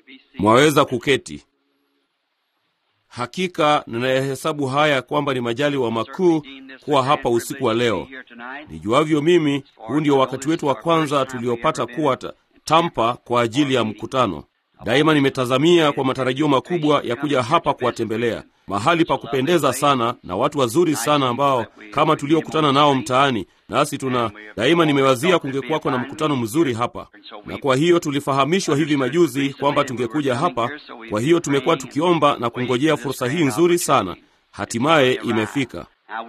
Mwaweza kuketi. Hakika ninayahesabu haya kwamba ni majaliwa makuu kuwa hapa usiku wa leo. Nijuavyo mimi, huu ndio wakati wetu wa kwanza tuliopata kuwa ta, Tampa kwa ajili ya mkutano. Daima nimetazamia kwa matarajio makubwa ya kuja hapa kuwatembelea, mahali pa kupendeza sana na watu wazuri sana ambao kama tuliokutana nao mtaani. Nasi tuna daima nimewazia kungekuwako na mkutano mzuri hapa, na kwa hiyo tulifahamishwa hivi majuzi kwamba tungekuja hapa. Kwa hiyo tumekuwa tukiomba na kungojea fursa hii nzuri sana, hatimaye imefika.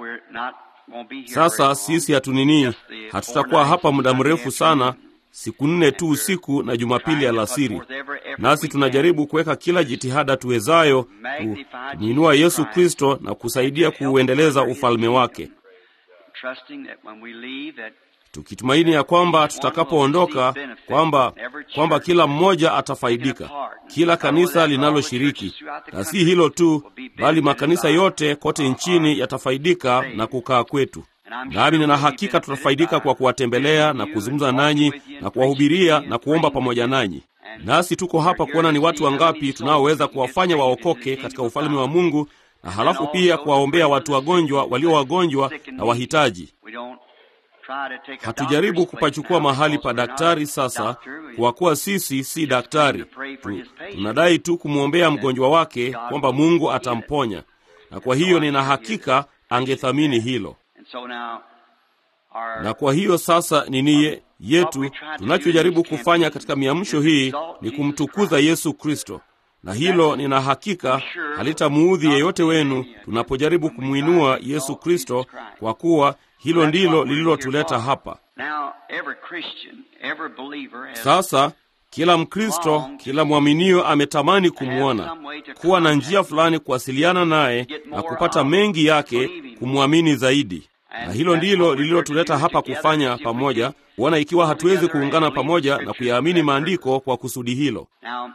Sasa sisi hatunini, hatutakuwa hapa muda mrefu sana siku nne tu usiku na Jumapili alasiri. Nasi tunajaribu kuweka kila jitihada tuwezayo kumwinua Yesu Kristo na kusaidia kuuendeleza ufalme wake, tukitumaini ya kwamba tutakapoondoka kwamba kwamba kila mmoja atafaidika, kila kanisa linaloshiriki, na si hilo tu, bali makanisa yote kote nchini yatafaidika na kukaa kwetu nami nina hakika tutafaidika kwa kuwatembelea na kuzungumza nanyi na kuwahubiria na kuomba pamoja nanyi. Nasi tuko hapa kuona ni watu wangapi tunaoweza kuwafanya waokoke katika ufalme wa Mungu, na halafu pia kuwaombea watu wagonjwa, walio wagonjwa na wahitaji. Hatujaribu kupachukua mahali pa daktari sasa, kwa kuwa sisi si daktari tu. Tunadai tu kumwombea mgonjwa wake kwamba Mungu atamponya, na kwa hiyo nina hakika angethamini hilo na kwa hiyo sasa nini yetu tunachojaribu kufanya katika miamsho hii ni kumtukuza Yesu Kristo, na hilo nina hakika halitamuudhi yeyote wenu tunapojaribu kumwinua Yesu Kristo, kwa kuwa hilo ndilo lililotuleta hapa. Sasa kila Mkristo, kila mwaminio ametamani kumwona, kuwa na njia fulani kuwasiliana naye na kupata mengi yake kumwamini zaidi na hilo ndilo lililotuleta hapa kufanya pamoja, kuona ikiwa hatuwezi kuungana pamoja na kuyaamini maandiko kwa kusudi hilo.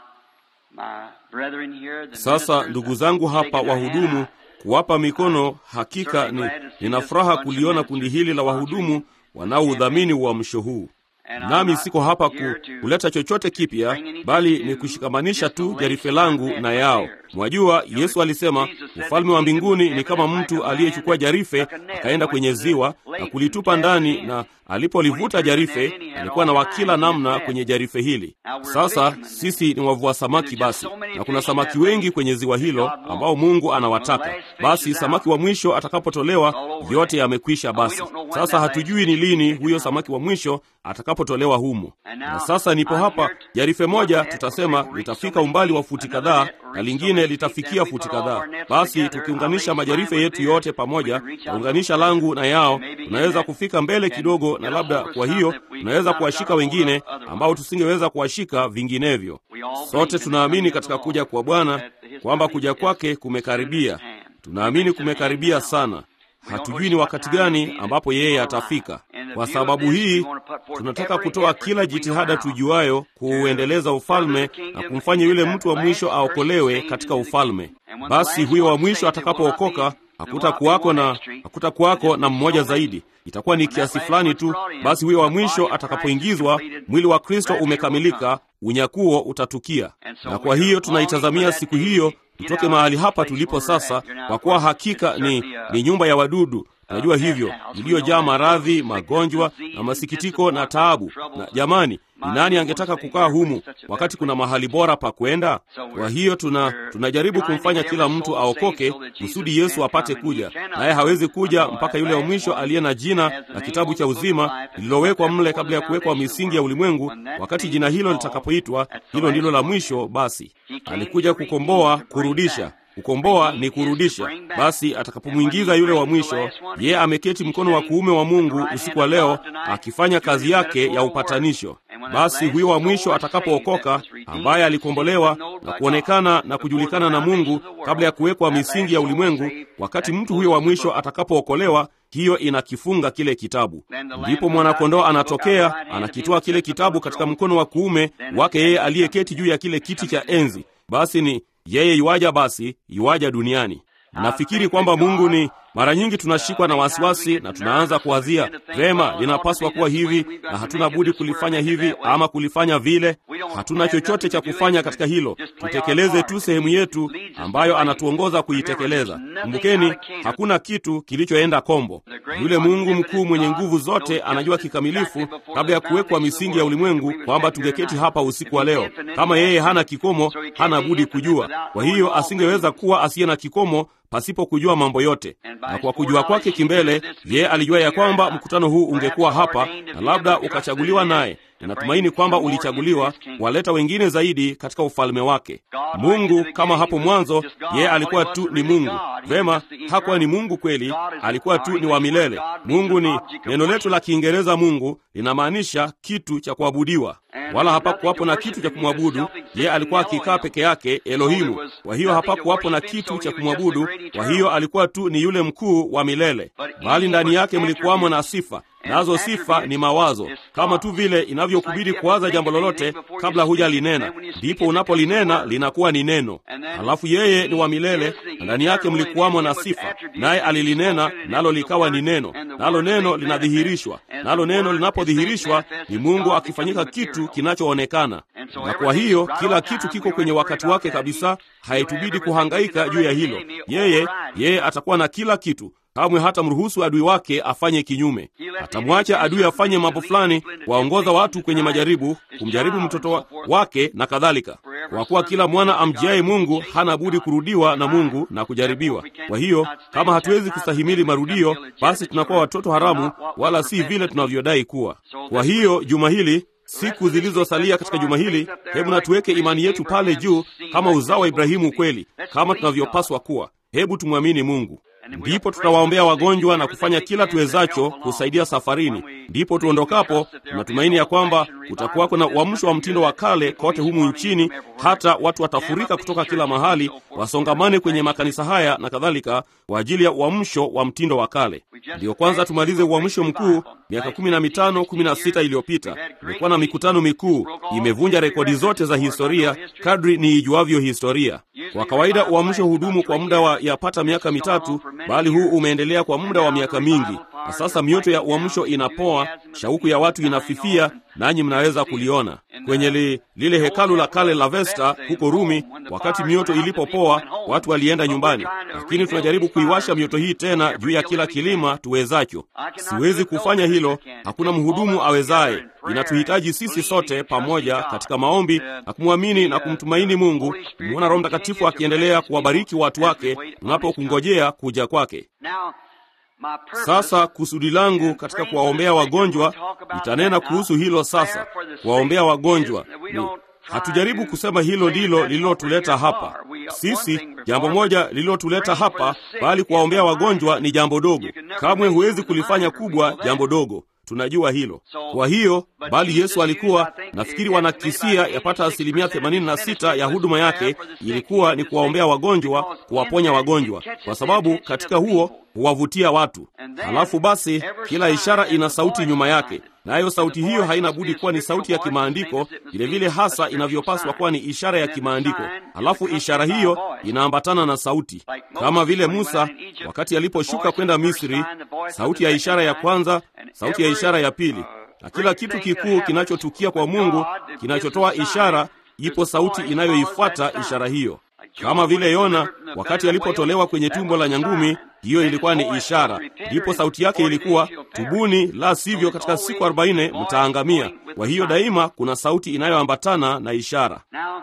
Sasa ndugu zangu hapa wahudumu, kuwapa mikono, hakika ni nina furaha kuliona kundi hili la wahudumu wanaoudhamini uamsho huu. Nami siko hapa ku, kuleta chochote kipya, bali ni kushikamanisha tu jarife langu na yao. Mwajua, Yesu alisema ufalme wa mbinguni ni kama mtu aliyechukua jarife akaenda kwenye ziwa na kulitupa ndani, na alipolivuta jarife alikuwa na wakila namna kwenye jarife hili. Sasa sisi ni wavua samaki basi, na kuna samaki wengi kwenye ziwa hilo ambao Mungu anawataka. Basi samaki wa mwisho atakapotolewa, yote yamekwisha. Basi sasa hatujui ni lini huyo samaki wa mwisho atakapotolewa humo. Na sasa nipo hapa, jarife moja tutasema litafika umbali wa futi kadhaa na lingine litafikia futi kadhaa. Basi tukiunganisha majarife yetu yote pamoja, naunganisha langu na yao, tunaweza kufika mbele kidogo, na labda kwa hiyo tunaweza kuwashika wengine ambao tusingeweza kuwashika vinginevyo. Sote tunaamini katika kuja kwa Bwana kwamba kuja kwake kumekaribia. Tunaamini kumekaribia sana. Hatujui ni wakati gani ambapo yeye atafika. Kwa sababu hii tunataka kutoa kila jitihada tujuayo kuuendeleza ufalme na kumfanya yule mtu wa mwisho aokolewe katika ufalme. Basi huyo wa mwisho atakapookoka, hakutakuwako na hakutakuwako na mmoja zaidi, itakuwa ni kiasi fulani tu. Basi huyo wa mwisho atakapoingizwa, mwili wa Kristo umekamilika, unyakuo utatukia. Na kwa hiyo tunaitazamia siku hiyo tutoke mahali hapa tulipo sasa, kwa kuwa hakika ni, ni nyumba ya wadudu. Najua hivyo, iliyojaa maradhi, magonjwa na masikitiko na taabu. Na jamani, ni nani angetaka kukaa humu wakati kuna mahali bora pa kwenda? Kwa hiyo tuna tunajaribu kumfanya kila mtu aokoke kusudi Yesu apate kuja, naye hawezi kuja mpaka yule wa mwisho aliye na jina na kitabu cha uzima lililowekwa mle kabla ya kuwekwa misingi ya ulimwengu. Wakati jina hilo litakapoitwa, hilo ndilo la mwisho. Basi alikuja kukomboa, kurudisha Kukomboa ni kurudisha. Basi atakapomwingiza yule wa mwisho, yeye ameketi mkono wa kuume wa Mungu usiku wa leo akifanya kazi yake ya upatanisho. Basi huyo wa mwisho atakapookoka, ambaye alikombolewa na kuonekana na kujulikana na Mungu kabla ya kuwekwa misingi ya ulimwengu, wakati mtu huyo wa mwisho atakapookolewa, hiyo inakifunga kile kitabu. Ndipo mwanakondoo anatokea, anakitoa kile kitabu katika mkono wa kuume wake yeye aliyeketi juu ya kile kiti cha enzi. Basi ni yeye yuaja, basi yuaja duniani. Nafikiri kwamba Mungu ni Mara nyingi tunashikwa na wasiwasi na tunaanza kuwazia vema, linapaswa kuwa hivi na hatuna budi kulifanya hivi ama kulifanya vile. Hatuna chochote cha kufanya katika hilo, tutekeleze tu sehemu yetu ambayo anatuongoza kuitekeleza. Kumbukeni, hakuna kitu kilichoenda kombo. Yule Mungu mkuu mwenye nguvu zote anajua kikamilifu kabla ya kuwekwa misingi ya ulimwengu kwamba tungeketi hapa usiku wa leo. Kama yeye hana kikomo, hana budi kujua. Kwa hiyo asingeweza kuwa asiye na kikomo pasipo kujua mambo yote. Na kwa kujua kwake kimbele, yeye alijua ya kwamba mkutano huu ungekuwa hapa na labda ukachaguliwa naye. Ninatumaini kwamba ulichaguliwa kuwaleta wengine zaidi katika ufalme wake. Mungu kama hapo mwanzo, yeye alikuwa tu ni Mungu. Vema, hakuwa ni Mungu kweli, alikuwa tu ni wa milele. Mungu ni neno letu la Kiingereza. Mungu linamaanisha kitu cha kuabudiwa, wala hapakuwapo na kitu cha kumwabudu. Yeye alikuwa akikaa peke yake, Elohimu. Kwa hiyo hapakuwapo na kitu cha kumwabudu. Kwa hiyo alikuwa tu ni yule mkuu wa milele, bali ndani yake mlikuwamo na sifa nazo sifa ni mawazo, kama tu vile inavyokubidi kuwaza jambo lolote kabla hujalinena, ndipo unapolinena linakuwa ni neno. Halafu yeye ni wa milele, na ndani yake mlikuwamo na sifa, naye alilinena, nalo likawa ni neno, nalo neno linadhihirishwa, nalo neno linapodhihirishwa ni Mungu akifanyika kitu kinachoonekana. Na kwa hiyo kila kitu kiko kwenye wakati wake kabisa, haitubidi kuhangaika juu ya hilo. Yeye yeye atakuwa na kila kitu kamwe hata mruhusu adui wake afanye kinyume. Atamwacha adui afanye mambo fulani, kuwaongoza watu kwenye majaribu, kumjaribu mtoto wa wake na kadhalika, kwa kuwa kila mwana amjiaye Mungu hana budi kurudiwa na Mungu na kujaribiwa. Kwa hiyo kama hatuwezi kustahimili marudio, basi tunakuwa watoto haramu, wala si vile tunavyodai kuwa. Kwa hiyo juma hili siku zilizosalia katika juma hili, hebu na tuweke imani yetu pale juu kama uzao wa Ibrahimu kweli, kama tunavyopaswa kuwa. Hebu tumwamini Mungu. Ndipo tutawaombea wagonjwa na kufanya kila tuwezacho kusaidia safarini. Ndipo tuondokapo, tunatumaini ya kwamba kutakuwako na uamsho wa mtindo wa kale kote humu nchini, hata watu watafurika kutoka kila mahali, wasongamane kwenye makanisa haya na kadhalika, kwa ajili ya uamsho wa mtindo wa kale. Ndiyo kwanza tumalize uamsho mkuu. Miaka kumi na mitano kumi na sita iliyopita imekuwa na mikutano mikuu, imevunja rekodi zote za historia kadri niijuavyo historia. Kwa kawaida uamsho hudumu kwa muda wa yapata miaka mitatu, bali huu umeendelea kwa muda wa miaka mingi, na sasa mioto ya uamsho inapoa, shauku ya watu inafifia, nanyi mnaweza kuliona kwenye li, lile hekalu la kale la Vesta huko Rumi. Wakati mioto ilipopoa, watu walienda nyumbani, lakini tunajaribu kuiwasha mioto hii tena juu ya kila kilima tuwezacho. Siwezi kufanya hilo, hakuna mhudumu awezaye. Inatuhitaji sisi sote pamoja katika maombi na kumwamini na kumtumaini Mungu, kumwona Roho Mtakatifu akiendelea kuwabariki watu wake tunapokungojea kuja kwake. Sasa kusudi langu katika kuwaombea wagonjwa, nitanena kuhusu hilo sasa. Kuwaombea wagonjwa ni hatujaribu kusema hilo ndilo lililotuleta hapa sisi, jambo moja lililotuleta hapa, bali kuwaombea wagonjwa ni jambo dogo. Kamwe huwezi kulifanya kubwa jambo dogo. Tunajua hilo. Kwa hiyo bali Yesu alikuwa, nafikiri wanakisia yapata asilimia 86 ya huduma yake ilikuwa ni kuwaombea wagonjwa, kuwaponya wagonjwa, kwa sababu katika huo huwavutia watu. Halafu basi kila ishara ina sauti nyuma yake, nayo na sauti hiyo haina budi kuwa ni sauti ya kimaandiko, vilevile hasa inavyopaswa kuwa ni ishara ya kimaandiko. Halafu ishara hiyo inaambatana na sauti, kama vile Musa wakati aliposhuka kwenda Misri, sauti ya ishara ya kwanza, sauti ya ishara ya pili, na kila kitu kikuu kinachotukia kwa Mungu kinachotoa ishara, ipo sauti inayoifuata ishara hiyo kama vile Yona wakati alipotolewa kwenye tumbo la nyangumi, hiyo ilikuwa ni ishara. Ndipo sauti yake ilikuwa tubuni, la sivyo katika siku arobaini mtaangamia. Kwa hiyo daima kuna sauti inayoambatana na ishara.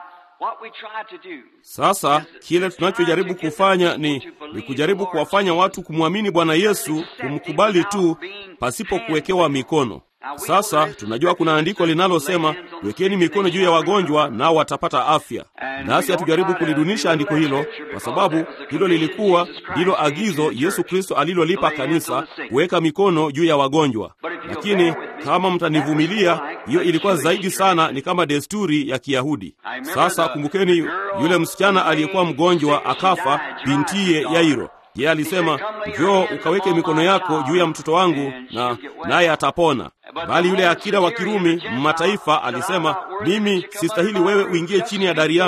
Sasa kile tunachojaribu kufanya ni, ni kujaribu kuwafanya watu kumwamini Bwana Yesu, kumkubali tu pasipo kuwekewa mikono. Sasa tunajua kuna andiko linalosema wekeni mikono juu ya wagonjwa nao watapata afya. Nasi hatujaribu kulidunisha andiko hilo, kwa sababu hilo lilikuwa ndilo agizo Yesu Kristo alilolipa kanisa, kuweka mikono juu ya wagonjwa. Lakini kama mtanivumilia, hiyo ilikuwa zaidi sana ni kama desturi ya Kiyahudi. Sasa kumbukeni, yule msichana aliyekuwa mgonjwa akafa, bintiye Yairo yeye alisema, njoo ukaweke mikono yako juu ya mtoto wangu na naye atapona. Bali yule akida wa Kirumi mataifa alisema, mimi sistahili wewe uingie chini ya dari yangu.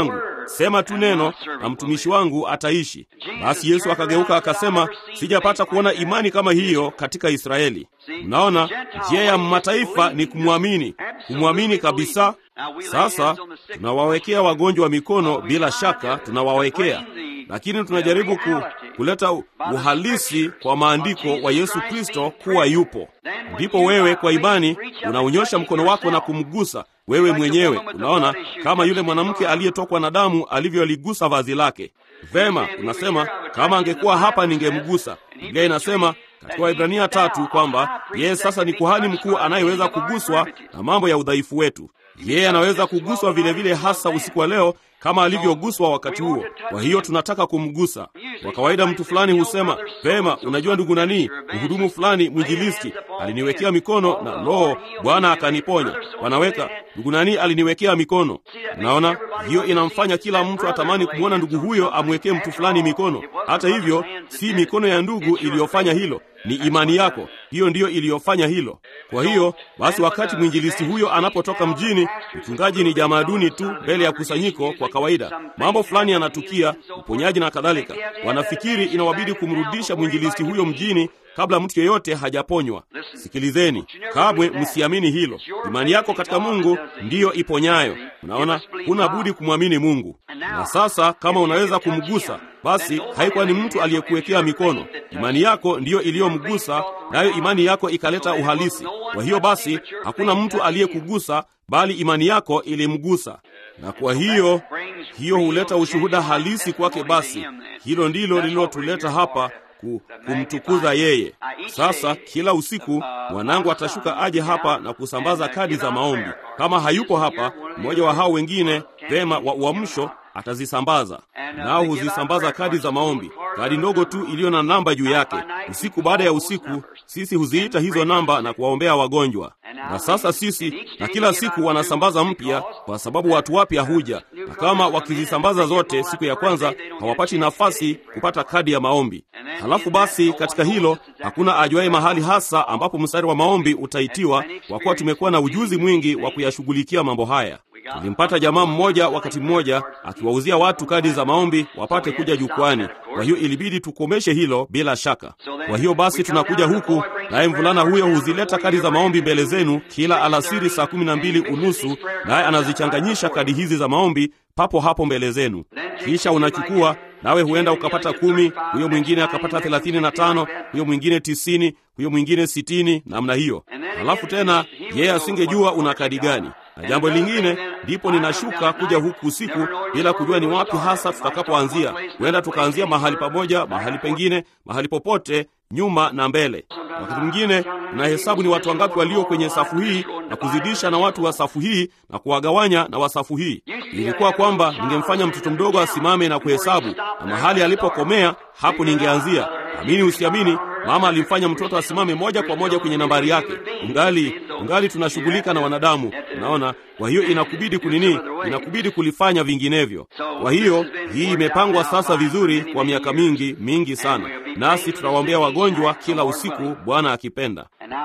sema tu neno na mtumishi wangu ataishi. Basi Yesu akageuka akasema, sijapata kuona imani kama hiyo katika Israeli. Mnaona, njia ya mataifa ni kumwamini, kumwamini kabisa. Sasa tunawawekea wagonjwa mikono, bila shaka tunawawekea, lakini tunajaribu ku, kuleta uhalisi kwa maandiko wa Yesu Kristo kuwa yupo. Ndipo wewe kwa imani unaunyosha mkono wako na kumgusa wewe mwenyewe. Unaona, kama yule mwanamke aliyetokwa na damu alivyoligusa vazi lake. Vema, unasema kama angekuwa hapa ningemgusa. Biblia inasema katika Waibrania tatu kwamba yeye sasa ni kuhani mkuu anayeweza kuguswa na mambo ya udhaifu wetu. Yeye anaweza kuguswa vilevile vile, hasa usiku wa leo kama alivyoguswa wakati huo. Kwa hiyo tunataka kumgusa. Kwa kawaida mtu fulani husema vema, unajua ndugu nani, mhudumu fulani mwinjilisti aliniwekea mikono na loo, Bwana akaniponya. Wanaweka ndugu nani aliniwekea mikono. Unaona, hiyo inamfanya kila mtu atamani kumwona ndugu huyo amwekee mtu fulani mikono. Hata hivyo, si mikono ya ndugu iliyofanya hilo, ni imani yako, hiyo ndiyo iliyofanya hilo. Kwa hiyo basi, wakati mwinjilisti huyo anapotoka mjini, mchungaji ni jamaa duni tu mbele ya kusanyiko. Kwa kawaida mambo fulani yanatukia, uponyaji na kadhalika, wanafikiri inawabidi kumrudisha mwinjilisti huyo mjini kabla mtu yeyote hajaponywa. Sikilizeni, kabwe msiamini hilo. Imani yako katika Mungu ndiyo iponyayo. Unaona, huna budi kumwamini Mungu. Na sasa kama unaweza kumgusa, basi haikuwa ni mtu aliyekuwekea mikono. Imani yako ndiyo iliyomgusa, nayo imani yako ikaleta uhalisi. Kwa hiyo basi hakuna mtu aliyekugusa, bali imani yako ilimgusa na kwa hiyo hiyo huleta ushuhuda halisi kwake. Basi hilo ndilo lililotuleta hapa kumtukuza yeye. Sasa kila usiku mwanangu atashuka aje hapa na kusambaza kadi za maombi. Kama hayupo hapa, mmoja wa hao wengine vema wa uamsho atazisambaza, nao huzisambaza kadi za maombi, kadi ndogo tu iliyo na namba juu yake. Usiku baada ya usiku, sisi huziita hizo namba na kuwaombea wagonjwa. Na sasa sisi na kila siku wanasambaza mpya, kwa sababu watu wapya huja, na kama wakizisambaza zote siku ya kwanza hawapati nafasi kupata kadi ya maombi. Halafu basi katika hilo hakuna ajuaye mahali hasa ambapo mstari wa maombi utaitiwa, kwa kuwa tumekuwa na ujuzi mwingi wa kuyashughulikia mambo haya. Tulimpata jamaa mmoja wakati mmoja akiwauzia watu kadi za maombi wapate kuja jukwani. Kwa hiyo ilibidi tukomeshe hilo bila shaka. Kwa hiyo basi tunakuja huku, naye mvulana huyo huzileta kadi za maombi mbele zenu kila alasiri saa kumi na mbili unusu, naye anazichanganyisha kadi hizi za maombi papo hapo mbele zenu. Kisha unachukua nawe huenda ukapata kumi, huyo mwingine akapata thelathini na tano, huyo mwingine tisini, huyo mwingine sitini, namna hiyo. Halafu tena yeye asingejua una kadi gani na jambo lingine, ndipo ninashuka kuja huku usiku bila kujua ni wapi hasa tutakapoanzia. Huenda tukaanzia mahali pamoja, mahali pengine, mahali popote, nyuma na mbele. Wakati mwingine tunahesabu ni watu wangapi walio kwenye safu hii na kuzidisha na watu wa safu hii na kuwagawanya na wa safu hii. Ilikuwa kwamba ningemfanya mtoto mdogo asimame na kuhesabu, na mahali alipokomea hapo ningeanzia. Amini usiamini, mama alimfanya mtoto asimame moja kwa moja kwenye nambari yake. Ungali ungali tunashughulika na wanadamu, unaona. Kwa hiyo inakubidi kunini, inakubidi kulifanya vinginevyo. Kwa hiyo hii imepangwa sasa vizuri kwa miaka mingi mingi sana, nasi tutawaombea wagonjwa kila usiku, Bwana akipenda.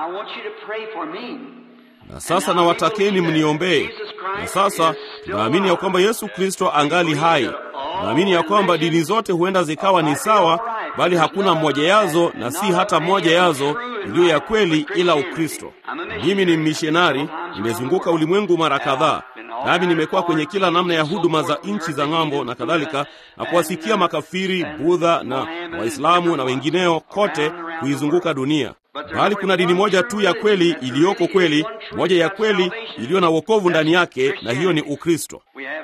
Na sasa nawatakeni mniombee. Na sasa tunaamini ya kwamba Yesu Kristo angali hai. Tunaamini ya kwamba dini zote huenda zikawa ni sawa, bali hakuna mmoja yazo na si hata moja yazo iliyo ya kweli ila Ukristo. Mimi ni mishonari, nimezunguka ulimwengu mara kadhaa, nami nimekuwa kwenye kila namna ya huduma za nchi za ng'ambo na kadhalika, na kuwasikia makafiri, Budha na Waislamu na wengineo kote kuizunguka dunia bali kuna dini moja tu ya kweli iliyoko kweli, moja ya kweli iliyo na wokovu ndani yake, na hiyo ni Ukristo.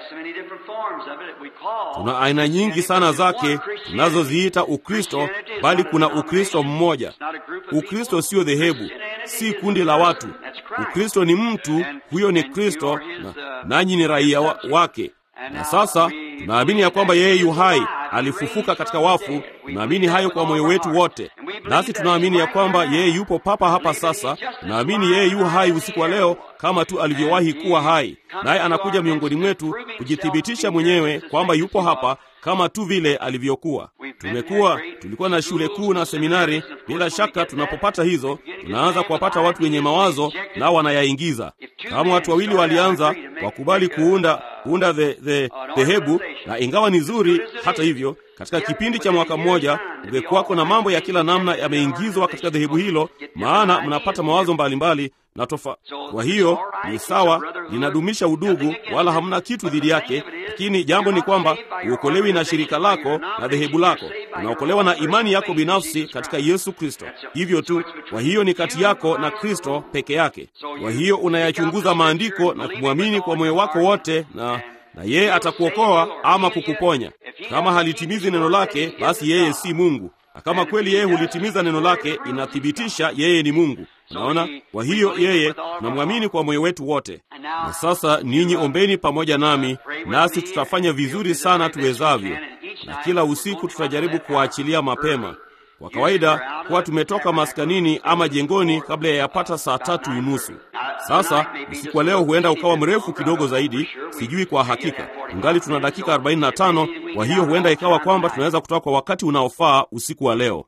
Tuna aina nyingi sana zake tunazoziita Ukristo, bali kuna Ukristo mmoja. Ukristo sio dhehebu, si kundi la watu. Ukristo ni mtu, huyo ni Kristo, na nanyi ni raia wa, wake. Na sasa tunaamini ya kwamba yeye yu hai, alifufuka katika wafu. Tunaamini hayo kwa moyo wetu wote, nasi tunaamini ya kwamba yeye yupo papa hapa sasa. Tunaamini yeye yu hai usiku wa leo kama tu alivyowahi kuwa hai, naye anakuja miongoni mwetu kujithibitisha mwenyewe kwamba yupo hapa kama tu vile alivyokuwa. Tumekuwa tulikuwa na shule kuu na seminari, Bila shaka tunapopata hizo, tunaanza kuwapata watu wenye mawazo nao wanayaingiza. Kama watu wawili walianza wakubali kuunda kuunda dhehebu the, the, na ingawa ni zuri, hata hivyo katika kipindi cha mwaka mmoja ungekuwako na mambo ya kila namna yameingizwa katika dhehebu hilo, maana mnapata mawazo mbalimbali na tofa. Kwa hiyo ni sawa, linadumisha udugu, wala hamna kitu dhidi yake, lakini jambo ni kwamba uokolewi na shirika lako na dhehebu lako, unaokolewa na imani yako binafsi katika Yesu Kristo. Hivyo tu. Kwa hiyo ni kati yako na Kristo peke yake. Kwa hiyo unayachunguza maandiko na kumwamini kwa moyo wako wote na na yeye atakuokoa ama kukuponya. Kama halitimizi neno lake, basi yeye si Mungu, na kama kweli yeye hulitimiza neno lake, inathibitisha yeye ni Mungu. Unaona? Kwa hiyo yeye tunamwamini kwa moyo wetu wote. Na sasa ninyi ombeni pamoja nami, nasi tutafanya vizuri sana tuwezavyo, na kila usiku tutajaribu kuwaachilia mapema. Kwa kawaida huwa tumetoka maskanini ama jengoni kabla ya yapata saa tatu unusu. Sasa usiku wa leo huenda ukawa mrefu kidogo zaidi, sijui kwa hakika. Ungali tuna dakika 45, kwa hiyo huenda ikawa kwamba tunaweza kutoka kwa wakati unaofaa usiku wa leo.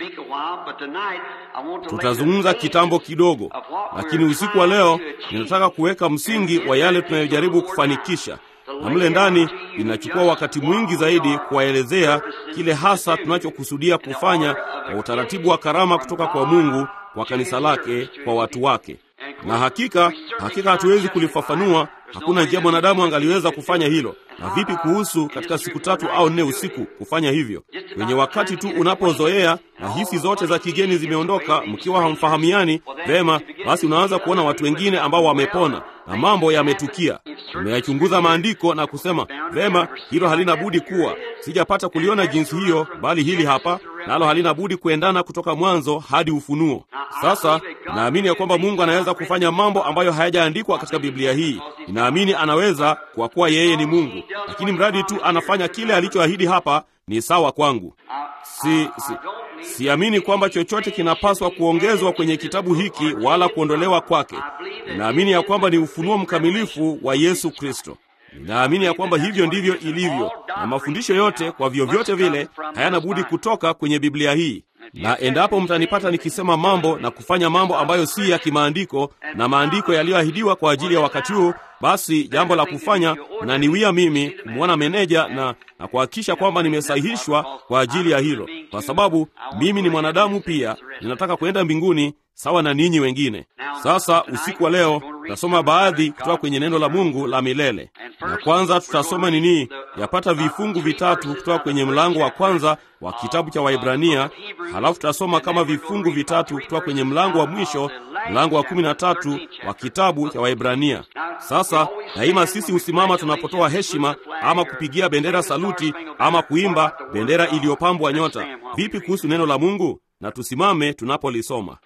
Tutazungumza kitambo kidogo, lakini usiku wa leo ninataka kuweka msingi wa yale tunayojaribu kufanikisha na mle ndani inachukua wakati mwingi zaidi kuwaelezea kile hasa tunachokusudia kufanya kwa utaratibu wa karama kutoka kwa Mungu kwa kanisa lake kwa watu wake. Na hakika hakika hatuwezi kulifafanua. Hakuna njia mwanadamu angaliweza kufanya hilo. Na vipi kuhusu katika siku tatu au nne usiku kufanya hivyo? Kwenye wakati tu unapozoea na hisi zote za kigeni zimeondoka, mkiwa hamfahamiani vema, basi unaanza kuona watu wengine ambao wamepona na mambo yametukia. Umeyachunguza maandiko na kusema vema, hilo halina budi kuwa, sijapata kuliona jinsi hiyo, bali hili hapa nalo halina budi kuendana kutoka mwanzo hadi Ufunuo. Sasa naamini ya kwamba Mungu anaweza kufanya mambo ambayo hayajaandikwa katika Biblia hii. Ninaamini anaweza, kwa kuwa yeye ni Mungu, lakini mradi tu anafanya kile alichoahidi hapa, ni sawa kwangu. Si, si, siamini kwamba chochote kinapaswa kuongezwa kwenye kitabu hiki wala kuondolewa kwake. Ninaamini ya kwamba ni ufunuo mkamilifu wa Yesu Kristo. Ninaamini ya kwamba hivyo ndivyo ilivyo, na mafundisho yote kwa vyovyote vile hayana budi kutoka kwenye Biblia hii. Na endapo mtanipata nikisema mambo na kufanya mambo ambayo si ya kimaandiko na maandiko yaliyoahidiwa kwa ajili ya wakati huu, basi jambo la kufanya naniwia mimi kumwona meneja na, na kuhakikisha kwamba nimesahihishwa kwa ajili ya hilo, kwa sababu mimi ni mwanadamu pia, ninataka kwenda mbinguni sawa na ninyi wengine. Sasa usiku wa leo tutasoma baadhi kutoka kwenye neno la Mungu la milele, na kwanza tutasoma nini, yapata vifungu vitatu kutoka kwenye mlango wa kwanza wa kitabu cha Waibrania, halafu tutasoma kama vifungu vitatu kutoka kwenye mlango wa mwisho, mlango wa kumi na tatu wa kitabu cha Waibrania. Sasa daima sisi husimama tunapotoa heshima ama kupigia bendera saluti ama kuimba bendera iliyopambwa nyota. Vipi kuhusu neno la Mungu? Na tusimame tunapolisoma.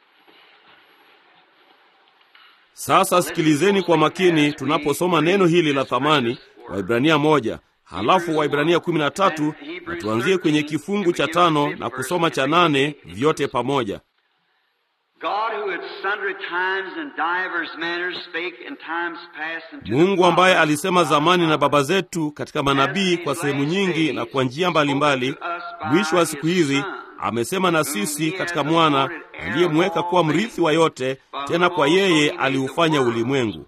Sasa sikilizeni kwa makini tunaposoma neno hili la thamani, Waibrania moja halafu Waibrania kumi na tatu na tuanzie kwenye kifungu cha tano na kusoma cha nane vyote pamoja. Mungu ambaye alisema zamani na baba zetu katika manabii kwa sehemu nyingi na kwa njia mbalimbali, mwisho wa siku hizi amesema na sisi katika mwana aliyemweka kuwa mrithi wa yote, tena kwa yeye aliufanya ulimwengu.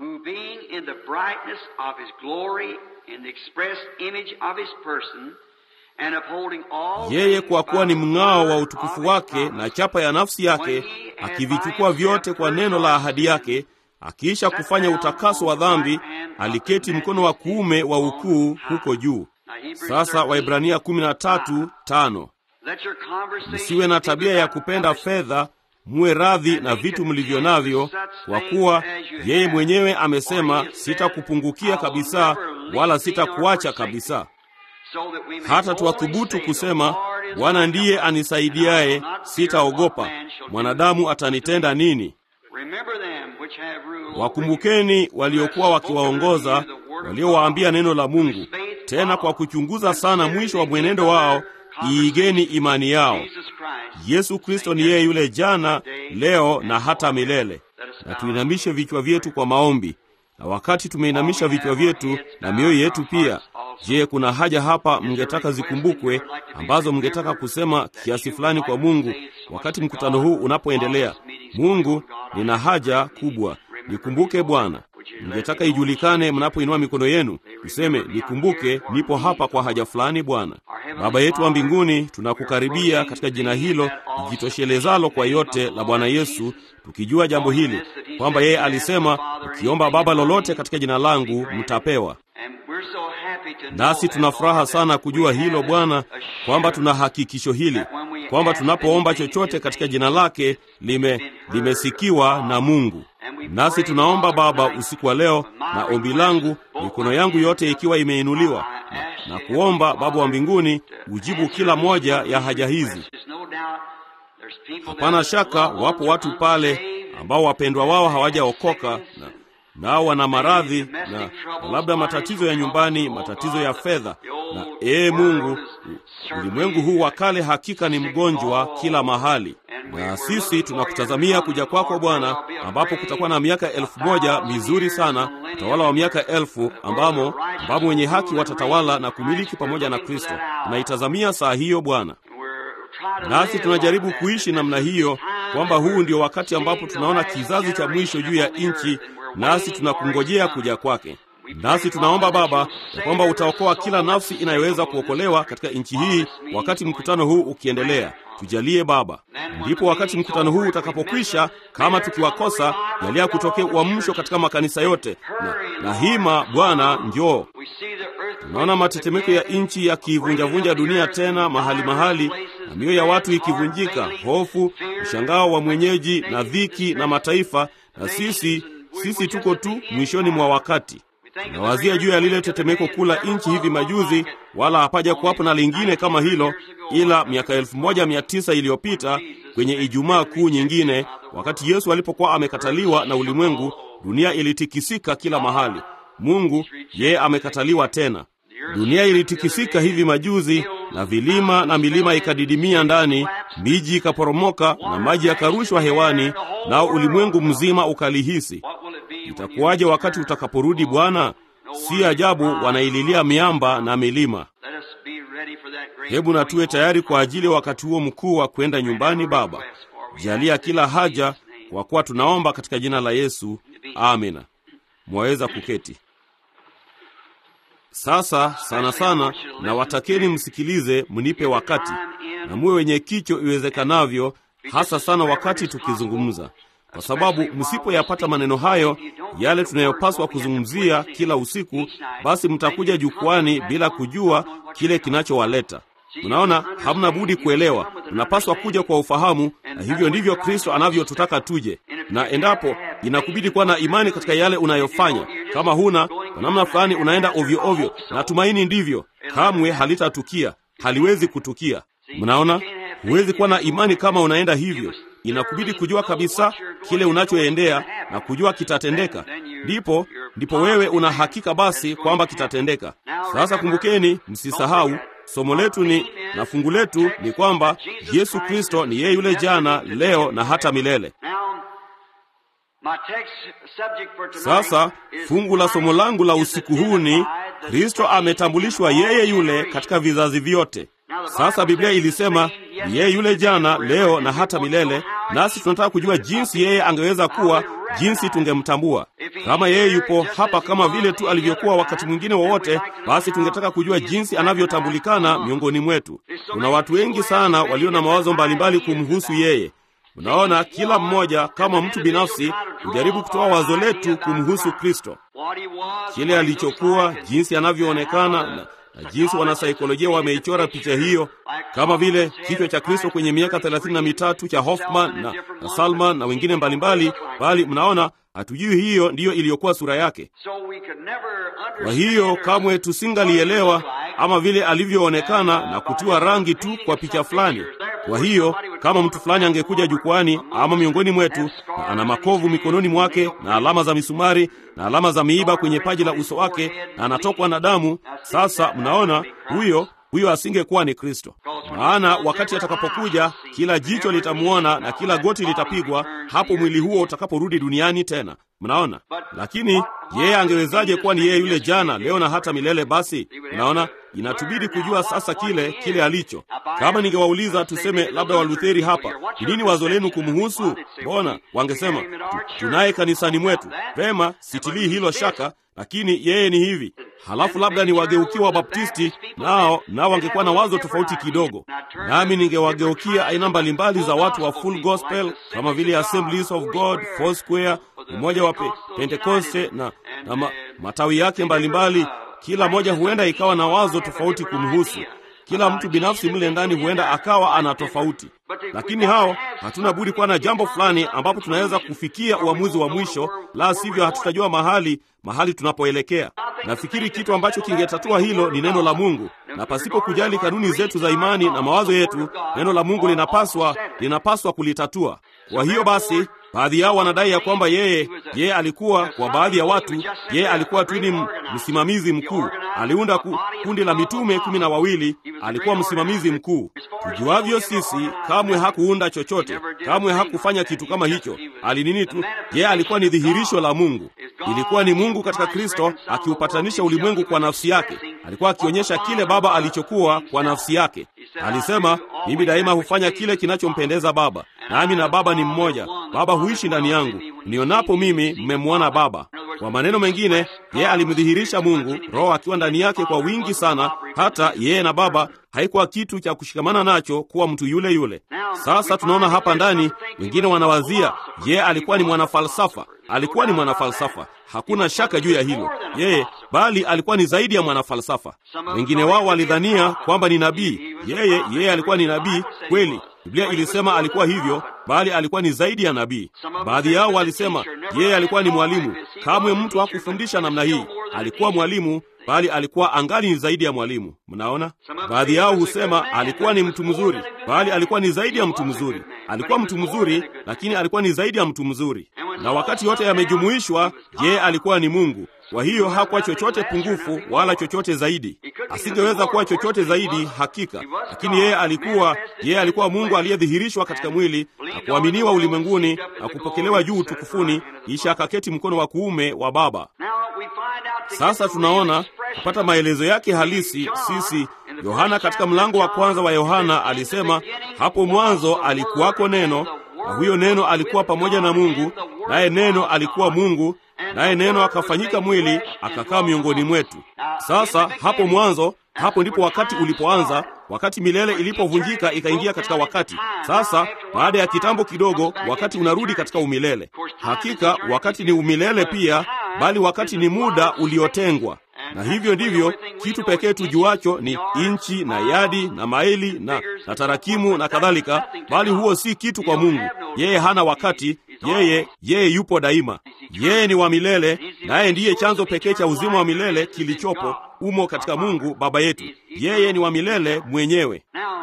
Yeye kwa kuwa ni mng'ao wa utukufu wake na chapa ya nafsi yake, akivichukua vyote kwa neno la ahadi yake, akiisha kufanya utakaso wa dhambi, aliketi mkono wa kuume wa ukuu huko juu. Sasa Waibrania 13:5 Msiwe na tabia ya kupenda fedha, muwe radhi na vitu mlivyo navyo, kwa kuwa yeye mwenyewe amesema, sitakupungukia kabisa, wala sitakuacha kabisa. Hata tuwathubutu kusema, Bwana ndiye anisaidiaye, sitaogopa, mwanadamu atanitenda nini? Wakumbukeni waliokuwa wakiwaongoza, waliowaambia neno la Mungu, tena kwa kuchunguza sana mwisho wa mwenendo wao iigeni imani yao. Yesu Kristo ni yeye yule jana, leo na hata milele. Na tuinamishe vichwa vyetu kwa maombi. Na wakati tumeinamisha vichwa vyetu na mioyo yetu pia, Je, kuna haja hapa mngetaka zikumbukwe, ambazo mngetaka kusema kiasi fulani kwa Mungu wakati mkutano huu unapoendelea? Mungu, nina haja kubwa, nikumbuke Bwana. Mngetaka ijulikane mnapoinua mikono yenu, tuseme nikumbuke, nipo hapa kwa haja fulani Bwana. Baba yetu wa mbinguni, tunakukaribia katika jina hilo lijitoshelezalo kwa yote la Bwana Yesu, tukijua jambo hili kwamba yeye alisema, ukiomba Baba lolote katika jina langu mtapewa. Nasi tuna furaha sana kujua hilo Bwana, kwamba tuna hakikisho hili kwamba tunapoomba chochote katika jina lake lime limesikiwa na Mungu. Nasi tunaomba Baba usiku wa leo, na ombi langu, mikono yangu yote ikiwa imeinuliwa, na, na kuomba Baba wa mbinguni ujibu kila moja ya haja hizi. Hapana shaka wapo watu pale ambao wapendwa wao hawajaokoka na nao wana maradhi na, na labda matatizo ya nyumbani, matatizo ya fedha. Na ee Mungu, ulimwengu huu wa kale hakika ni mgonjwa kila mahali, na sisi tunakutazamia kuja kwako Bwana, ambapo kutakuwa na miaka elfu moja mizuri sana, utawala wa miaka elfu ambamo ambamo wenye haki watatawala na kumiliki pamoja na Kristo. Tunaitazamia saa hiyo Bwana, nasi tunajaribu kuishi namna hiyo, kwamba huu ndio wakati ambapo tunaona kizazi cha mwisho juu ya nchi nasi tunakungojea kuja kwake. Nasi tunaomba Baba ya kwamba utaokoa kila nafsi inayoweza kuokolewa katika nchi hii wakati mkutano huu ukiendelea. Tujalie Baba, ndipo wakati mkutano huu utakapokwisha, kama tukiwakosa, jalia kutokea uamsho katika makanisa yote na, na hima Bwana, njoo. Tunaona matetemeko ya nchi yakiivunjavunja dunia tena mahali mahali, na mioyo ya watu ikivunjika, hofu, mshangao wa mwenyeji na dhiki na mataifa, na sisi sisi tuko tu mwishoni mwa wakati. Tunawazia juu ya lile tetemeko kuu la nchi hivi majuzi, wala hapaja kuwapo na lingine kama hilo, ila miaka elfu moja mia tisa iliyopita kwenye Ijumaa Kuu nyingine, wakati Yesu alipokuwa amekataliwa na ulimwengu, dunia ilitikisika kila mahali. Mungu yeye amekataliwa tena. Dunia ilitikisika hivi majuzi, na vilima na milima ikadidimia ndani, miji ikaporomoka na maji yakarushwa hewani, nao ulimwengu mzima ukalihisi. Itakuwaje wakati utakaporudi Bwana? Si ajabu wanaililia miamba na milima. Hebu na tuwe tayari kwa ajili ya wakati huo mkuu wa kwenda nyumbani. Baba, jalia kila haja, kwa kuwa tunaomba katika jina la Yesu, amina. Mwaweza kuketi. Sasa sana sana na watakeni msikilize, mnipe wakati na muwe wenye kicho iwezekanavyo, hasa sana wakati tukizungumza, kwa sababu msipoyapata maneno hayo, yale tunayopaswa kuzungumzia kila usiku, basi mtakuja jukwani bila kujua kile kinachowaleta. Mnaona, hamna budi kuelewa, mnapaswa kuja kwa ufahamu, na hivyo ndivyo Kristo anavyotutaka tuje. Na endapo inakubidi kuwa na imani katika yale unayofanya, kama huna, kwa namna fulani unaenda ovyo ovyo, natumaini ndivyo, kamwe halitatukia, haliwezi kutukia. Mnaona, huwezi kuwa na imani kama unaenda hivyo. Inakubidi kujua kabisa kile unachoendea na kujua kitatendeka, ndipo ndipo wewe una hakika basi kwamba kitatendeka. Sasa kumbukeni, msisahau somo letu ni na fungu letu ni kwamba Yesu Kristo ni yeye yule jana, leo na hata milele. Sasa fungu la somo langu la usiku huu ni Kristo ametambulishwa yeye yule katika vizazi vyote. Sasa Biblia ilisema ni yeye yule jana, leo na hata milele, nasi tunataka kujua jinsi yeye angeweza kuwa, jinsi tungemtambua. Kama yeye yupo hapa kama vile tu alivyokuwa wakati mwingine wowote, basi tungetaka kujua jinsi anavyotambulikana miongoni mwetu. Kuna watu wengi sana walio na mawazo mbalimbali kumhusu yeye. Unaona, kila mmoja kama mtu binafsi hujaribu kutoa wazo letu kumhusu Kristo, kile alichokuwa, jinsi anavyoonekana na na jinsi wanasaikolojia wameichora picha hiyo, kama vile kichwa cha Kristo kwenye miaka thelathini na mitatu cha Hoffman na, na Salman na wengine mbalimbali, bali mnaona hatujui hiyo ndiyo iliyokuwa sura yake. Kwa hiyo kamwe tusingalielewa ama vile alivyoonekana na kutiwa rangi tu kwa picha fulani. Kwa hiyo kama mtu fulani angekuja jukwani ama miongoni mwetu na ana makovu mikononi mwake na alama za misumari na alama za miiba kwenye paji la uso wake na anatokwa na damu, sasa mnaona huyo huyo asingekuwa ni Kristo. Maana wakati atakapokuja, kila jicho litamwona na kila goti litapigwa, hapo mwili huo utakaporudi duniani tena. Mnaona? Lakini yeye angewezaje kuwa ni yeye yule jana, leo na hata milele? Basi mnaona, inatubidi kujua sasa kile kile alicho. Kama ningewauliza tuseme, labda Walutheri hapa, ni nini wazo lenu kumhusu? Mbona wangesema tunaye kanisani mwetu. Vema, sitilii hilo shaka, lakini yeye ni hivi. Halafu labda ni wageukia Wabaptisti, nao nao wangekuwa na wazo tofauti kidogo, nami ningewageukia aina mbalimbali za watu wa full gospel kama vile Assemblies of God, Foursquare, umoja wa pe, Pentekoste na, na ma, matawi yake mbalimbali. Kila moja huenda ikawa na wazo tofauti kumhusu. Kila mtu binafsi mle ndani huenda akawa ana tofauti, lakini hao hatuna budi kuwa na jambo fulani ambapo tunaweza kufikia uamuzi wa mwisho, la sivyo hatutajua mahali mahali tunapoelekea. Nafikiri kitu ambacho kingetatua hilo ni neno la Mungu, na pasipo kujali kanuni zetu za imani na mawazo yetu, neno la Mungu linapaswa linapaswa kulitatua. Kwa hiyo basi baadhi yao wanadai ya kwamba yeye yeye alikuwa kwa baadhi ya watu, yeye alikuwa tu ni msimamizi mkuu. Aliunda ku, kundi la mitume kumi na wawili. Alikuwa msimamizi mkuu. Tujuavyo sisi, kamwe hakuunda chochote, kamwe hakufanya kitu kama hicho. Alinini tu, yeye alikuwa ni dhihirisho la Mungu. Ilikuwa ni Mungu katika Kristo akiupatanisha ulimwengu kwa nafsi yake. Alikuwa akionyesha kile Baba alichokuwa kwa nafsi yake. Alisema, mimi daima hufanya kile kinachompendeza Baba, nami na Baba ni mmoja. Baba huishi ndani yangu, nionapo mimi mmemwona Baba. Kwa maneno mengine, yeye alimdhihirisha Mungu, Roho akiwa ndani yake kwa wingi sana, hata yeye na Baba haikuwa kitu cha kushikamana nacho kuwa mtu yule yule. Sasa tunaona hapa ndani, wengine wanawazia yeye alikuwa ni mwanafalsafa. Alikuwa ni mwanafalsafa, hakuna shaka juu ya hilo yeye, bali alikuwa ni zaidi ya mwanafalsafa. Wengine wao walidhania kwamba ni nabii. Yeye yeye alikuwa ni nabii kweli. Biblia ilisema alikuwa hivyo, bali alikuwa ni zaidi ya nabii. Baadhi yao walisema yeye alikuwa ni mwalimu. Kamwe mtu hakufundisha namna hii. Alikuwa mwalimu, bali alikuwa angali ni zaidi ya mwalimu. Mnaona, baadhi yao husema alikuwa ni mtu mzuri, bali alikuwa ni zaidi ya mtu mzuri. Alikuwa mtu mzuri, lakini alikuwa ni zaidi ya mtu mzuri. Na wakati yote yamejumuishwa, yeye alikuwa ni Mungu. Kwa hiyo hakuwa chochote pungufu wala chochote zaidi. Asingeweza kuwa chochote zaidi hakika, lakini yeye alikuwa yeye alikuwa Mungu aliyedhihirishwa katika mwili na kuaminiwa ulimwenguni na kupokelewa juu utukufuni, kisha akaketi mkono wa kuume wa Baba. Sasa tunaona kupata maelezo yake halisi sisi. Yohana katika mlango wa kwanza wa Yohana alisema, hapo mwanzo alikuwako neno, na huyo neno alikuwa pamoja na Mungu, naye neno alikuwa Mungu naye neno akafanyika mwili akakaa miongoni mwetu. Sasa hapo mwanzo, hapo ndipo wakati ulipoanza, wakati milele ilipovunjika ikaingia katika wakati. Sasa baada ya kitambo kidogo, wakati unarudi katika umilele. Hakika wakati ni umilele pia, bali wakati ni muda uliotengwa na hivyo ndivyo kitu pekee tujuacho ni inchi na yadi na maili na, na tarakimu na kadhalika, bali huo si kitu kwa Mungu. Yeye hana wakati, yeye yeye yupo daima. Yeye ni wa milele, naye ndiye chanzo pekee cha uzima wa milele kilichopo umo katika Mungu Baba yetu. Yeye ni wa milele mwenyewe.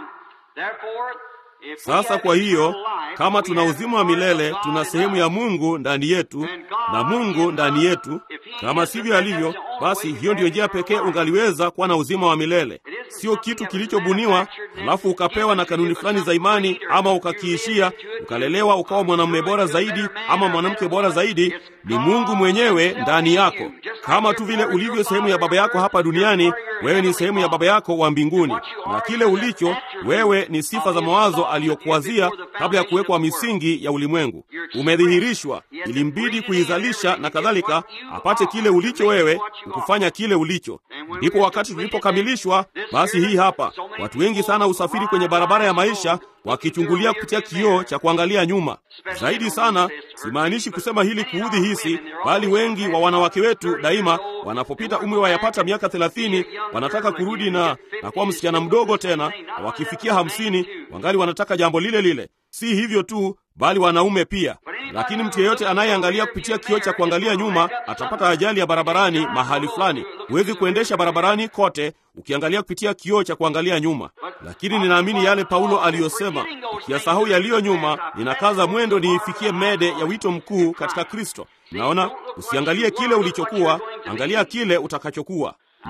Sasa kwa hiyo, kama tuna uzima wa milele, tuna sehemu ya Mungu ndani yetu na Mungu ndani yetu. Kama sivyo alivyo, basi hiyo ndiyo njia pekee ungaliweza kuwa na uzima wa milele. Sio kitu kilichobuniwa halafu ukapewa na kanuni fulani za imani, ama ukakiishia ukalelewa ukawa mwanamume bora zaidi ama mwanamke bora zaidi. Ni Mungu mwenyewe ndani yako, kama tu vile ulivyo sehemu ya baba yako hapa duniani. Wewe ni sehemu ya baba yako wa mbinguni, na kile ulicho wewe ni sifa za mawazo aliyokuwazia kabla ya kuwekwa misingi ya ulimwengu. Umedhihirishwa, ilimbidi kuizalisha na kadhalika, apate kile ulicho wewe, ukufanya kile ulicho. Ndipo wakati tulipokamilishwa, basi hii hapa. Watu wengi sana usafiri kwenye barabara ya maisha wakichungulia kupitia kioo cha kuangalia nyuma. Zaidi sana, simaanishi kusema hili kuudhi hisi, bali wengi wa wanawake wetu daima wanapopita umri wa yapata miaka thelathini wanataka kurudi na na kuwa msichana mdogo tena, na wakifikia hamsini wangali wanataka jambo lile lile. Si hivyo tu, bali wanaume pia. Lakini mtu yeyote anayeangalia kupitia kioo cha kuangalia nyuma atapata ajali ya barabarani mahali fulani. Huwezi kuendesha barabarani kote ukiangalia kupitia kioo cha kuangalia nyuma. Lakini ninaamini yale Paulo aliyosema, ukiyasahau yaliyo nyuma, ninakaza mwendo niifikie mede ya wito mkuu katika Kristo. Naona, usiangalie kile ulichokuwa, angalia kile utakachokuwa. Ni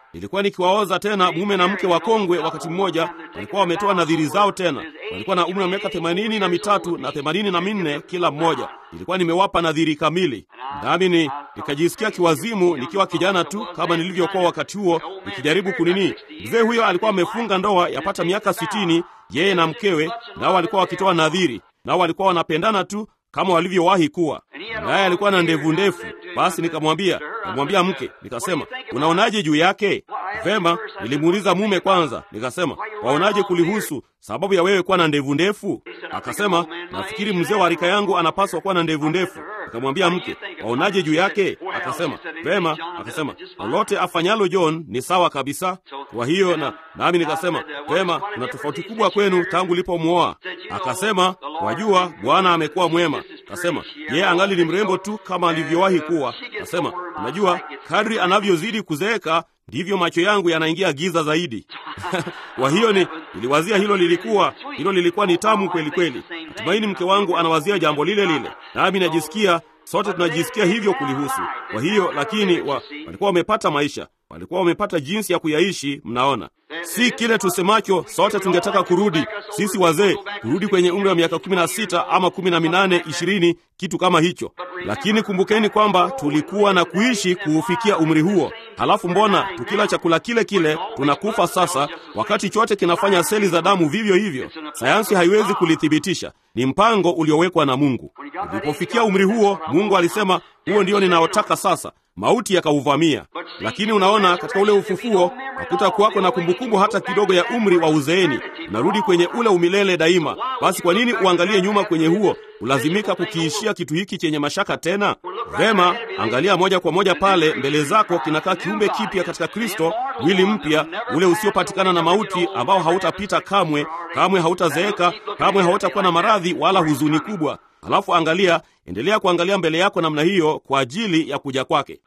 nilikuwa nikiwaoza tena mume na mke wa kongwe. Wakati mmoja walikuwa wametoa nadhiri zao tena, walikuwa na umri wa miaka themanini na mitatu na themanini na minne kila mmoja. Nilikuwa nimewapa nadhiri kamili, nami ni nikajisikia kiwazimu nikiwa kijana tu kama nilivyokuwa wakati huo, nikijaribu kunini. Mzee huyo alikuwa amefunga ndoa yapata miaka sitini, yeye na mkewe, nao walikuwa wakitoa nadhiri, nao walikuwa wanapendana tu kama walivyowahi kuwa. Naye alikuwa na ndevu ndefu. Basi nikamwambia, nikamwambia mke, nikasema, unaonaje juu yake? Vema, nilimuuliza mume kwanza, nikasema, waonaje kulihusu sababu ya wewe kuwa na ndevu ndefu? Akasema, nafikiri mzee wa rika yangu anapaswa kuwa na ndevu ndefu. Nikamwambia mke, waonaje juu yake? Akasema, vema. Akasema, lolote afanyalo John ni sawa kabisa. Kwa hiyo na nami nikasema, vema, kuna tofauti kubwa kwenu tangu ulipomwoa. Akasema, wajua, Bwana amekuwa mwema. Akasema, yeye angali ni mrembo tu kama alivyowahi kuwa. Akasema, unajua, kadri anavyozidi kuzeeka ndivyo macho yangu yanaingia giza zaidi. Kwa hiyo ni niliwazia hilo lilikuwa hilo lilikuwa ni tamu kweli kweli. Natumaini mke wangu anawazia jambo lile lile, nami najisikia, sote tunajisikia hivyo kulihusu. Kwa hiyo lakini wa, walikuwa wamepata maisha, walikuwa wamepata jinsi ya kuyaishi. Mnaona, si kile tusemacho sote tungetaka kurudi, sisi wazee kurudi kwenye umri wa miaka kumi na sita ama kumi na minane ishirini, kitu kama hicho. Lakini kumbukeni kwamba tulikuwa na kuishi kuufikia umri huo. Halafu mbona tukila chakula kile kile tunakufa sasa, wakati chote kinafanya seli za damu vivyo hivyo? Sayansi haiwezi kulithibitisha, ni mpango uliowekwa na Mungu. Ulipofikia umri huo, Mungu alisema, huo ndio ninaotaka sasa mauti yakauvamia. Lakini unaona, katika ule ufufuo hakutakuwako na kumbukumbu hata kidogo ya umri wa uzeeni. Unarudi kwenye ule umilele daima. Basi kwa nini uangalie nyuma kwenye huo? Ulazimika kukiishia kitu hiki chenye mashaka tena? Vema, angalia moja kwa moja pale mbele zako, kinakaa kiumbe kipya katika Kristo, mwili mpya ule usiopatikana na mauti, ambao hautapita kamwe, kamwe hautazeeka, kamwe hautakuwa na maradhi wala huzuni kubwa. Halafu angalia, endelea kuangalia mbele yako namna hiyo kwa ajili ya kuja kwake.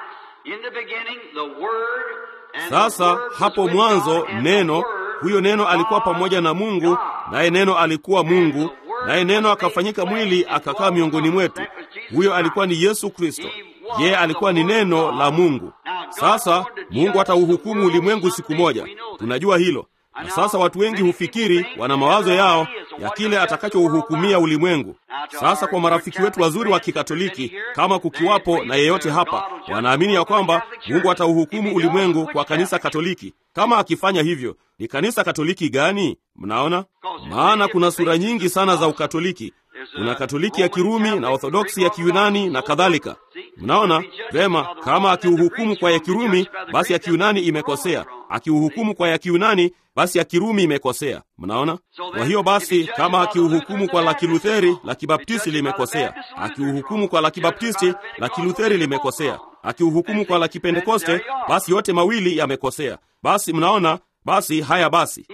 Sasa hapo mwanzo neno, huyo neno alikuwa pamoja na Mungu, naye neno alikuwa Mungu, naye neno akafanyika mwili akakaa miongoni mwetu. Huyo alikuwa ni Yesu Kristo. Yeye alikuwa ni neno la Mungu. Sasa Mungu atauhukumu ulimwengu siku moja, tunajua hilo. Na sasa watu wengi hufikiri, wana mawazo yao ya kile atakachouhukumia ulimwengu. Sasa kwa marafiki wetu wazuri wa Kikatoliki, kama kukiwapo na yeyote hapa, wanaamini ya kwamba Mungu atauhukumu ulimwengu kwa kanisa Katoliki. Kama akifanya hivyo, ni kanisa Katoliki gani? Mnaona, maana kuna sura nyingi sana za Ukatoliki. Kuna Katoliki ya Kirumi na Orthodoksi ya Kiyunani na kadhalika. Mnaona vema, kama akiuhukumu kwa ya Kirumi, basi ya Kiyunani imekosea. Akiuhukumu kwa ya Kiyunani, basi ya Kirumi imekosea. Mnaona? Kwa hiyo basi, kama akiuhukumu kwa la Kilutheri, la Kibaptisti limekosea. Akiuhukumu kwa la Kibaptisti, la Kilutheri limekosea. Akiuhukumu kwa la Kipentekoste, basi yote mawili yamekosea. Basi mnaona, basi haya basi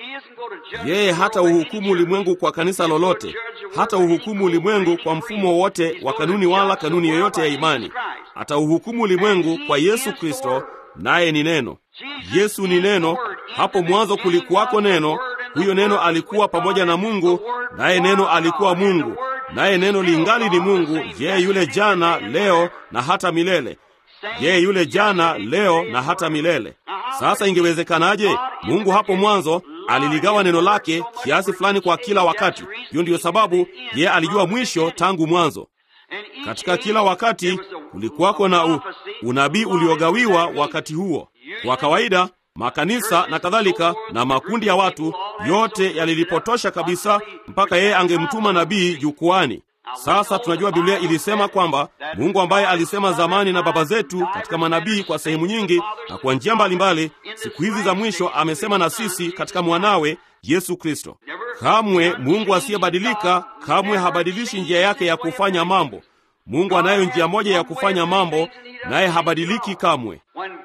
yeye hata uhukumu ulimwengu kwa kanisa lolote, hata uhukumu ulimwengu kwa mfumo wote wa kanuni wala kanuni yoyote ya imani. Atauhukumu ulimwengu kwa Yesu Kristo, naye ni neno. Yesu ni neno. Hapo mwanzo kulikuwako neno, huyo neno alikuwa pamoja na Mungu, naye neno alikuwa Mungu, naye neno lingali ni Mungu, yeye yule jana, leo na hata milele yeye yule jana, leo na hata milele. Sasa ingewezekanaje? Mungu hapo mwanzo aliligawa neno lake kiasi fulani kwa kila wakati. Hiyo ndiyo sababu yeye alijua mwisho tangu mwanzo. Katika kila wakati kulikuwako na u, unabii uliogawiwa wakati huo. Kwa kawaida makanisa na kadhalika na makundi ya watu yote yalilipotosha kabisa mpaka yeye angemtuma nabii jukwani. Sasa tunajua Biblia ilisema kwamba Mungu ambaye alisema zamani na baba zetu katika manabii kwa sehemu nyingi na kwa njia mbalimbali, siku hizi za mwisho amesema na sisi katika mwanawe Yesu Kristo. Kamwe Mungu asiyebadilika, kamwe habadilishi njia yake ya kufanya mambo. Mungu anayo njia moja ya kufanya mambo, naye habadiliki kamwe.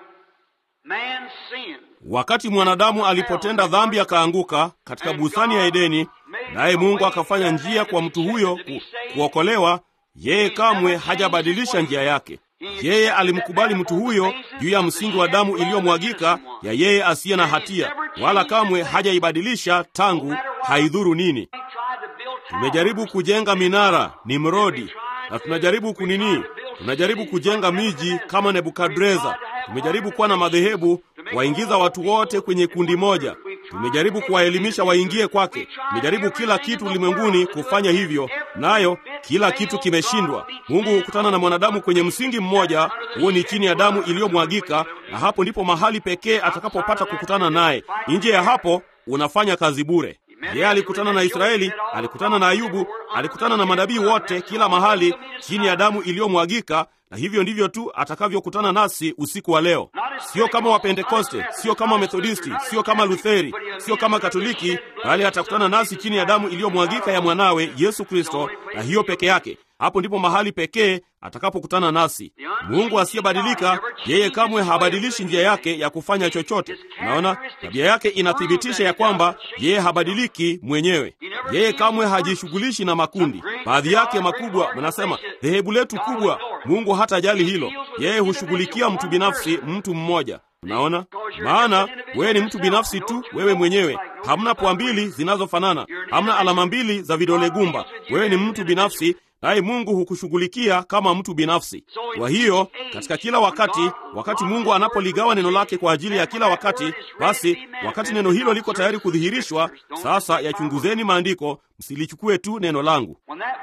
Wakati mwanadamu alipotenda dhambi akaanguka katika bustani ya Edeni, naye Mungu akafanya njia kwa mtu huyo ku, kuokolewa, yeye kamwe hajabadilisha njia yake. Yeye alimkubali mtu huyo juu ya msingi wa damu iliyomwagika ya yeye asiye na hatia, wala kamwe hajaibadilisha tangu, haidhuru nini. Tumejaribu kujenga minara Nimrodi, na tunajaribu kunini, tunajaribu kujenga miji kama Nebukadreza. Tumejaribu kuwa na madhehebu kuwaingiza watu wote kwenye kundi moja. Tumejaribu kuwaelimisha waingie kwake. Tumejaribu kila kitu ulimwenguni kufanya hivyo, nayo kila kitu kimeshindwa. Mungu hukutana na mwanadamu kwenye msingi mmoja, huo ni chini ya damu iliyomwagika, na hapo ndipo mahali pekee atakapopata kukutana naye. Nje ya hapo unafanya kazi bure. Yeye alikutana na Israeli, alikutana na Ayubu, alikutana na manabii wote kila mahali chini ya damu iliyomwagika, na hivyo ndivyo tu atakavyokutana nasi usiku wa leo. Sio kama Wapentekoste, sio kama Methodisti, sio kama Lutheri, sio kama Katoliki, bali atakutana nasi chini ya damu iliyomwagika ya mwanawe Yesu Kristo, na hiyo peke yake. Hapo ndipo mahali pekee atakapokutana nasi. Mungu asiyebadilika, yeye kamwe habadilishi njia yake ya kufanya chochote. Unaona, tabia yake inathibitisha ya kwamba yeye habadiliki mwenyewe. Yeye kamwe hajishughulishi na makundi. Baadhi yake makubwa mnasema dhehebu letu kubwa. Mungu hatajali hilo, yeye hushughulikia mtu binafsi, mtu mmoja. Unaona, maana wewe ni mtu binafsi tu, wewe mwenyewe. Hamna pua mbili zinazofanana, hamna alama mbili za vidole gumba. Wewe ni mtu binafsi naye Mungu hukushughulikia kama mtu binafsi. Kwa hiyo katika kila wakati, wakati Mungu anapoligawa neno lake kwa ajili ya kila wakati, basi wakati neno hilo liko tayari kudhihirishwa, sasa yachunguzeni maandiko, msilichukue tu neno langu.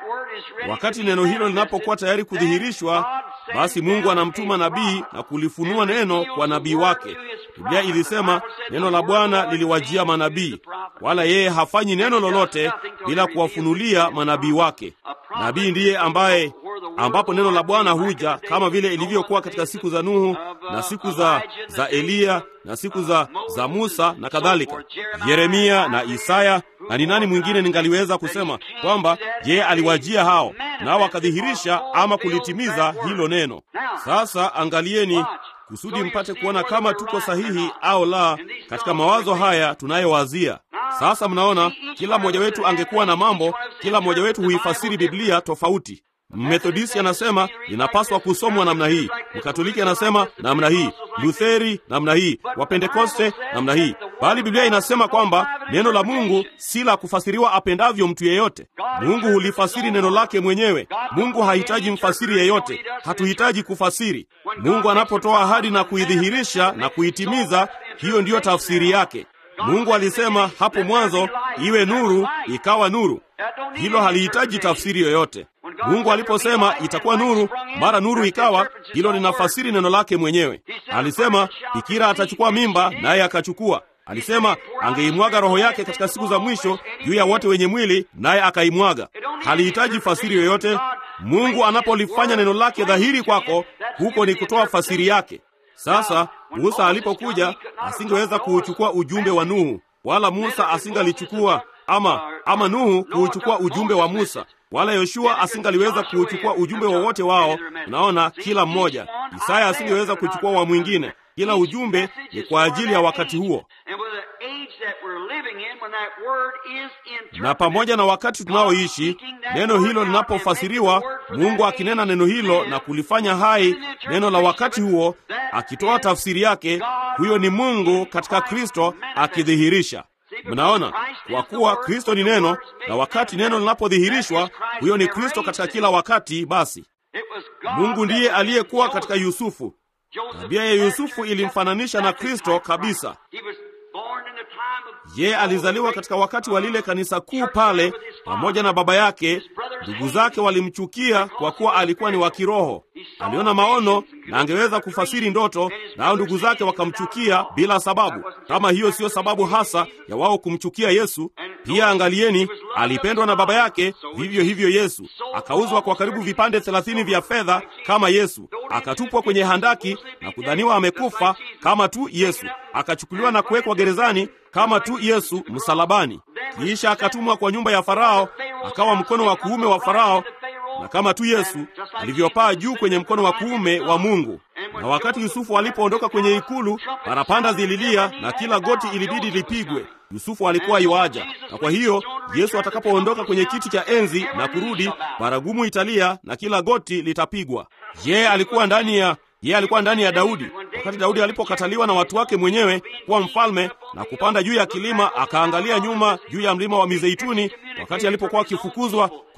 Wakati neno hilo linapokuwa tayari kudhihirishwa, basi Mungu anamtuma nabii na kulifunua neno kwa nabii wake. Biblia ilisema neno la Bwana liliwajia manabii, wala yeye hafanyi neno lolote bila kuwafunulia manabii wake. Nabii ndiye ambaye ambapo neno la Bwana huja kama vile ilivyokuwa katika siku za Nuhu na siku za, za Eliya na siku za, za Musa na kadhalika, Yeremia na Isaya. Na ni nani mwingine ningaliweza kusema kwamba je, aliwajia hao nao wakadhihirisha ama kulitimiza hilo neno? Sasa angalieni kusudi mpate kuona kama tuko sahihi au la katika mawazo haya tunayowazia. Sasa mnaona, kila mmoja wetu angekuwa na mambo, kila mmoja wetu huifasiri Biblia tofauti. Mmethodisti anasema inapaswa kusomwa namna hii, Mkatoliki anasema namna hii, Lutheri namna hii, Wapentekoste namna hii, bali Biblia inasema kwamba neno la Mungu si la kufasiriwa apendavyo mtu yeyote. Mungu hulifasiri neno lake mwenyewe. Mungu hahitaji mfasiri yeyote, hatuhitaji kufasiri. Mungu anapotoa ahadi na kuidhihirisha na kuitimiza, hiyo ndiyo tafsiri yake. Mungu alisema hapo mwanzo, iwe nuru, ikawa nuru. Hilo halihitaji tafsiri yoyote. Mungu aliposema itakuwa nuru, mara nuru ikawa, hilo linafasiri neno lake mwenyewe. Alisema bikira atachukua mimba, naye akachukua. Alisema angeimwaga roho yake katika siku za mwisho juu ya wote wenye mwili, naye akaimwaga. Halihitaji fasiri yoyote. Mungu anapolifanya neno lake dhahiri kwako, huko ni kutoa fasiri yake. Sasa Musa alipokuja asingeweza kuuchukua ujumbe wa Nuhu, wala Musa asingalichukua ama ama Nuhu kuuchukua ujumbe wa Musa, wala Yoshua asingaliweza kuuchukua ujumbe wowote wao. Unaona, kila mmoja. Isaya asingeweza kuchukua wa mwingine. Kila ujumbe ni kwa ajili ya wakati huo, na pamoja na wakati tunaoishi, neno hilo linapofasiriwa, Mungu akinena neno hilo na kulifanya hai neno la wakati huo, akitoa tafsiri yake, huyo ni Mungu katika Kristo akidhihirisha. Mnaona, kwa kuwa Kristo ni neno, na wakati neno linapodhihirishwa, huyo ni Kristo katika kila wakati. Basi Mungu ndiye aliyekuwa katika Yusufu. Tabia ya Yusufu ilimfananisha na Kristo kabisa. Yeye alizaliwa katika wakati wa lile kanisa kuu pale pamoja na baba yake. Ndugu zake walimchukia kwa kuwa alikuwa ni wa kiroho. Aliona maono na angeweza kufasiri ndoto, nao ndugu zake wakamchukia bila sababu. Kama hiyo siyo sababu hasa ya wao kumchukia Yesu. Pia angalieni, alipendwa na baba yake, vivyo hivyo Yesu. Akauzwa kwa karibu vipande thelathini vya fedha kama Yesu, akatupwa kwenye handaki na kudhaniwa amekufa kama tu Yesu, akachukuliwa na kuwekwa gerezani kama tu Yesu msalabani. Kisha akatumwa kwa nyumba ya Farao, akawa mkono wa kuume wa Farao, na kama tu Yesu alivyopaa juu kwenye mkono wa kuume wa Mungu. Na wakati Yusufu alipoondoka kwenye ikulu, parapanda zililia na kila goti ilibidi lipigwe. Yusufu alikuwa iwaja, na kwa hiyo Yesu atakapoondoka kwenye kiti cha enzi na kurudi, baragumu italia na kila goti litapigwa. Yeye alikuwa ndani ya yeye alikuwa ndani ya Daudi. Wakati Daudi alipokataliwa na watu wake mwenyewe kuwa mfalme na kupanda juu ya kilima, akaangalia nyuma juu ya mlima wa Mizeituni, wakati alipokuwa akifukuzwa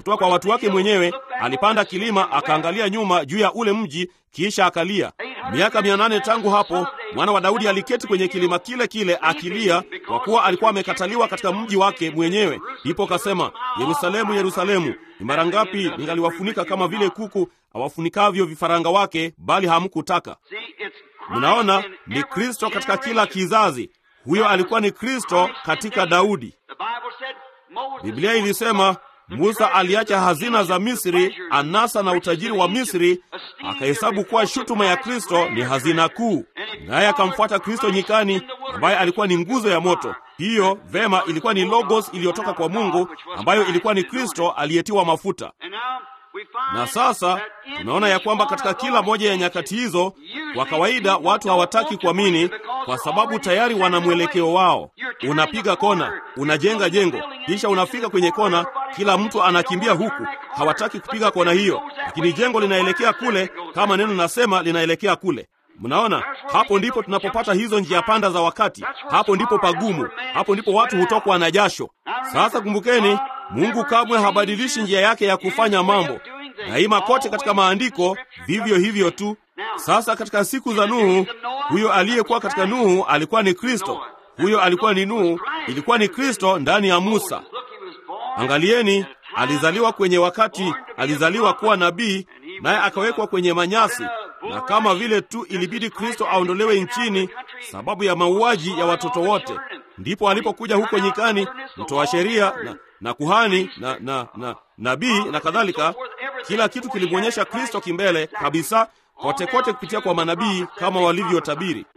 kutoka kwa watu wake mwenyewe. Alipanda kilima, akaangalia nyuma juu ya ule mji, kisha akalia. Miaka mia nane tangu hapo, mwana wa Daudi aliketi kwenye kilima kile kile akilia, kwa kuwa alikuwa amekataliwa katika mji wake mwenyewe. Ndipo kasema, Yerusalemu, Yerusalemu, ni mara ngapi ningaliwafunika kama vile kuku awafunikavyo vifaranga wake, bali hamkutaka. Mnaona, ni Kristo katika kila kizazi. Huyo alikuwa ni Kristo katika Daudi. Biblia ilisema Musa aliacha hazina za Misri, anasa na utajiri wa Misri, akahesabu kuwa shutuma ya Kristo ni hazina kuu, naye akamfuata Kristo nyikani, ambaye alikuwa ni nguzo ya moto. Hiyo vema, ilikuwa ni logos iliyotoka kwa Mungu, ambayo ilikuwa ni Kristo aliyetiwa mafuta. Na sasa tunaona ya kwamba katika kila moja ya nyakati hizo, kwa kawaida watu hawataki kuamini kwa sababu tayari wana mwelekeo wao. Unapiga kona, unajenga jengo, kisha unafika kwenye kona, kila mtu anakimbia huku. Hawataki kupiga kona hiyo, lakini jengo linaelekea kule, kama neno nasema linaelekea kule. Mnaona, hapo ndipo tunapopata hizo njia panda za wakati. Hapo ndipo pagumu, hapo ndipo watu hutokwa na jasho. Sasa kumbukeni, Mungu kamwe habadilishi njia yake ya kufanya mambo. Daima kote katika maandiko vivyo hivyo tu. Sasa katika siku za Nuhu, huyo aliyekuwa katika Nuhu alikuwa ni Kristo. Huyo alikuwa ni Nuhu, ilikuwa ni Kristo ndani ya Musa. Angalieni, alizaliwa kwenye wakati, alizaliwa kuwa nabii, naye akawekwa kwenye manyasi, na kama vile tu ilibidi Kristo aondolewe nchini sababu ya mauaji ya watoto wote, ndipo alipokuja huko nyikani, mtoa sheria na, na kuhani na, na, na nabii na kadhalika. Kila kitu kilimwonyesha Kristo kimbele kabisa, kote kote kupitia kwa manabii kama walivyotabiri.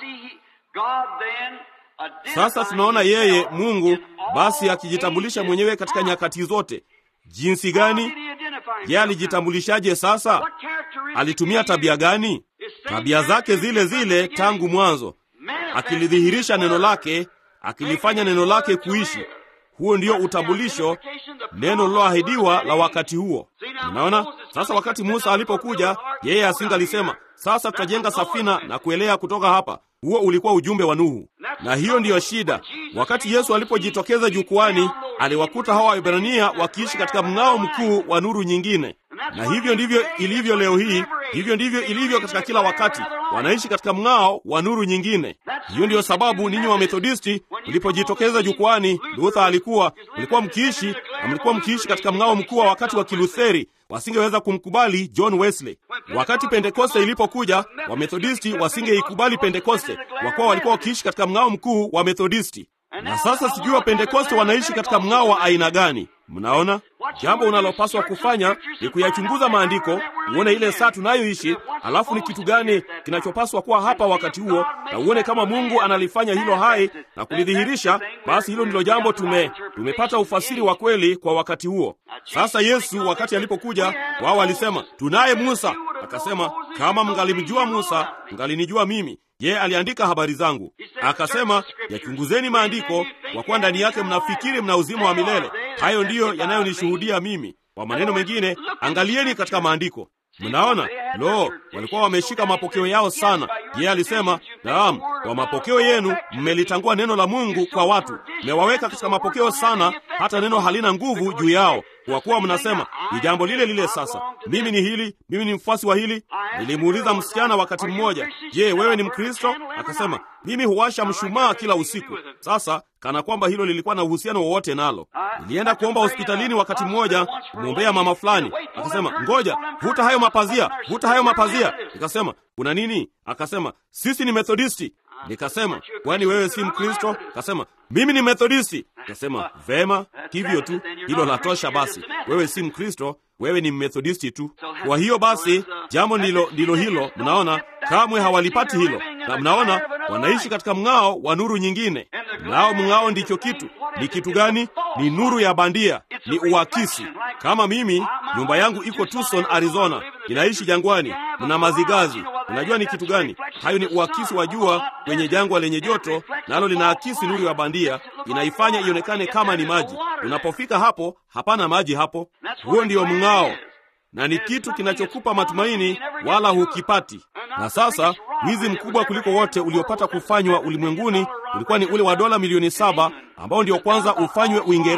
Sasa tunaona yeye Mungu basi akijitambulisha mwenyewe katika nyakati zote. Jinsi gani? Yeye alijitambulishaje? Sasa alitumia tabia gani? Tabia zake zile zile tangu mwanzo, akilidhihirisha neno lake, akilifanya neno lake kuishi. Huo ndio utambulisho, neno liloahidiwa la wakati huo. Unaona, sasa wakati Musa alipokuja, yeye asingalisema sasa tutajenga safina na kuelea kutoka hapa. Huo ulikuwa ujumbe wa Nuhu, na hiyo ndiyo shida. Wakati Yesu alipojitokeza jukwani, aliwakuta hawa Waebrania wakiishi katika mng'ao mkuu wa nuru nyingine, na hivyo ndivyo ilivyo leo hii. Hivyo ndivyo ilivyo katika kila wakati, wanaishi katika mng'ao wa nuru nyingine. Hiyo ndiyo sababu ninyi wa Methodisti mlipojitokeza jukwani, Luther alikuwa mlikuwa mkiishi na mlikuwa mkiishi katika mng'ao mkuu wa wakati wa Kilutheri, wasingeweza kumkubali John Wesley. Wakati Pentekoste ilipokuja, Wamethodisti wasingeikubali Pentekoste kwa kuwa walikuwa wakiishi katika mng'ao mkuu wa Methodisti. Na sasa sijui wa Pentekoste wanaishi katika mng'ao wa aina gani? Mnaona, jambo unalopaswa kufanya ni kuyachunguza maandiko, uone ile saa tunayoishi, alafu ni kitu gani kinachopaswa kuwa hapa wakati huo, na uone kama Mungu analifanya hilo hai na kulidhihirisha. Basi hilo ndilo jambo tume tumepata ufasiri wa kweli kwa wakati huo. Sasa Yesu wakati alipokuja, wao walisema tunaye Musa. Akasema, kama mngalimjua Musa, mngalinijua mimi yeye aliandika habari zangu. Akasema, yachunguzeni maandiko, kwa kuwa ndani yake mnafikiri mna uzima wa milele. Hayo ndiyo yanayonishuhudia mimi. Kwa maneno mengine, angalieni katika maandiko. Mnaona, lo, walikuwa wameshika mapokeo yao sana. Yeye alisema, naam, kwa mapokeo yenu mmelitangua neno la Mungu kwa watu, mmewaweka katika mapokeo sana, hata neno halina nguvu juu yao, kwa kuwa mnasema ni jambo lile lile. Sasa mimi ni hili, mimi ni mfuasi wa hili. Nilimuuliza msichana wakati mmoja, je, wewe ni Mkristo? Akasema, mimi huwasha mshumaa kila usiku. Sasa kana kwamba hilo lilikuwa na uhusiano wowote nalo. Nilienda kuomba hospitalini wakati mmoja kumwombea mama fulani, akasema, ngoja, vuta hayo mapazia, vuta hayo mapazia. Nikasema, kuna nini? Akasema, sisi ni Methodisti. Nikasema, kwani wewe si Mkristo? Akasema, mimi ni Methodisti. Nikasema, vema, hivyo tu, hilo latosha. Basi wewe si Mkristo, wewe ni Methodisti tu. Kwa hiyo basi, jambo ndilo ndilo hilo. Mnaona, kamwe hawalipati hilo, na mnaona wanaishi katika mng'ao wa nuru nyingine. Nao mng'ao ndicho kitu. Ni kitu gani? Ni nuru ya bandia, ni uakisi. Kama mimi, nyumba yangu iko Tucson, Arizona, inaishi jangwani, mna mazigazi. Unajua ni kitu gani? Hayo ni uakisi wa jua kwenye jangwa lenye joto, nalo linaakisi nuru ya bandia, inaifanya ionekane kama ni maji. Unapofika hapo, hapana maji hapo. Huo ndio mng'ao, na ni kitu kinachokupa matumaini, wala hukipati. Na sasa wizi mkubwa kuliko wote uliopata kufanywa ulimwenguni ulikuwa ni ule wa dola milioni saba ambao ndio kwanza ufanywe Uingereza.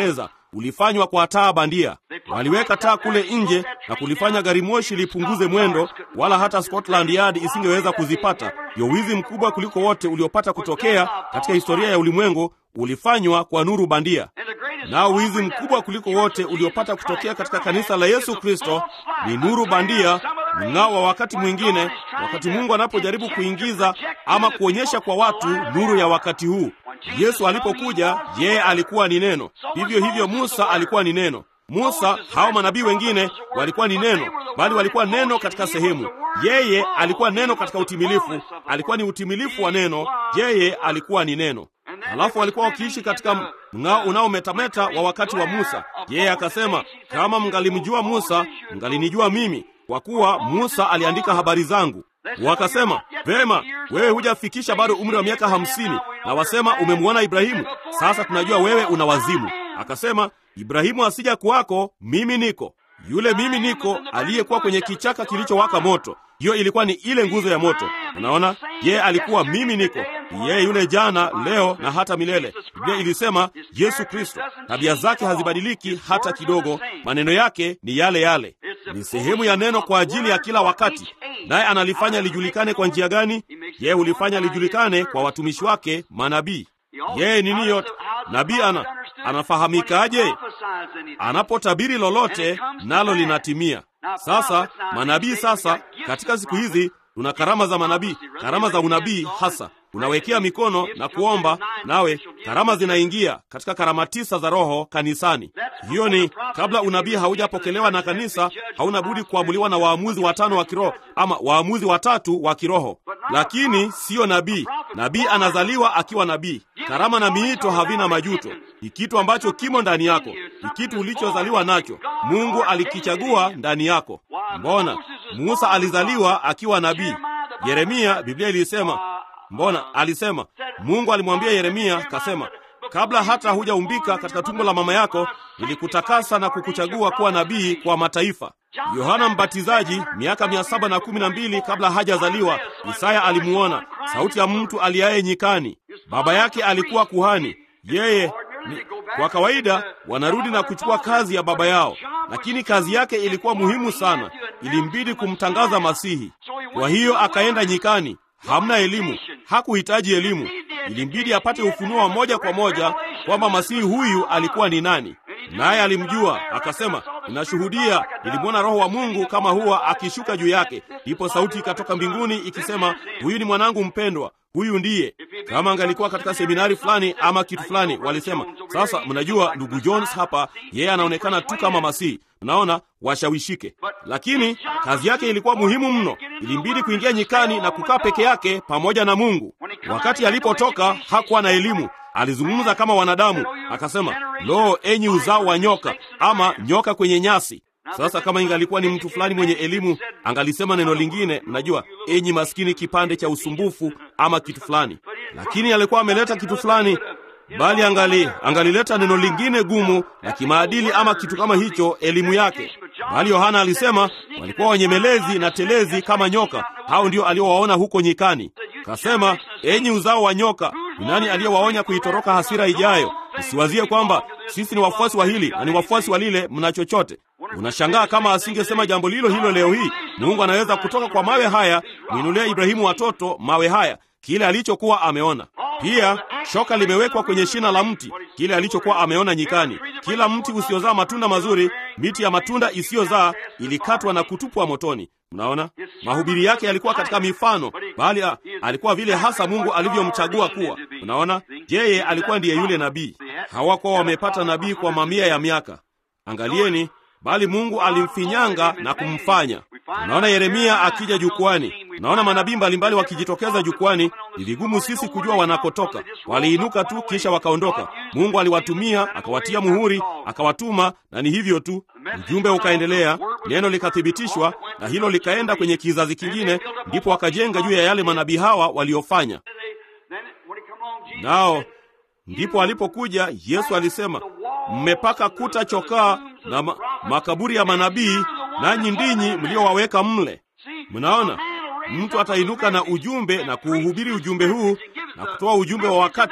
ulifanywa kwa taa bandia. Waliweka taa kule nje na kulifanya gari moshi lipunguze mwendo, wala hata Scotland Yard isingeweza kuzipata. Ndio wizi mkubwa kuliko wote uliopata kutokea katika historia ya ulimwengu, ulifanywa kwa nuru bandia. Nao wizi mkubwa kuliko wote uliopata kutokea katika kanisa la Yesu Kristo ni nuru bandia, mng'ao wa wakati mwingine, wakati Mungu anapojaribu kuingiza ama kuonyesha kwa watu nuru ya wakati huu. Yesu alipokuja, yeye alikuwa ni neno. Vivyo hivyo Musa alikuwa ni neno. Musa, hao manabii wengine walikuwa ni neno, bali walikuwa neno katika sehemu. Yeye alikuwa neno katika utimilifu, alikuwa ni utimilifu wa neno. Yeye alikuwa ni neno. Halafu walikuwa wakiishi katika mng'ao unaometameta wa wakati wa Musa. Yeye akasema, kama mngalimjua Musa, mngalinijua mimi, kwa kuwa Musa aliandika habari zangu. Wakasema, vema, wewe hujafikisha bado umri wa miaka hamsini na wasema umemwona Ibrahimu. Sasa tunajua wewe una wazimu. Akasema, Ibrahimu asija kuwako, mimi niko. Yule mimi niko aliyekuwa kwenye kichaka kilichowaka moto, hiyo ilikuwa ni ile nguzo ya moto. Unaona, yeye alikuwa mimi niko, yeye yule jana, leo na hata milele. Biblia ilisema Yesu Kristo, tabia zake hazibadiliki hata kidogo, maneno yake ni yale yale. Ni sehemu ya neno kwa ajili ya kila wakati, naye analifanya lijulikane kwa njia gani? Yeye hulifanya lijulikane kwa watumishi wake manabii. Yeye nini yote nabii ana anafahamikaje? Anapotabiri lolote nalo linatimia. Sasa manabii, sasa katika siku hizi tuna karama za manabii, karama za unabii hasa unawekea mikono na kuomba, nawe karama zinaingia katika karama tisa za Roho kanisani. Hiyo ni kabla unabii haujapokelewa na kanisa, hauna budi kuamuliwa na waamuzi watano wa kiroho ama waamuzi watatu wa kiroho, lakini siyo nabii. Nabii anazaliwa akiwa nabii. Karama na miito havina majuto, ni kitu ambacho kimo ndani yako, ni kitu ulichozaliwa nacho. Mungu alikichagua ndani yako. Mbona Musa alizaliwa akiwa nabii? Yeremia, Biblia ilisema Mbona alisema, Mungu alimwambia Yeremia, kasema, kabla hata hujaumbika katika tumbo la mama yako nilikutakasa na kukuchagua kuwa nabii kwa mataifa. Yohana Mbatizaji miaka mia saba na kumi na mbili kabla hajazaliwa, Isaya alimuona sauti ya mtu aliaye nyikani. Baba yake alikuwa kuhani. Yeye ni, kwa kawaida wanarudi na kuchukua kazi ya baba yao, lakini kazi yake ilikuwa muhimu sana, ilimbidi kumtangaza Masihi. Kwa hiyo akaenda nyikani. Hamna elimu, hakuhitaji elimu, ilimbidi apate ufunuo wa moja kwa moja kwamba masihi huyu alikuwa ni nani. Naye alimjua akasema, ninashuhudia, nilimwona Roho wa Mungu kama huwa akishuka juu yake. Ndipo sauti ikatoka mbinguni ikisema, huyu ni mwanangu mpendwa, huyu ndiye. Kama angalikuwa katika seminari fulani ama kitu fulani, walisema sasa, mnajua ndugu Jones hapa, yeye anaonekana tu kama masihi Mnaona, washawishike. Lakini kazi yake ilikuwa muhimu mno, ilimbidi kuingia nyikani na kukaa peke yake pamoja na Mungu. Wakati alipotoka hakuwa na elimu, alizungumza kama wanadamu, akasema, lo, enyi uzao wa nyoka, ama nyoka kwenye nyasi. Sasa kama ingalikuwa ni mtu fulani mwenye elimu, angalisema neno lingine, mnajua, enyi maskini kipande cha usumbufu ama kitu fulani, lakini alikuwa ameleta kitu fulani bali angali angalileta neno lingine gumu la kimaadili ama kitu kama hicho, elimu yake. Bali Yohana alisema walikuwa wanyemelezi na telezi kama nyoka. Hao ndio aliowaona huko nyikani. Kasema, enyi uzao wa nyoka, ni nani aliyewaonya kuitoroka hasira ijayo? Msiwazie kwamba sisi ni wafuasi wa hili na ni wafuasi wa lile, mna chochote. Unashangaa kama asingesema jambo lilo hilo leo hii. Mungu anaweza kutoka kwa mawe haya mwinulia Ibrahimu watoto mawe haya kile alichokuwa ameona. Pia shoka limewekwa kwenye shina la mti, kile alichokuwa ameona nyikani. Kila mti usiozaa matunda mazuri, miti ya matunda isiyozaa ilikatwa na kutupwa motoni. Mnaona, mahubiri yake yalikuwa katika mifano, bali alikuwa vile hasa Mungu alivyomchagua kuwa. Unaona, yeye alikuwa ndiye yule nabii. Hawakuwa wamepata nabii kwa mamia ya miaka. Angalieni, bali Mungu alimfinyanga na kumfanya. Unaona Yeremia akija jukwani, naona manabii mbalimbali wakijitokeza jukwani. Ni vigumu sisi kujua wanakotoka. Waliinuka tu kisha wakaondoka. Mungu aliwatumia akawatia muhuri, akawatuma, na ni hivyo tu. Ujumbe ukaendelea, neno likathibitishwa, na hilo likaenda kwenye kizazi kingine, ndipo wakajenga juu ya yale manabii hawa waliofanya nao. Ndipo alipokuja Yesu alisema, mmepaka kuta chokaa na ma makaburi ya manabii nanyi ndinyi mliowaweka mle. Mnaona, mtu atainuka na ujumbe na kuuhubiri ujumbe huu na kutoa ujumbe wa wakati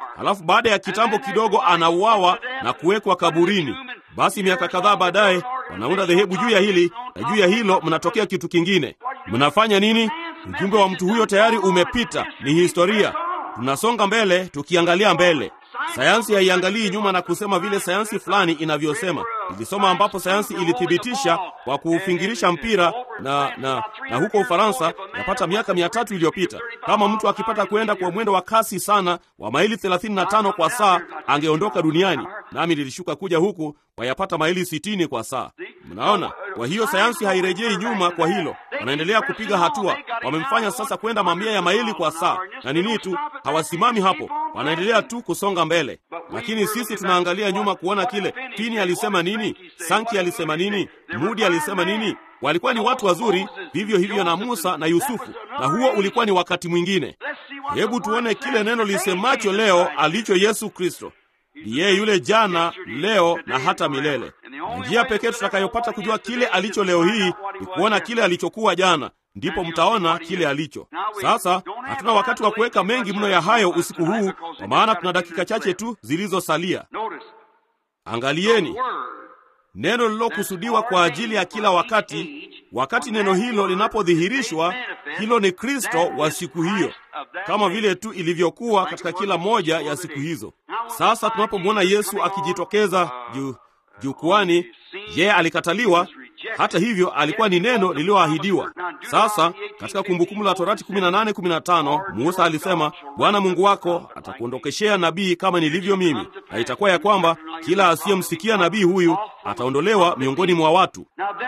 halafu baada ya kitambo kidogo anauawa na kuwekwa kaburini. Basi miaka kadhaa baadaye wanaunda dhehebu juu ya hili, na juu ya hilo mnatokea kitu kingine. Mnafanya nini? Ujumbe wa mtu huyo tayari umepita, ni historia. Tunasonga mbele tukiangalia mbele. Sayansi haiangalii nyuma na kusema vile sayansi fulani inavyosema. Ilisoma ambapo sayansi ilithibitisha kwa kuufingirisha mpira na, na, na huko Ufaransa yapata miaka mia tatu iliyopita, kama mtu akipata kwenda kwa mwendo wa kasi sana wa maili 35 kwa saa angeondoka duniani, nami nilishuka kuja huku kwa yapata maili 60 kwa saa. Mnaona? Kwa hiyo sayansi hairejei nyuma kwa hilo, wanaendelea kupiga hatua. Wamemfanya sasa kwenda mamia ya maili kwa saa, na nini tu, hawasimami hapo, wanaendelea tu kusonga mbele. Lakini sisi tunaangalia nyuma kuona kile Tini alisema nini, Sanki alisema nini, Mudi alisema nini. Walikuwa ni watu wazuri, vivyo hivyo na Musa na Yusufu, na huo ulikuwa ni wakati mwingine. Hebu tuone kile neno lisemacho leo alicho Yesu Kristo. Ni yeye yule jana, leo na hata milele. Na njia pekee tutakayopata kujua kile alicho leo hii ni kuona kile alichokuwa jana, ndipo mtaona kile alicho sasa. Hatuna wakati wa kuweka mengi mno ya hayo usiku huu, kwa maana tuna dakika chache tu zilizosalia. Angalieni neno lililokusudiwa kwa ajili ya kila wakati. Wakati neno hilo linapodhihirishwa, hilo ni Kristo wa siku hiyo, kama vile tu ilivyokuwa katika kila moja ya siku hizo. Sasa tunapomwona Yesu akijitokeza juu jukwani, yeye alikataliwa. Hata hivyo alikuwa ni neno lililoahidiwa. Sasa katika Kumbukumbu la Torati 18:15 Musa alisema, Bwana Mungu wako atakuondokeshea nabii kama nilivyo mimi, na itakuwa ya kwamba kila asiyemsikia nabii huyu ataondolewa miongoni mwa watu.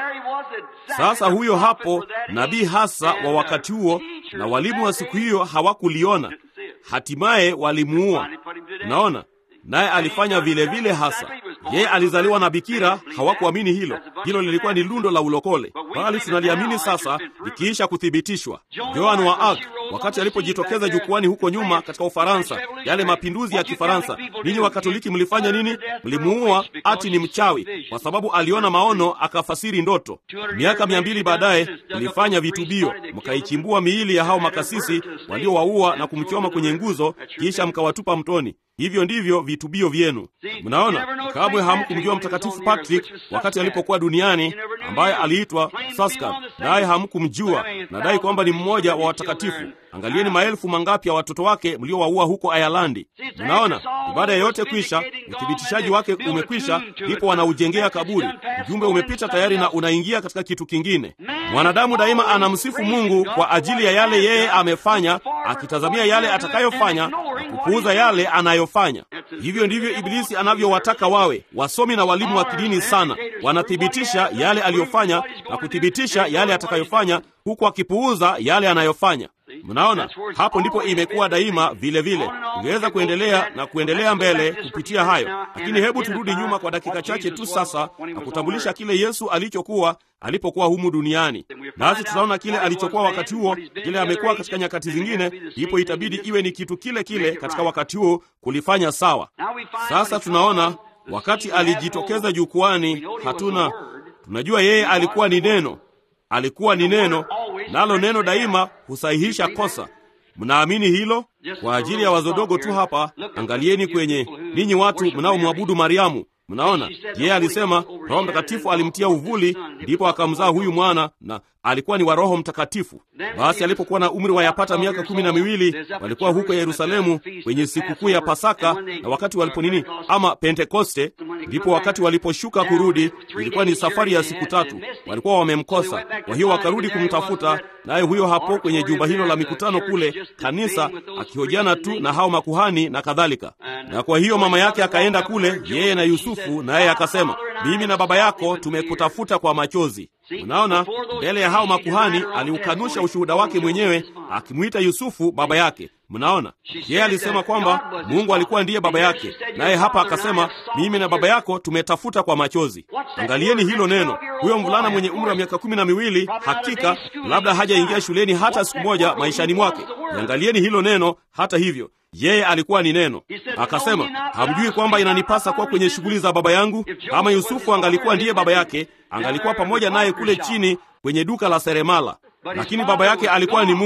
Sasa huyo hapo nabii hasa wa wakati huo, na walimu wa siku hiyo hawakuliona, hatimaye walimuua. Unaona, naye alifanya vile vile hasa. Yeye alizaliwa na bikira, hawakuamini hilo. Hilo lilikuwa ni lundo la ulokole, bali tunaliamini sasa likiisha kuthibitishwa. Joan wa Arc wakati alipojitokeza jukwani huko nyuma katika Ufaransa, yale mapinduzi ya Kifaransa, ninyi Wakatoliki mlifanya nini? Mlimuua ati ni mchawi, kwa sababu aliona maono akafasiri ndoto. Miaka mia mbili baadaye mlifanya vitubio, mkaichimbua miili ya hao makasisi waliowaua na kumchoma kwenye nguzo, kisha mkawatupa mtoni. Hivyo ndivyo vitubio vyenu. Mnaona, kamwe hamkumjua Mtakatifu Patrick wakati alipokuwa duniani, ambaye aliitwa Saskar, naye hamkumjua. Nadai kwamba ni mmoja wa watakatifu. Angalieni maelfu mangapi ya watoto wake mliowaua huko Ayalandi. Mnaona, ibada yoyote kwisha, uthibitishaji wake umekwisha, ndipo wanaujengea kaburi. Ujumbe umepita tayari na unaingia katika kitu kingine. Mwanadamu daima anamsifu Mungu kwa ajili ya yale yeye amefanya, akitazamia yale atakayofanya na kupuuza yale anayofanya. Hivyo ndivyo Ibilisi anavyowataka wawe wasomi na walimu wa kidini sana, wanathibitisha yale aliyofanya na kuthibitisha yale atakayofanya, huku akipuuza yale anayofanya. Mnaona, hapo ndipo imekuwa daima vile vile. Ingeweza kuendelea na kuendelea mbele kupitia hayo, lakini hebu turudi nyuma kwa dakika chache tu sasa na kutambulisha kile Yesu alichokuwa alipokuwa humu duniani, nasi tunaona kile alichokuwa wakati huo, kile amekuwa katika nyakati zingine, ndipo itabidi iwe ni kitu kile kile katika wakati huo kulifanya sawa. Sasa tunaona wakati alijitokeza jukwani, hatuna tunajua yeye alikuwa ni neno alikuwa ni neno, nalo neno daima husahihisha kosa. Mnaamini hilo? Kwa ajili ya wazo dogo tu hapa, angalieni kwenye ninyi watu mnaomwabudu Mariamu. Mnaona, yeye alisema Roho Mtakatifu alimtia uvuli, ndipo akamzaa huyu mwana, na alikuwa ni wa Roho Mtakatifu. Basi alipokuwa na umri wa yapata miaka kumi na miwili, walikuwa huko Yerusalemu kwenye sikukuu ya Pasaka, na wakati walipo nini ama Pentekoste, ndipo wakati waliposhuka kurudi, ilikuwa ni safari ya siku tatu. Walikuwa wamemkosa, kwa hiyo wakarudi kumtafuta, naye huyo hapo kwenye jumba hilo la mikutano kule kanisa, akihojiana tu na hao makuhani na kadhalika. Na kwa hiyo mama yake akaenda kule, yeye na Yusufu, naye akasema, mimi na baba yako tumekutafuta kwa machozi. Unaona, mbele ya hao makuhani aliukanusha ushuhuda wake mwenyewe, akimwita Yusufu baba yake. Mnaona, yeye alisema kwamba Mungu alikuwa ndiye baba yake, naye hapa akasema mimi na baba yako tumetafuta kwa machozi. Angalieni hilo neno. Huyo mvulana mwenye umri wa miaka kumi na miwili, hakika labda hajaingia shuleni hata siku moja maishani mwake. Angalieni hilo neno. Hata hivyo yeye alikuwa ni neno. Akasema, hamjui kwamba inanipasa kuwa kwenye shughuli za baba yangu? Kama Yusufu angalikuwa ndiye baba yake, angalikuwa pamoja naye kule chini kwenye duka la seremala, lakini baba yake alikuwa ni Mungu.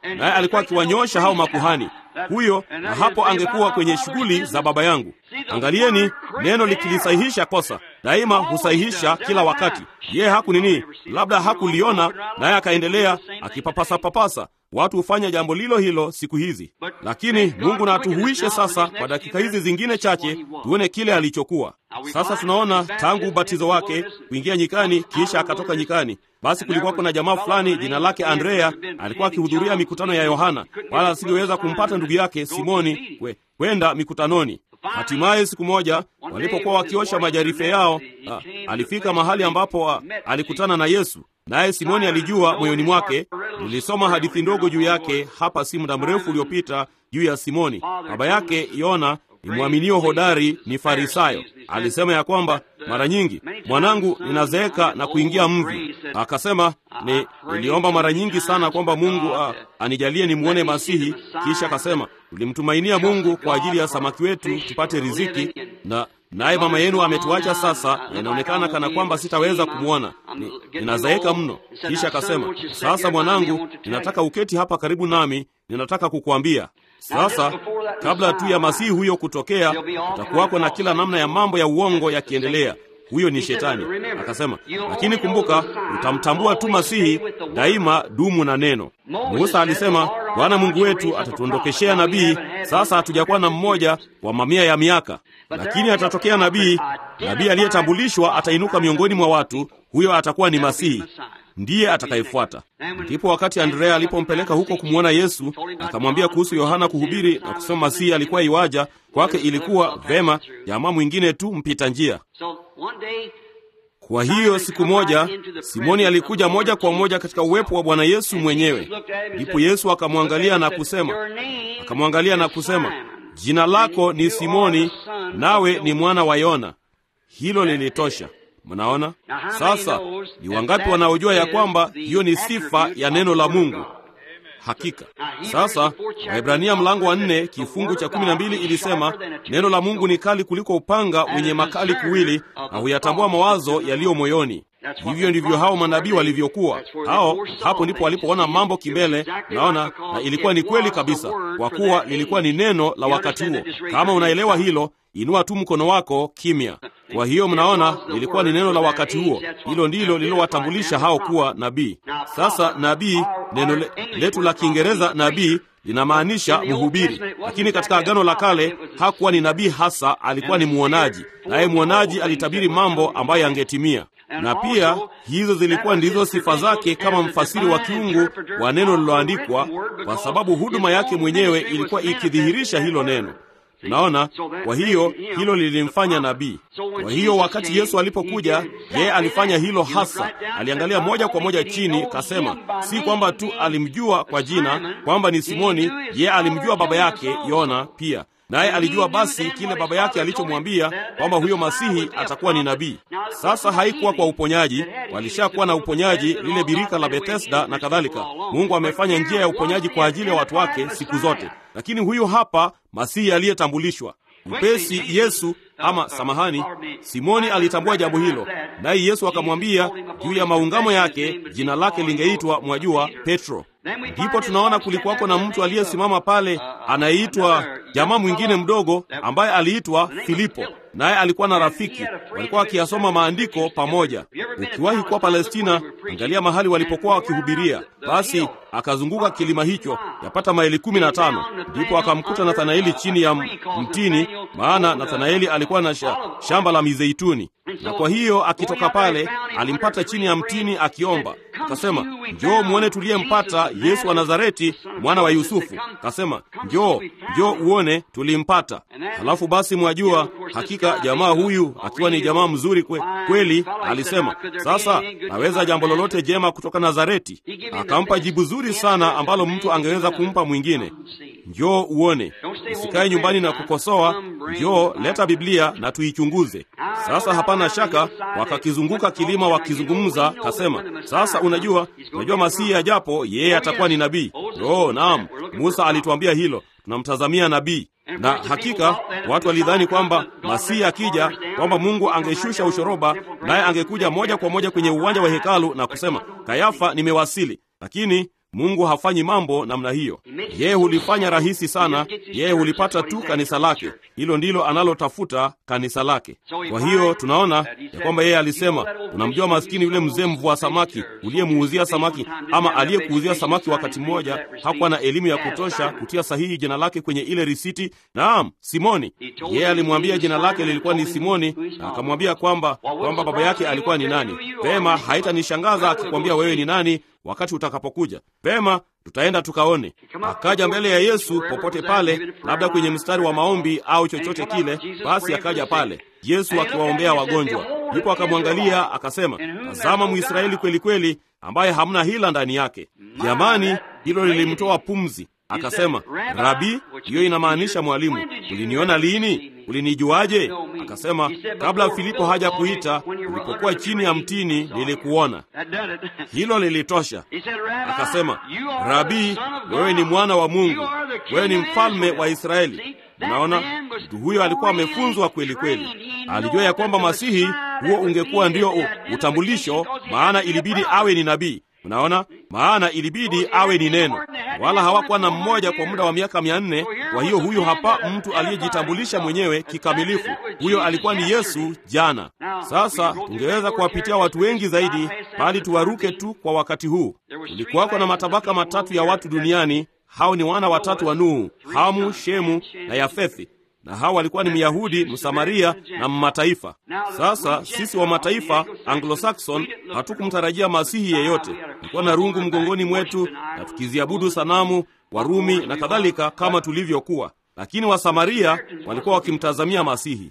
naye alikuwa akiwanyosha hao makuhani huyo, na hapo angekuwa kwenye shughuli za Baba yangu. Angalieni, neno likilisahihisha kosa daima husahihisha kila wakati. Yeye haku nini, labda hakuliona, naye akaendelea akipapasa papasa. Watu hufanya jambo lilo hilo siku hizi, lakini Mungu na atuhuishe sasa kwa dakika hizi zingine chache, tuone kile alichokuwa. Sasa tunaona tangu ubatizo wake kuingia nyikani, kisha akatoka nyikani. Basi kulikuwako na jamaa fulani jina lake Andrea, alikuwa akihudhuria mikutano ya Yohana, wala asingeweza kumpata ndugu yake Simoni kwenda mikutanoni. Hatimaye siku moja walipokuwa wakiosha majarife yao, a, alifika mahali ambapo a, alikutana na Yesu, naye Simoni alijua moyoni mwake. Nilisoma hadithi ndogo juu yake hapa si muda mrefu uliopita juu ya Simoni. Baba yake Yona ni mwaminio hodari, ni Farisayo. Alisema ya kwamba mara nyingi, mwanangu, ninazeeka na kuingia mvi. Akasema ni niliomba mara nyingi sana kwamba Mungu a, anijalie nimwone Masihi. Kisha akasema tulimtumainia Mungu kwa ajili ya samaki wetu tupate riziki, na naye mama yenu ametuacha sasa, na inaonekana kana kwamba sitaweza kumwona, ni, ninazeeka mno. Kisha akasema sasa, mwanangu, ninataka uketi hapa karibu nami, ninataka kukuambia sasa kabla tu ya masihi huyo kutokea, utakuwako na kila namna ya mambo ya uongo yakiendelea. Huyo ni Shetani. Akasema, lakini kumbuka, utamtambua tu masihi daima. Dumu na neno. Musa alisema, Bwana Mungu wetu atatuondokeshea nabii. Sasa hatujakuwa na mmoja kwa mamia ya miaka, lakini atatokea nabii. Nabii aliyetambulishwa atainuka miongoni mwa watu, huyo atakuwa ni masihi ndiye atakayefuata. Ndipo wakati Andrea alipompeleka huko kumwona Yesu, akamwambia kuhusu Yohana kuhubiri na kusema Masihi alikuwa iwaja kwake, ilikuwa vema jamaa mwingine tu mpita njia. Kwa hiyo siku moja Simoni alikuja moja kwa moja katika uwepo wa Bwana Yesu mwenyewe. Ndipo Yesu akamwangalia na kusema, akamwangalia na kusema, jina lako ni Simoni, nawe ni mwana wa Yona. Hilo lilitosha. Mnaona sasa, ni wangapi wanaojua ya kwamba hiyo ni sifa ya neno la Mungu? Hakika. Sasa Waebrania mlango wa nne kifungu cha kumi na mbili ilisema neno la Mungu ni kali kuliko upanga wenye makali kuwili, na huyatambua mawazo yaliyo moyoni. Hivyo ndivyo hao manabii walivyokuwa. Hao hapo ndipo walipoona mambo kimbele, naona na ilikuwa ni kweli kabisa, kwa kuwa lilikuwa ni neno la wakati huo. Kama unaelewa hilo, inua tu mkono wako kimya. Kwa hiyo mnaona, lilikuwa ni neno la wakati huo. Hilo ndilo lililowatambulisha hao kuwa nabii. Sasa nabii, neno le, letu la Kiingereza nabii linamaanisha mhubiri, lakini katika Agano la Kale hakuwa ni nabii hasa, alikuwa ni mwonaji, naye mwonaji alitabiri mambo ambayo yangetimia na pia hizo zilikuwa ndizo sifa zake kama mfasiri wa kiungu wa neno lililoandikwa, kwa sababu huduma yake mwenyewe ilikuwa ikidhihirisha hilo neno. Unaona, kwa hiyo hilo lilimfanya nabii. Kwa hiyo wakati Yesu alipokuja, yeye alifanya hilo hasa. Aliangalia moja kwa moja chini, kasema, si kwamba tu alimjua kwa jina kwamba ni Simoni, yeye alimjua baba yake Yona pia naye alijua basi kile baba yake alichomwambia kwamba huyo masihi atakuwa ni nabii. Sasa haikuwa kwa uponyaji, walishakuwa na uponyaji, lile birika la Bethesda na kadhalika. Mungu amefanya njia ya uponyaji kwa ajili ya watu wake siku zote, lakini huyu hapa masihi aliyetambulishwa upesi. Yesu ama samahani, Simoni alitambua jambo hilo, naye Yesu akamwambia juu ya maungamo yake jina lake lingeitwa, mwajua, Petro. Ndipo tunaona kulikuwako na mtu aliyesimama pale anayeitwa jamaa mwingine mdogo ambaye aliitwa Filipo, naye alikuwa na rafiki, walikuwa wakiyasoma maandiko pamoja. Ukiwahi kuwa Palestina, angalia mahali walipokuwa wakihubiria. Basi akazunguka kilima hicho yapata maili kumi na tano, ndipo akamkuta Nathanaeli chini ya mtini, maana Nathanaeli alikuwa na sha, shamba la mizeituni, na kwa hiyo akitoka pale alimpata chini ya mtini akiomba. Akasema, njoo muone tuliyempata Yesu wa Nazareti, mwana wa Yusufu. Akasema, njoo njoo uone tulimpata. Halafu basi, mwajua hakika jamaa huyu akiwa ni jamaa mzuri kwe, kweli alisema, sasa naweza jambo lolote jema kutoka Nazareti. Akampa jibu zuri sana ambalo mtu angeweza kumpa mwingine. Njoo uone, usikae nyumbani na kukosoa. Njoo leta Biblia na tuichunguze. Sasa hapana shaka wakakizunguka kilima wakizungumza. Kasema, sasa unajua, unajua Masihi ajapo yeye atakuwa ni nabii. Oh, naam, Musa alituambia hilo, tunamtazamia nabii na hakika watu walidhani kwamba Masihi akija kwamba Mungu angeshusha ushoroba naye angekuja moja kwa moja kwenye uwanja wa hekalu na kusema, Kayafa, nimewasili. Lakini Mungu hafanyi mambo namna hiyo. Yeye hulifanya rahisi sana, yeye hulipata tu kanisa lake. Hilo ndilo analotafuta, kanisa lake. Kwa hiyo tunaona ya kwamba yeye alisema, unamjua maskini yule mzee mvua samaki uliyemuuzia samaki, ama aliyekuuzia samaki wakati mmoja, hakuwa na elimu ya kutosha kutia sahihi jina lake kwenye ile risiti. Naam, Simoni. Yeye alimwambia jina lake lilikuwa ni Simoni, na akamwambia kwamba kwamba baba yake alikuwa ni nani. Vema, haitanishangaza akikwambia wewe ni nani wakati utakapokuja. Vema, tutaenda tukaone. Akaja mbele ya Yesu popote pale, labda kwenye mstari wa maombi au chochote kile. Basi akaja pale Yesu akiwaombea wagonjwa, ndipo akamwangalia akasema, tazama Mwisraeli kweli kweli, ambaye hamna hila ndani yake. Jamani, hilo lilimtoa pumzi. Akasema, Rabi, hiyo inamaanisha mwalimu, uliniona lini? Ulinijuaje? Akasema, kabla Filipo haja kuita, ulipokuwa chini ya mtini nilikuona. Hilo lilitosha. Akasema, Rabi, wewe ni mwana wa Mungu, wewe ni mfalme wa Israeli. Unaona, mtu huyo alikuwa amefunzwa kweli kweli, alijua ya kwamba Masihi huo ungekuwa ndio utambulisho, maana ilibidi awe ni nabii. Unaona, maana ilibidi awe ni neno, wala hawakuwa na mmoja kwa muda wa miaka mia nne. Kwa hiyo huyo hapa mtu aliyejitambulisha mwenyewe kikamilifu, huyo alikuwa ni Yesu jana. Sasa tungeweza kuwapitia watu wengi zaidi, bali tuwaruke tu kwa wakati huu. Kulikuwako na matabaka matatu ya watu duniani. Hao ni wana watatu wa Nuhu, Hamu, Shemu na Yafethi na hawa walikuwa ni Myahudi, Msamaria na Mmataifa. Sasa sisi wa mataifa Anglo-Saxon hatukumtarajia masihi yeyote. Tulikuwa na rungu mgongoni mwetu na tukiziabudu sanamu, Warumi na kadhalika kama tulivyokuwa, lakini Wasamaria walikuwa wakimtazamia masihi,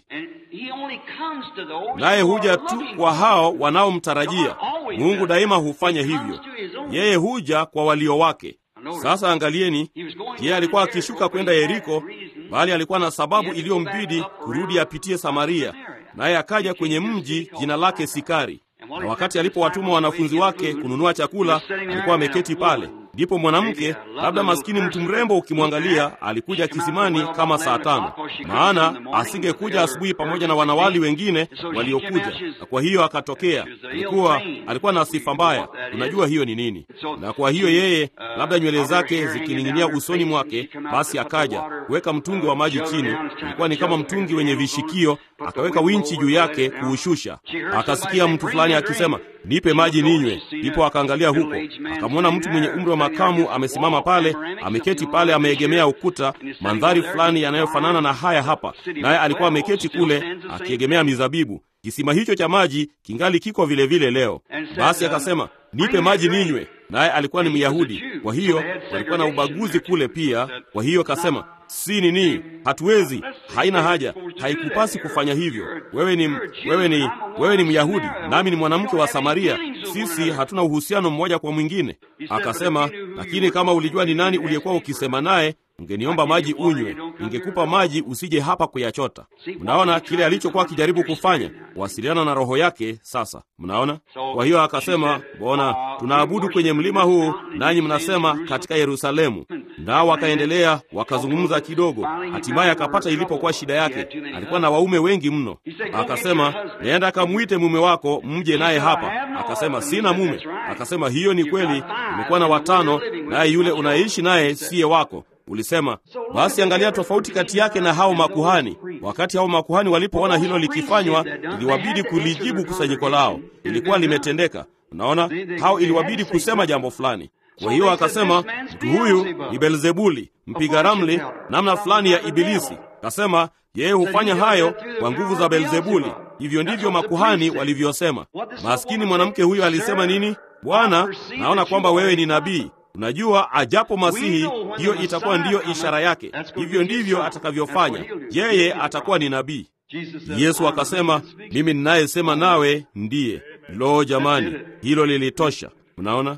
naye huja tu kwa hao wanaomtarajia. Mungu daima hufanya hivyo, yeye huja kwa walio wake. Sasa angalieni, yeye alikuwa akishuka kwenda Yeriko, bali alikuwa na sababu iliyombidi kurudi apitie Samaria, naye akaja kwenye mji jina lake Sikari. Na wakati alipowatuma wanafunzi wake kununua chakula, alikuwa ameketi pale. Ndipo mwanamke, labda maskini mtu mrembo, ukimwangalia, alikuja kisimani kama saa tano, maana asingekuja asubuhi pamoja na wanawali wengine waliokuja, na kwa hiyo akatokea. Alikuwa alikuwa na sifa mbaya, unajua hiyo ni nini? Na kwa hiyo yeye, labda nywele zake zikining'inia usoni mwake, basi akaja kuweka mtungi wa maji chini. Ulikuwa ni kama mtungi wenye vishikio, akaweka winchi juu yake kuushusha. Akasikia mtu fulani akisema nipe maji ninywe. Ndipo akaangalia huko, akamwona mtu mwenye umri wa makamu amesimama pale, ameketi pale, ameegemea ukuta, mandhari fulani yanayofanana na haya hapa, naye alikuwa ameketi kule akiegemea mizabibu. Kisima hicho cha maji kingali kiko vile vile leo. Basi akasema nipe maji ninywe, naye alikuwa ni Myahudi, kwa hiyo walikuwa na ubaguzi kule pia. Kwa hiyo akasema si nini, hatuwezi, haina haja, haikupasi kufanya hivyo. Wewe ni wewe ni wewe ni Myahudi, nami ni mwanamke wa Samaria, sisi hatuna uhusiano mmoja kwa mwingine. Akasema, lakini kama ulijua ni nani uliyekuwa ukisema naye ungeniomba maji unywe, ningekupa maji usije hapa kuyachota. Mnaona kile alichokuwa akijaribu kufanya, kuwasiliana na roho yake. Sasa mnaona. Kwa hiyo akasema, mbona tunaabudu kwenye mlima huu, nanyi mnasema katika Yerusalemu? Nao wakaendelea wakazungumza kidogo, hatimaye akapata ilipokuwa shida yake. Alikuwa na waume wengi mno. Akasema, nenda akamwite mume wako mje naye hapa. Akasema, sina mume. Akasema, hiyo ni kweli, umekuwa na watano, naye yule unayeishi naye siye wako. Ulisema basi. Angalia tofauti kati yake na hao makuhani. Wakati hao makuhani walipoona hilo likifanywa, iliwabidi kulijibu kusanyiko lao, ilikuwa limetendeka. Unaona, hao iliwabidi kusema jambo fulani. Kwa hiyo akasema, mtu huyu ni Belzebuli, mpiga ramli, namna fulani ya Ibilisi. Akasema yeye hufanya hayo kwa nguvu za Belzebuli. Hivyo ndivyo makuhani walivyosema. Maskini mwanamke huyo alisema nini? Bwana, naona kwamba wewe ni nabii Unajua, ajapo Masihi, hiyo itakuwa ndiyo ishara yake. Hivyo ndivyo atakavyofanya yeye, atakuwa ni nabii. Yesu akasema, mimi ninayesema nawe ndiye. Lo, jamani, hilo lilitosha. Mnaona,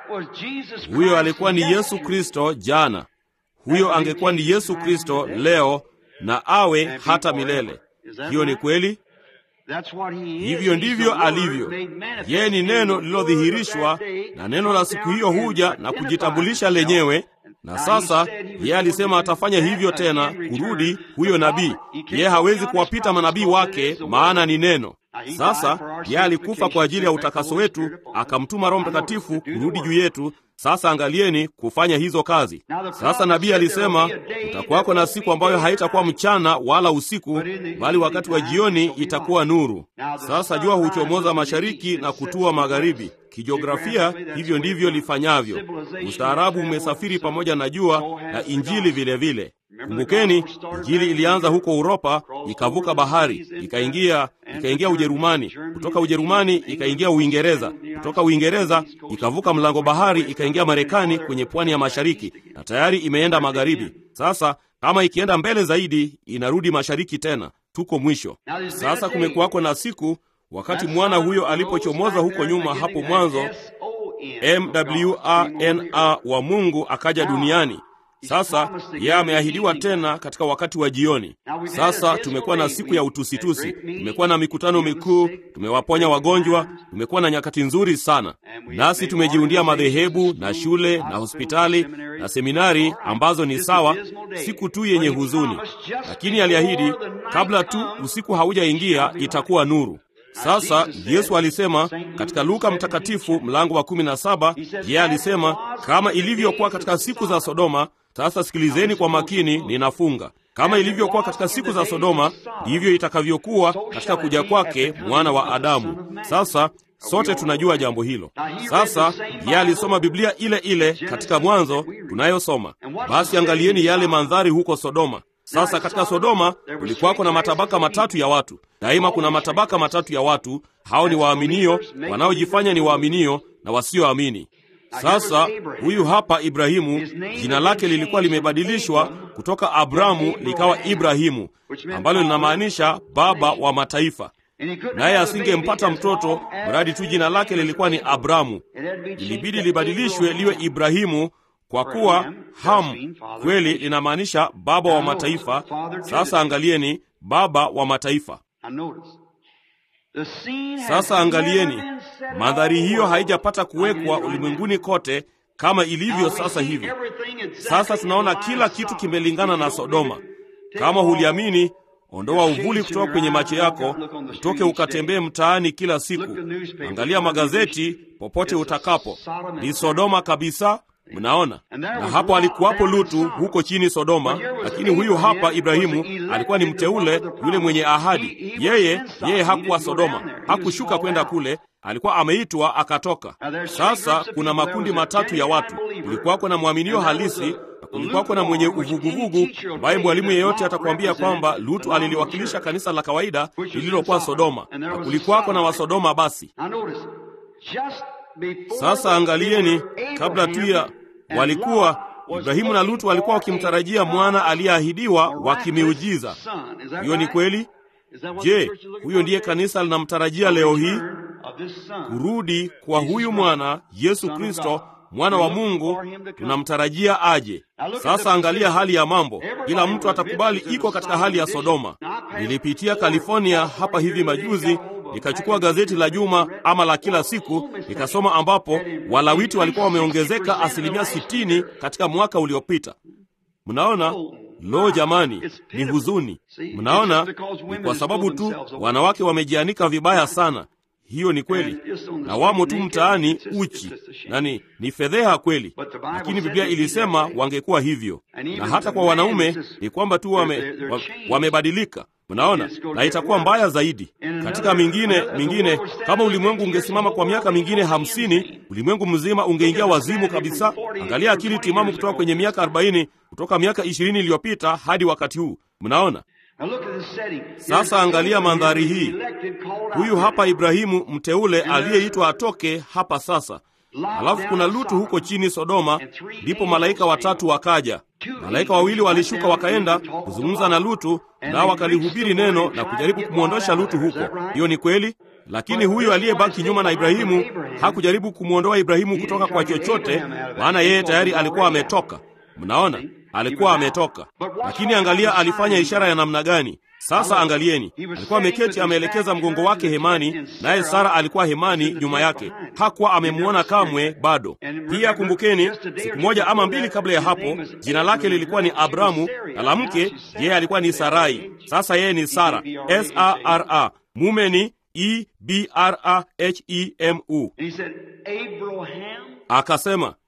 huyo alikuwa ni Yesu Kristo jana, huyo angekuwa ni Yesu Kristo leo na awe hata milele. Hiyo ni kweli. Hivyo ndivyo alivyo. Yeye ni neno lililodhihirishwa, na neno la siku hiyo huja na kujitambulisha lenyewe. Na sasa yeye alisema atafanya hivyo tena, kurudi huyo nabii. Yeye hawezi kuwapita manabii wake, maana ni neno. Sasa yeye alikufa kwa ajili ya utakaso wetu, akamtuma Roho Mtakatifu kurudi juu yetu. Sasa angalieni kufanya hizo kazi. Sasa nabii alisema kutakuwako na siku ambayo haitakuwa mchana wala usiku, bali wakati wa jioni itakuwa nuru. Sasa jua huchomoza mashariki na kutua magharibi. Kijiografia hivyo ndivyo lifanyavyo. Ustaarabu umesafiri pamoja na jua na injili vilevile vile. Kumbukeni, injili ilianza huko Uropa, ikavuka bahari, ikaingia ikaingia Ujerumani, kutoka Ujerumani ikaingia Uingereza, kutoka Uingereza ikavuka mlango bahari, ikaingia Marekani kwenye pwani ya mashariki, na tayari imeenda magharibi. Sasa kama ikienda mbele zaidi, inarudi mashariki tena. Tuko mwisho sasa. Kumekuwako na siku wakati mwana huyo alipochomoza huko nyuma, hapo mwanzo, mwana wa Mungu akaja duniani. Sasa yeye ameahidiwa tena katika wakati wa jioni. Sasa tumekuwa na siku ya utusitusi, tumekuwa na mikutano mikuu, tumewaponya wagonjwa, tumekuwa na nyakati nzuri sana, nasi tumejiundia madhehebu na shule na hospitali na seminari ambazo ni sawa, siku tu yenye huzuni, lakini aliahidi kabla tu usiku haujaingia itakuwa nuru. Sasa Yesu alisema katika Luka Mtakatifu mlango wa kumi na saba, yeye alisema kama ilivyokuwa katika siku za Sodoma. Sasa sikilizeni kwa makini, ninafunga. Kama ilivyokuwa katika siku za Sodoma, ndivyo itakavyokuwa katika kuja kwake mwana wa Adamu. Sasa sote tunajua jambo hilo. Sasa yeye alisoma Biblia ile ile katika Mwanzo tunayosoma. Basi angalieni yale mandhari huko Sodoma. Sasa katika Sodoma kulikuwako na matabaka matatu ya watu. Daima kuna matabaka matatu ya watu. Hao ni waaminio, wanaojifanya ni waaminio na wasioamini. Sasa huyu hapa Ibrahimu, jina lake lilikuwa limebadilishwa kutoka Abramu likawa Ibrahimu, ambalo linamaanisha baba wa mataifa. Naye asingempata mtoto mradi tu jina lake lilikuwa ni Abramu. Ilibidi libadilishwe liwe Ibrahimu kwa kuwa Ham kweli linamaanisha baba wa mataifa. Sasa angalieni, baba wa mataifa. Sasa angalieni, mandhari hiyo haijapata kuwekwa ulimwenguni kote kama ilivyo sasa hivi. Sasa tunaona kila kitu kimelingana na Sodoma. Kama huliamini, ondoa uvuli kutoka kwenye macho yako, utoke ukatembee mtaani kila siku, angalia magazeti popote utakapo. Ni Sodoma kabisa. Mnaona, na hapo alikuwapo Lutu huko chini Sodoma, lakini huyu hapa Ibrahimu alikuwa ni mteule, yule mwenye ahadi. Yeye yeye hakuwa Sodoma, hakushuka kwenda kule, alikuwa ameitwa akatoka. Sasa kuna makundi matatu ya watu. Kulikuwako na mwaminio halisi na kulikuwako na mwenye uvuguvugu, ambaye mwalimu yeyote atakwambia kwamba Lutu aliliwakilisha kanisa la kawaida lililokuwa Sodoma, na kulikuwako na Wasodoma. Basi sasa angalieni, kabla tu ya walikuwa Ibrahimu na Lutu walikuwa wakimtarajia mwana aliyeahidiwa wa kimiujiza. Hiyo ni kweli. Je, huyo ndiye kanisa linamtarajia leo hii? Kurudi kwa huyu mwana Yesu Kristo, mwana wa Mungu, tunamtarajia aje. Sasa angalia hali ya mambo, kila mtu atakubali iko katika hali ya Sodoma. Nilipitia California hapa hivi majuzi nikachukua gazeti la juma ama la kila siku nikasoma, ambapo Walawiti walikuwa wameongezeka asilimia sitini katika mwaka uliopita. Mnaona, lo jamani, ni huzuni. Mnaona, ni kwa sababu tu wanawake wamejianika vibaya sana. Hiyo ni kweli, na wamo tu mtaani uchi, na ni ni fedheha kweli, lakini Biblia ilisema wangekuwa hivyo. Na hata kwa wanaume ni kwamba tu wame, wamebadilika Mnaona, na itakuwa mbaya zaidi katika mingine mingine. Kama ulimwengu ungesimama kwa miaka mingine hamsini, ulimwengu mzima ungeingia wazimu kabisa. Angalia akili timamu kutoka kwenye miaka arobaini, kutoka miaka ishirini iliyopita hadi wakati huu. Mnaona. Sasa angalia mandhari hii. Huyu hapa Ibrahimu mteule aliyeitwa atoke hapa sasa. Alafu kuna Lutu huko chini Sodoma, ndipo malaika watatu wakaja. Malaika wawili walishuka wakaenda kuzungumza na Lutu, nao wakalihubiri neno na kujaribu kumwondosha Lutu huko. Hiyo ni kweli, lakini huyu aliyebaki nyuma na Ibrahimu hakujaribu kumwondoa Ibrahimu kutoka kwa chochote, maana yeye tayari alikuwa ametoka. Mnaona, alikuwa ametoka. Lakini angalia alifanya ishara ya namna gani? Sasa angalieni, alikuwa ameketi ameelekeza mgongo wake hemani, naye Sara alikuwa hemani nyuma yake, hakuwa amemwona kamwe bado. Pia kumbukeni, siku moja ama mbili kabla ya hapo, jina lake lilikuwa ni Abramu na la mke yeye alikuwa ni Sarai. Sasa yeye ni Sara, S A R A, mume ni E B R A H E M U. Akasema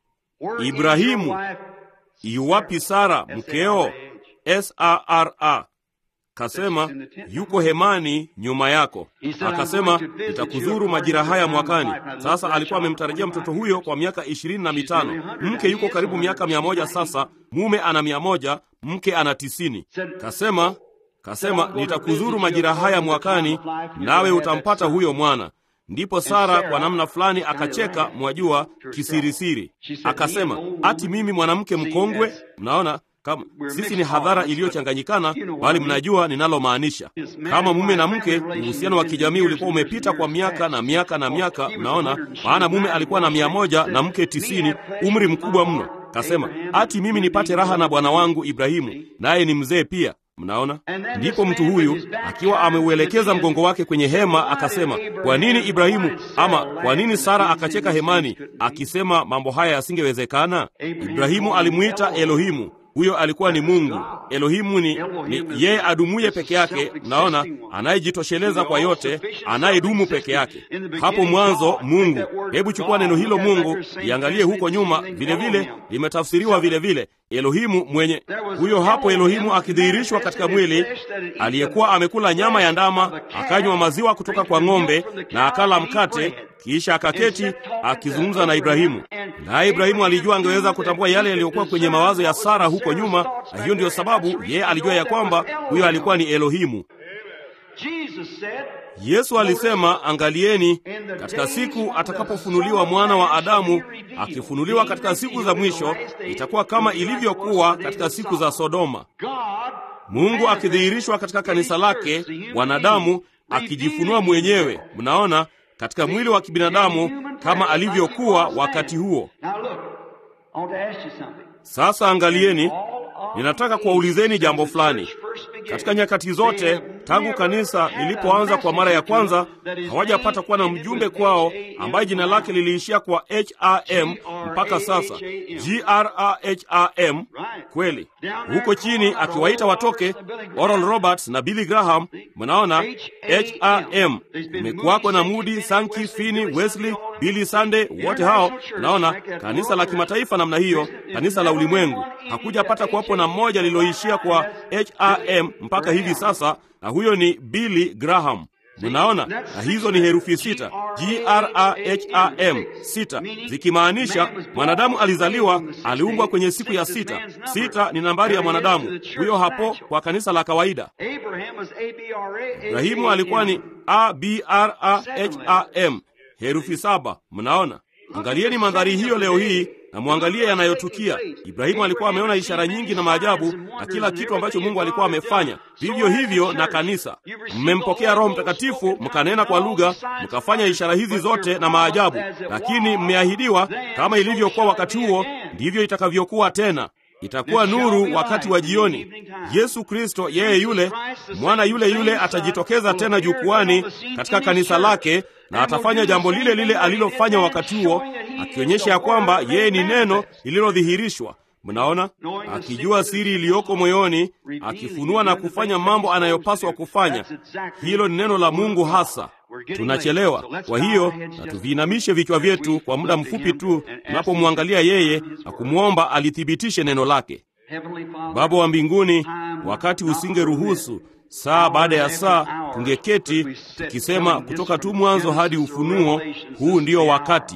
Ibrahimu, iwapi Sara mkeo? Sara kasema yuko hemani nyuma yako. Akasema nitakuzuru majira haya mwakani. Sasa alikuwa amemtarajia mtoto huyo kwa miaka ishirini na mitano. Mke yuko karibu miaka mia moja sasa, mume ana mia moja, mke ana tisini. Kasema kasema nitakuzuru majira haya mwakani, nawe utampata huyo mwana. Ndipo Sara kwa namna fulani akacheka, mwajua, kisirisiri. Akasema ati mimi mwanamke mkongwe? Mnaona kama sisi ni hadhara iliyochanganyikana, bali mnajua ninalomaanisha. Kama mume na mke, uhusiano wa kijamii ulikuwa umepita kwa miaka na miaka na miaka, mnaona, maana mume alikuwa na mia moja na mke tisini, umri mkubwa mno. Kasema ati mimi nipate raha na bwana wangu Ibrahimu, naye ni mzee pia. Mnaona, ndipo mtu huyu akiwa ameuelekeza mgongo wake kwenye hema akasema, kwa nini Ibrahimu ama kwa nini Sara akacheka hemani akisema mambo haya yasingewezekana? Ibrahimu alimwita Elohimu. Huyo alikuwa ni Mungu. Elohimu ni, ni yeye adumuye peke yake, mnaona, anayejitosheleza kwa yote, anayedumu peke yake. Hapo mwanzo Mungu. Hebu chukua neno hilo Mungu, iangalie huko nyuma, vile vile limetafsiriwa vile vile Elohimu mwenye huyo hapo, Elohimu akidhihirishwa katika mwili, aliyekuwa amekula nyama ya ndama, akanywa maziwa kutoka kwa ng'ombe na akala mkate, kisha akaketi akizungumza na Ibrahimu. Naye Ibrahimu alijua angeweza kutambua yale yaliyokuwa kwenye mawazo ya Sara huko nyuma, na hiyo ndiyo sababu yeye alijua ya kwamba huyo alikuwa ni Elohimu. Yesu alisema, angalieni, katika siku atakapofunuliwa mwana wa Adamu, akifunuliwa katika siku za mwisho, itakuwa kama ilivyokuwa katika siku za Sodoma. Mungu akidhihirishwa katika kanisa lake, wanadamu akijifunua mwenyewe, mnaona, katika mwili wa kibinadamu kama alivyokuwa wakati huo. Sasa angalieni, ninataka kuwaulizeni jambo fulani. Katika nyakati zote tangu kanisa lilipoanza kwa mara ya kwanza, hawajapata kuwa na mjumbe kwao ambaye jina lake liliishia kwa HRM mpaka sasa, GRAHAM. Kweli huko chini akiwaita watoke Oral Roberts na Billy Graham, mnaona HRM. Kumekuwako na Moody, Sankey, Finney, Wesley, Billy Sunday, wote hao, mnaona kanisa la kimataifa namna hiyo, kanisa la ulimwengu. Hakujapata kuwapo na mmoja lililoishia kwa HRM mpaka hivi sasa, na huyo ni Billy Graham. Mnaona, na hizo ni herufi sita, G-R-A-H-A-M, sita, zikimaanisha mwanadamu alizaliwa, aliumbwa kwenye siku ya sita. Sita ni nambari ya mwanadamu huyo hapo kwa kanisa la kawaida. Ibrahimu alikuwa ni A-B-R-A-H-A-M, herufi saba. Mnaona, angalieni mandhari hiyo leo hii na mwangalie yanayotukia. Ibrahimu alikuwa ameona ishara nyingi na maajabu na kila kitu ambacho Mungu alikuwa amefanya. Vivyo hivyo na kanisa, mmempokea Roho Mtakatifu, mkanena kwa lugha, mkafanya ishara hizi zote na maajabu, lakini mmeahidiwa, kama ilivyokuwa wakati huo, ndivyo itakavyokuwa tena. Itakuwa nuru wakati wa jioni. Yesu Kristo, yeye yule mwana yule yule, atajitokeza tena jukwani katika kanisa lake na atafanya jambo lile lile alilofanya wakati huo, akionyesha ya kwamba yeye ni neno lililodhihirishwa. Mnaona, akijua siri iliyoko moyoni, akifunua na kufanya mambo anayopaswa kufanya. Hilo ni neno la Mungu hasa. Tunachelewa. Kwa hiyo na tuviinamishe vichwa vyetu kwa muda mfupi tu tunapomwangalia yeye na kumwomba alithibitishe neno lake. Baba wa mbinguni, wakati usingeruhusu saa baada ya saa tungeketi tukisema kutoka tu mwanzo hadi Ufunuo, huu ndio wakati.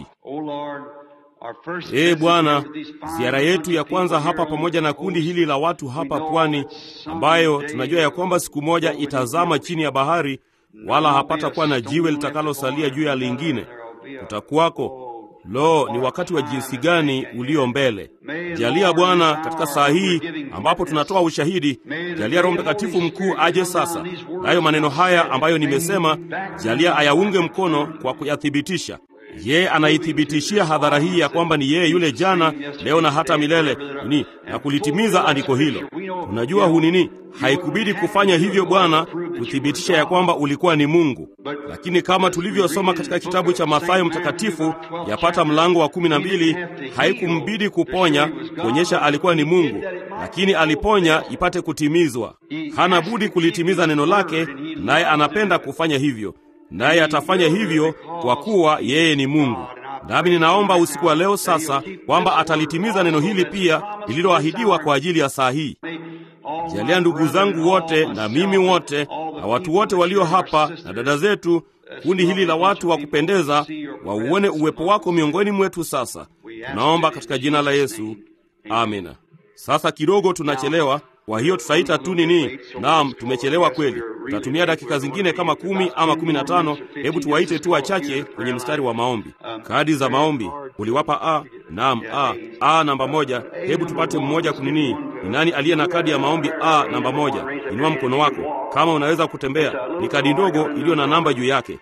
Ee Bwana, ziara yetu ya kwanza hapa pamoja na kundi hili la watu hapa pwani, ambayo tunajua ya kwamba siku moja itazama chini ya bahari, wala hapata kuwa na jiwe litakalosalia juu ya lingine, kutakuwako Lo, ni wakati wa jinsi gani ulio mbele! Jalia Bwana, katika saa hii ambapo tunatoa ushahidi, jalia Roho Mtakatifu mkuu aje sasa, nayo maneno haya ambayo nimesema, jalia ayaunge mkono kwa kuyathibitisha. Yeye anaithibitishia hadhara hii ya kwamba ni yeye yule jana, leo na hata milele ni na kulitimiza andiko hilo. Tunajua hu nini, haikubidi kufanya hivyo Bwana, kuthibitisha ya kwamba ulikuwa ni Mungu. Lakini kama tulivyosoma katika kitabu cha Mathayo Mtakatifu, yapata mlango wa kumi na mbili, haikumbidi kuponya kuonyesha alikuwa ni Mungu, lakini aliponya ipate kutimizwa. Hana budi kulitimiza neno lake, naye anapenda kufanya hivyo naye atafanya hivyo kwa kuwa yeye ni Mungu. Nami ninaomba usiku wa leo sasa kwamba atalitimiza neno hili pia lililoahidiwa kwa ajili ya saa hii. Jalia ndugu zangu wote na mimi wote na watu wote walio hapa na dada zetu, kundi hili la watu wa kupendeza, wauone uwepo wako miongoni mwetu. Sasa tunaomba katika jina la Yesu, amina. Sasa kidogo tunachelewa, kwa hiyo tutaita tu nini? Naam, tumechelewa kweli. Tutatumia dakika zingine kama kumi ama kumi na tano. Hebu tuwaite tu wachache kwenye mstari wa maombi. Kadi za maombi uliwapa a? Naam, a a namba moja. Hebu tupate mmoja kunini. Ni nani aliye na kadi ya maombi a namba moja? Inua mkono wako kama unaweza kutembea. Ni kadi ndogo iliyo na namba juu yake.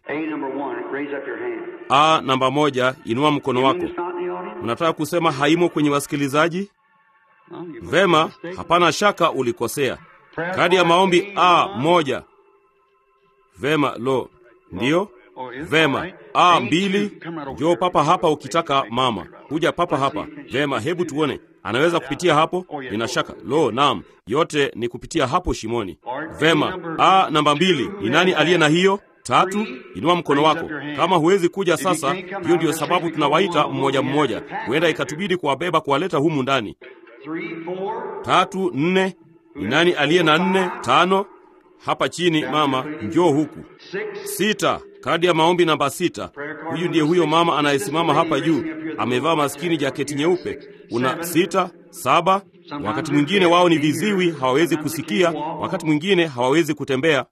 A namba moja, inua mkono wako. Unataka kusema haimo kwenye wasikilizaji? Vema, hapana shaka ulikosea. Kadi ya maombi a moja. Vema, lo, ndiyo. Vema, a mbili. Njoo papa hapa ukitaka mama, kuja papa hapa. Vema, hebu tuone, anaweza kupitia hapo? Nina shaka. Lo, naam, yote ni kupitia hapo shimoni. Vema, a namba mbili. Ni nani aliye na hiyo? Tatu, inua mkono wako. Kama huwezi kuja sasa, hiyo ndiyo sababu tunawaita mmoja mmoja. Huenda ikatubidi kuwabeba kuwaleta humu ndani. Tatu, nne. Ni nani aliye na nne? Tano, hapa chini. Mama, njoo huku. Sita, kadi ya maombi namba sita. Huyu ndiye huyo mama anayesimama hapa juu, amevaa maskini jaketi nyeupe. Una sita, saba. Wakati mwingine wao ni viziwi, hawawezi kusikia, wakati mwingine hawawezi kutembea.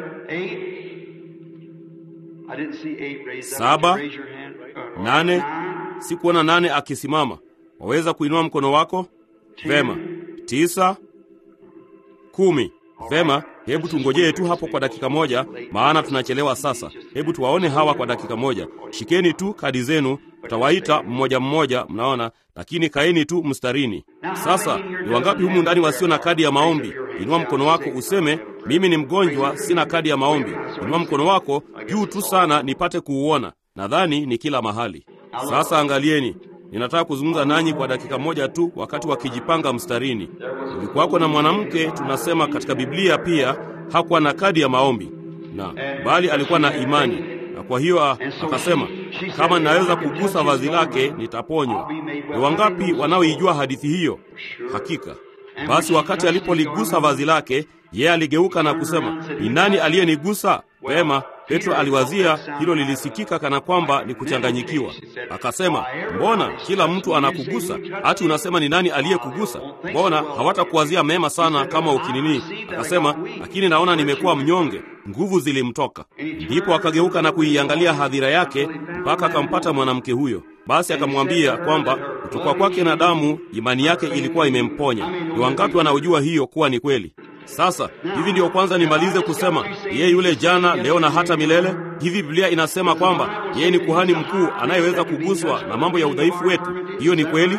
Saba, nane. Sikuona nane akisimama. Waweza kuinua mkono wako? Vema. Tisa, kumi. Vema, hebu tungojee tu hapo kwa dakika moja, maana tunachelewa sasa. Hebu tuwaone hawa kwa dakika moja. Shikeni tu kadi zenu, tutawaita mmoja mmoja, mnaona, lakini kaeni tu mstarini. Sasa ni wangapi humu ndani wasio na kadi ya maombi? Inua mkono wako useme, mimi ni mgonjwa, sina kadi ya maombi. Inua mkono wako juu tu sana nipate kuuona. Nadhani ni kila mahali. Sasa angalieni, ninataka kuzungumza nanyi kwa dakika moja tu, wakati wakijipanga mstarini. Kulikuwako na mwanamke, tunasema katika Biblia pia hakuwa na kadi ya maombi na bali alikuwa na imani, na kwa hiyo akasema, kama ninaweza kugusa vazi lake nitaponywa. Ni wangapi wanaoijua hadithi hiyo? Hakika. Basi wakati alipoligusa vazi lake, yeye aligeuka na kusema, ni nani aliyenigusa? Pema, Petro aliwazia hilo lilisikika kana kwamba ni kuchanganyikiwa. Akasema, mbona kila mtu anakugusa? Hati unasema ni nani aliyekugusa? Mbona hawatakuwazia mema sana kama ukinini? Akasema, lakini naona nimekuwa mnyonge. Nguvu zilimtoka. Ndipo akageuka na kuiangalia hadhira yake mpaka akampata mwanamke huyo. Basi akamwambia kwamba kutoka kwake na damu imani yake ilikuwa imemponya. Ni wangapi wanaojua hiyo kuwa ni kweli? Sasa hivi ndiyo kwanza nimalize kusema yeye yule jana, leo na hata milele. Hivi Biblia inasema kwamba yeye ni kuhani mkuu anayeweza kuguswa na mambo ya udhaifu wetu. Hiyo ni kweli.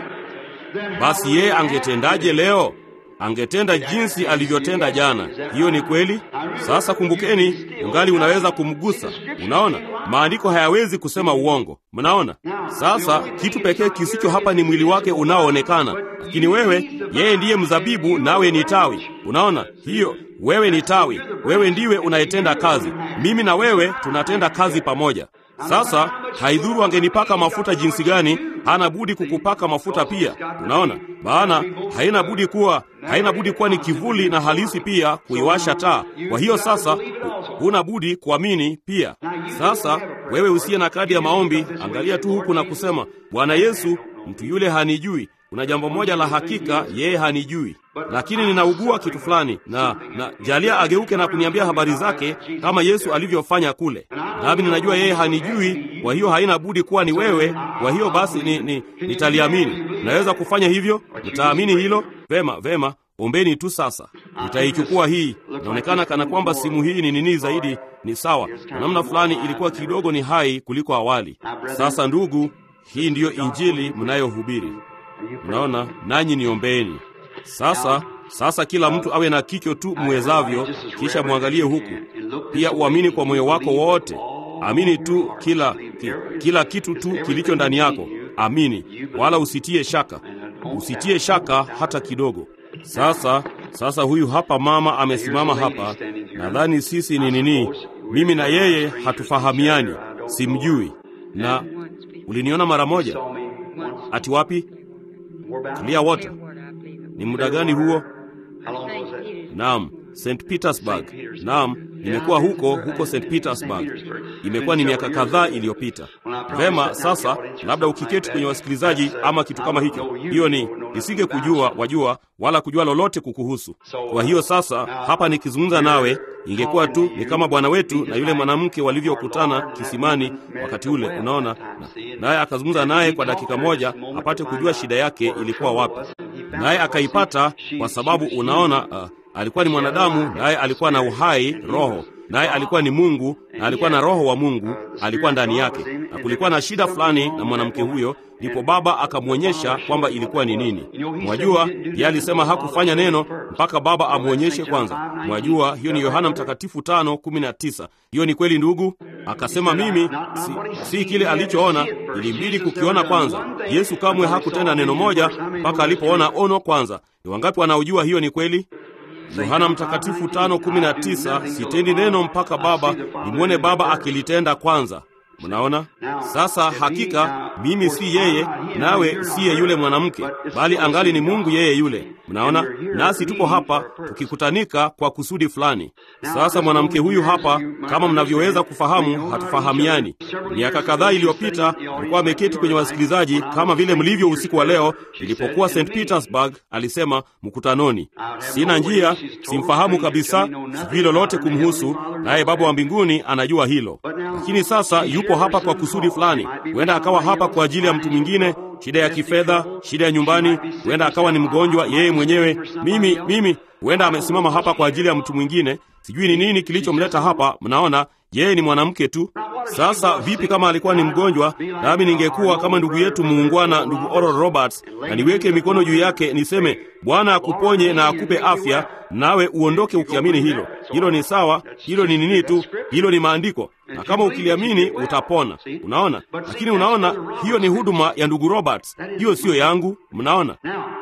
Basi yeye angetendaje leo? Angetenda jinsi alivyotenda jana. Hiyo ni kweli. Sasa kumbukeni, ungali unaweza kumgusa. Unaona, maandiko hayawezi kusema uongo. Mnaona? Sasa kitu pekee kisicho hapa ni mwili wake unaoonekana, lakini wewe, yeye ndiye mzabibu, nawe ni tawi. Unaona hiyo? Wewe ni tawi, wewe ndiwe unayetenda kazi. Mimi na wewe tunatenda kazi pamoja. Sasa haidhuru angenipaka mafuta jinsi gani, hana budi kukupaka mafuta pia. Unaona, maana haina budi kuwa haina budi kuwa ni kivuli na halisi pia kuiwasha taa. Kwa hiyo sasa huna budi kuamini pia. Sasa wewe usiye na kadi ya maombi, angalia tu huku na kusema, Bwana Yesu, mtu yule hanijui. Kuna jambo moja la hakika, yeye hanijui, lakini ninaugua kitu fulani, na na jalia ageuke na kuniambia habari zake kama Yesu alivyofanya kule, nami ninajua yeye hanijui. Kwa hiyo haina budi kuwa ni wewe. Kwa hiyo basi ni, ni, nitaliamini. Naweza kufanya hivyo? Nitaamini hilo? Vema, vema. Ombeni tu sasa, nitaichukua hii. Inaonekana kana kwamba simu hii ni nini zaidi, ni sawa kwa namna fulani, ilikuwa kidogo ni hai kuliko awali. Sasa ndugu, hii ndiyo injili mnayohubiri. Mnaona, nanyi niombeni sasa. Sasa kila mtu awe na kicho tu mwezavyo, kisha mwangalie huku pia. Uamini kwa moyo wako wote, amini tu kila ki, kila kitu tu kilicho ndani yako, amini, wala usitie shaka, usitie shaka hata kidogo. Sasa sasa, huyu hapa mama amesimama hapa. Nadhani sisi ni nini, mimi na yeye hatufahamiani, simjui na uliniona mara moja. Saw me once. Ati wapi? We're back. Clearwater. Ni muda gani huo? How long was that? Naam, St Petersburg. Naam, nimekuwa huko huko St Petersburg. Imekuwa ni miaka kadhaa iliyopita. Vema, sasa labda ukiketi kwenye wasikilizaji ama kitu kama hicho, hiyo ni nisinge kujua wajua, wala kujua lolote kukuhusu. Kwa hiyo sasa hapa nikizungumza nawe, ingekuwa tu ni kama bwana wetu na yule mwanamke walivyokutana kisimani wakati ule, unaona, na- naye akazungumza naye kwa dakika moja apate kujua shida yake ilikuwa wapi, naye akaipata kwa sababu unaona, uh, alikuwa ni mwanadamu, naye alikuwa na uhai roho, naye alikuwa ni Mungu na alikuwa na roho wa Mungu alikuwa ndani yake, na kulikuwa na shida fulani na mwanamke huyo, ndipo Baba akamwonyesha kwamba ilikuwa ni nini. Mwajua, yeye alisema hakufanya neno mpaka Baba amwonyeshe kwanza. Mwajua, hiyo ni Yohana Mtakatifu tano kumi na tisa. Hiyo ni kweli ndugu. Akasema mimi si, si kile alichoona, ilimbidi kukiona kwanza. Yesu kamwe hakutenda neno moja mpaka alipoona ono kwanza. Ni wangapi wanaojua hiyo ni kweli? Yohana Mtakatifu tano kumi na tisa, sitendi neno mpaka Baba nimwone Baba akilitenda kwanza. Mnaona sasa, hakika mimi si yeye, nawe siye yule mwanamke, bali angali ni Mungu yeye yule. Mnaona, nasi tupo hapa tukikutanika kwa kusudi fulani. Sasa mwanamke huyu hapa, kama mnavyoweza kufahamu, hatufahamiani. Miaka kadhaa iliyopita alikuwa ameketi kwenye wasikilizaji kama vile mlivyo usiku wa leo. Nilipokuwa St Petersburg, alisema mkutanoni, sina njia, simfahamu kabisa, sijui lolote kumhusu, naye Baba wa mbinguni anajua hilo. Lakini sasa yupo hapa kwa kusudi fulani. Huenda akawa hapa kwa ajili ya mtu mwingine, shida ya kifedha, shida ya nyumbani, huenda akawa ni mgonjwa yeye mwenyewe. Mimi mimi, huenda amesimama hapa kwa ajili ya mtu mwingine. Sijui ni nini kilichomleta hapa. Mnaona, yeye ni mwanamke tu. Sasa vipi kama alikuwa ni mgonjwa, nami ningekuwa kama ndugu yetu muungwana, ndugu Oral Roberts, na niweke mikono juu yake niseme, Bwana akuponye na akupe afya, nawe uondoke ukiamini hilo. Hilo ni sawa, hilo ni nini tu, hilo ni maandiko, na kama ukiliamini utapona. Unaona, lakini unaona, hiyo ni huduma ya ndugu Roberts, hiyo siyo yangu. Mnaona?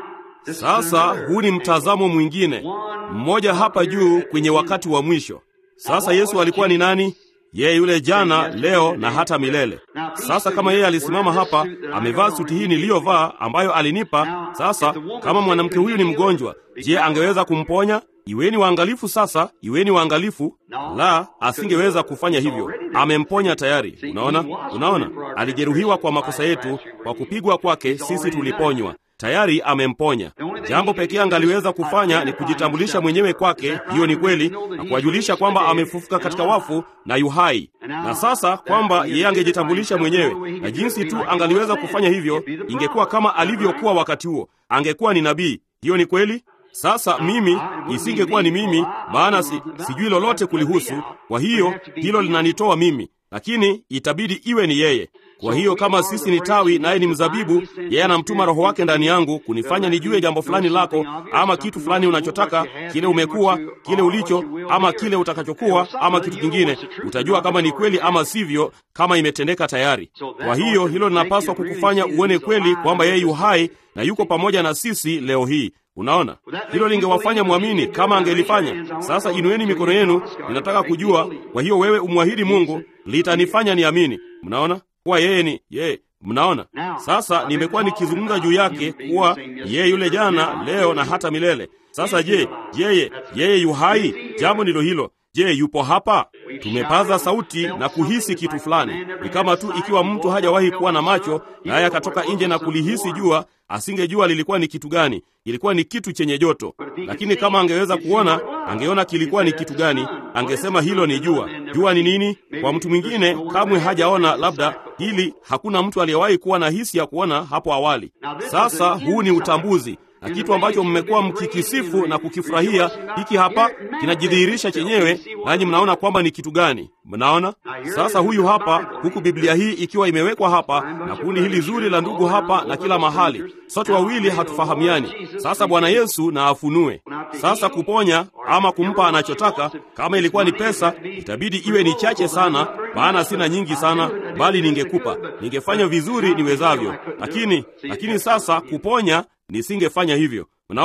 Sasa huu ni mtazamo mwingine, mmoja hapa juu kwenye wakati wa mwisho. Sasa Yesu alikuwa ni nani? Yeye yule jana, leo na hata milele. Sasa kama yeye alisimama hapa amevaa suti hii niliyovaa ambayo alinipa, sasa kama mwanamke huyu ni mgonjwa, je, angeweza kumponya? Iweni waangalifu sasa, iweni waangalifu. La, asingeweza kufanya hivyo. Amemponya tayari. Unaona, unaona, alijeruhiwa kwa makosa yetu, kwa kupigwa kwake sisi tuliponywa tayari amemponya. Jambo pekee angaliweza kufanya ni kujitambulisha mwenyewe kwake, hiyo ni kweli, na kuwajulisha kwamba amefufuka katika wafu na yu hai. Na sasa kwamba yeye angejitambulisha mwenyewe, na jinsi tu angaliweza kufanya hivyo, ingekuwa kama alivyokuwa wakati huo, angekuwa ni nabii. Hiyo ni kweli. Sasa mimi isingekuwa ni mimi, maana si, sijui lolote kulihusu. Kwa hiyo hilo linanitoa mimi, lakini itabidi iwe ni yeye. Kwa hiyo kama sisi ni tawi naye ni mzabibu, yeye anamtuma Roho wake ndani yangu kunifanya nijue jambo fulani lako, ama kitu fulani unachotaka, kile umekuwa, kile ulicho, ama kile utakachokuwa, ama kitu kingine. Utajua kama ni kweli ama sivyo, kama imetendeka tayari. Kwa hiyo hilo linapaswa kukufanya uone kweli kwamba yeye yu hai na yuko pamoja na sisi leo hii. Unaona, hilo lingewafanya mwamini kama angelifanya. Sasa inueni mikono yenu, ninataka kujua. Kwa hiyo wewe umwahidi Mungu, litanifanya niamini. Mnaona kuwa yeye ni yeye. Mnaona sasa, nimekuwa nikizungumza juu yake kuwa yeye yule jana, leo na hata milele. Sasa je, yeye yeye yu hai? Jambo ndilo hilo. Je, yupo hapa? Tumepaza sauti na kuhisi kitu fulani. Ni kama tu ikiwa mtu hajawahi kuwa na macho naye akatoka nje na kulihisi jua, asingejua lilikuwa ni kitu gani. Ilikuwa ni kitu chenye joto, lakini kama angeweza kuona, angeona kilikuwa ni kitu gani. Angesema hilo ni jua. Jua ni nini? Kwa mtu mwingine kamwe hajaona, labda hili hakuna mtu aliyewahi kuwa na hisi ya kuona hapo awali. Sasa huu ni utambuzi na kitu ambacho mmekuwa mkikisifu na kukifurahia, hiki hapa kinajidhihirisha chenyewe, nanyi mnaona kwamba ni kitu gani. Mnaona sasa, huyu hapa, huku Biblia hii ikiwa imewekwa hapa na kundi hili zuri la ndugu hapa na kila mahali, sote wawili hatufahamiani. Sasa Bwana Yesu na afunue sasa kuponya ama kumpa anachotaka. Kama ilikuwa ni pesa, itabidi iwe ni chache sana, maana sina nyingi sana, bali ningekupa, ningefanya vizuri niwezavyo, lakini lakini sasa kuponya nisingefanya hivyo. Unaona,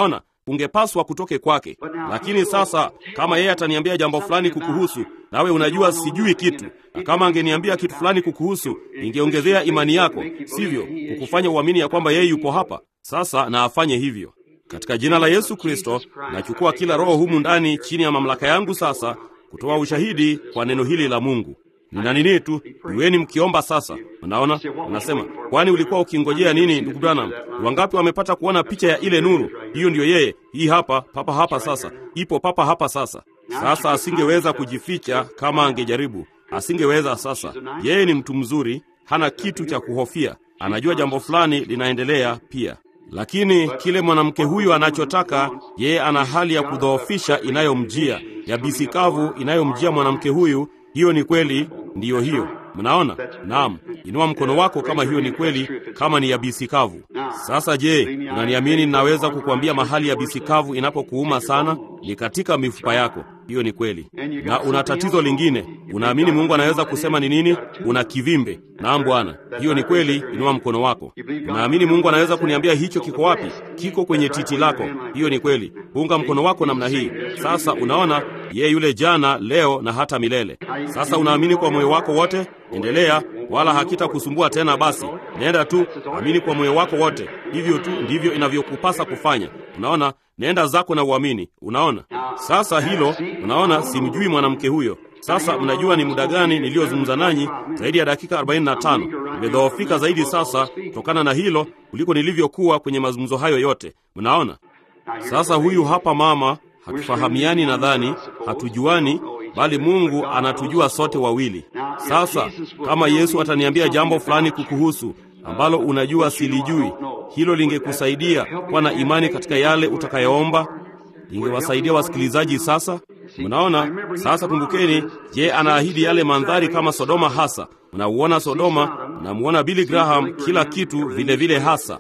ungepaswa kutoke kwake. Lakini sasa kama yeye ataniambia jambo fulani kukuhusu, nawe unajua sijui kitu, na kama angeniambia kitu fulani kukuhusu, ingeongezea imani yako, sivyo? Kukufanya uamini ya kwamba yeye yupo hapa. Sasa na afanye hivyo katika jina la Yesu Kristo. Nachukua kila roho humu ndani chini ya mamlaka yangu sasa, kutoa ushahidi kwa neno hili la Mungu. Nina nini tu, iweni mkiomba sasa. Unaona, unasema kwani ulikuwa ukingojea nini, ndugu Branham? Wangapi wamepata kuona picha ya ile nuru? Hiyo ndiyo yeye. Hii hapa, papa hapa sasa, ipo papa hapa sasa. Sasa asingeweza kujificha kama angejaribu, asingeweza. Sasa yeye ni mtu mzuri, hana kitu cha kuhofia, anajua jambo fulani linaendelea pia lakini kile mwanamke huyu anachotaka yeye, ana hali ya kudhoofisha inayomjia ya bisikavu inayomjia mwanamke huyu. Hiyo ni kweli, ndiyo hiyo. Mnaona? Naam, inua mkono wako kama hiyo ni kweli, kama ni yabisi kavu. Sasa je, unaniamini? Ninaweza kukuambia mahali yabisi kavu inapokuuma sana ni katika mifupa yako. Hiyo ni kweli. Na una tatizo lingine, unaamini Mungu anaweza kusema ni nini? Una kivimbe. Naam Bwana, hiyo ni kweli. Inua mkono wako. Unaamini Mungu anaweza kuniambia hicho kiko wapi? Kiko kwenye titi lako. Hiyo ni kweli. Punga mkono wako namna hii. Sasa unaona yeye yule jana, leo na hata milele. Sasa unaamini kwa moyo wako wote? Endelea, wala hakitakusumbua tena. Basi nenda tu, amini kwa moyo wako wote. Hivyo tu ndivyo inavyokupasa kufanya. Unaona, nenda zako na uamini. Unaona sasa hilo, unaona, simjui mwanamke huyo. Sasa mnajua ni muda gani niliyozungumza nanyi? Zaidi ya dakika 45. Nimedhoofika zaidi sasa kutokana na hilo kuliko nilivyokuwa kwenye mazungumzo hayo yote. Mnaona sasa, huyu hapa mama, hatufahamiani, nadhani hatujuani bali Mungu anatujua sote wawili. Sasa kama Yesu ataniambia jambo fulani kukuhusu ambalo unajua silijui, hilo lingekusaidia kuwa na imani katika yale utakayoomba, lingewasaidia wasikilizaji. Sasa mnaona, sasa kumbukeni, je, anaahidi yale mandhari kama Sodoma hasa. Mnauona Sodoma, mnamuona Billy Graham, kila kitu vile vile hasa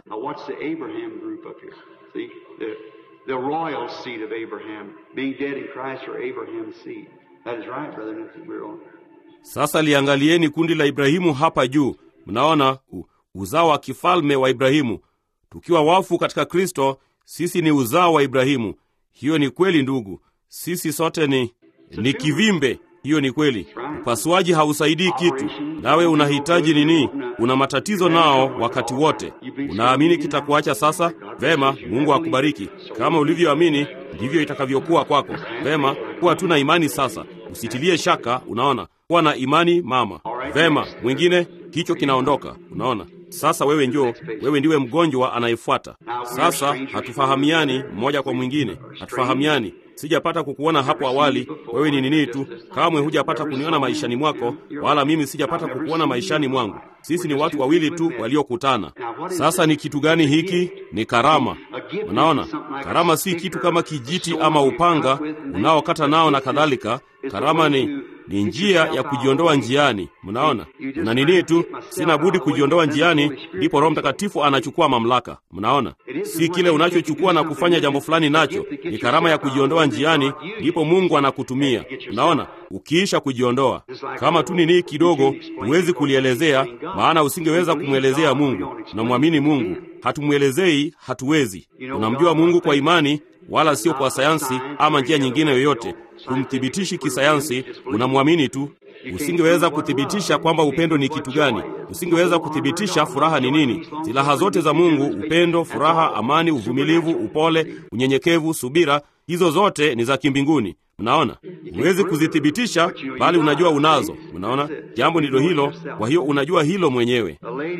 The royal seed of Abraham, being dead in Christ or Abraham's seed. That is right, brother. We're on. Sasa liangalieni kundi la Ibrahimu hapa juu. Mnaona uzao wa kifalme wa Ibrahimu. Tukiwa wafu katika Kristo, sisi ni uzao wa Ibrahimu. Hiyo ni kweli ndugu, sisi sote ni ni kivimbe. Hiyo ni kweli. Upasuaji hausaidii kitu. Nawe unahitaji nini? Una matatizo nao wakati wote. Unaamini kitakuacha sasa? Vema, Mungu akubariki. Kama ulivyoamini ndivyo itakavyokuwa kwako. Vema, kuwa tu na imani sasa, usitilie shaka. Unaona, kuwa na imani mama. Vema, mwingine kicho kinaondoka. Unaona, sasa wewe njoo, wewe ndiwe mgonjwa anayefuata. Sasa hatufahamiani mmoja kwa mwingine, hatufahamiani Sijapata kukuona hapo awali. Wewe ni nini tu, kamwe hujapata kuniona maishani mwako, wala mimi sijapata kukuona maishani mwangu. Sisi ni watu wawili tu waliokutana. Sasa ni kitu gani hiki? Ni karama. Unaona, karama si kitu kama kijiti ama upanga unaokata nao na kadhalika. Karama ni ni njia ya kujiondoa njiani. Mnaona, na nini tu, sina budi kujiondoa njiani, ndipo Roho Mtakatifu anachukua mamlaka. Mnaona, si kile unachochukua na kufanya jambo fulani nacho, ni karama ya kujiondoa njiani, ndipo Mungu anakutumia. Mnaona, ukiisha kujiondoa, kama tu nini kidogo, huwezi kulielezea, maana usingeweza kumwelezea Mungu. Tunamwamini Mungu, hatumwelezei, hatuwezi. Tunamjua Mungu kwa imani wala sio kwa sayansi ama njia nyingine yoyote. Kumthibitishi kisayansi, unamwamini tu. Usingeweza kuthibitisha kwamba upendo ni kitu gani. Usingeweza kuthibitisha furaha ni nini. Silaha zote za Mungu, upendo, furaha, amani, uvumilivu, upole, unyenyekevu, subira, hizo zote ni za kimbinguni. Mnaona, huwezi kuzithibitisha, bali unajua unazo. Mnaona, jambo ndilo hilo. Kwa hiyo unajua hilo mwenyewe.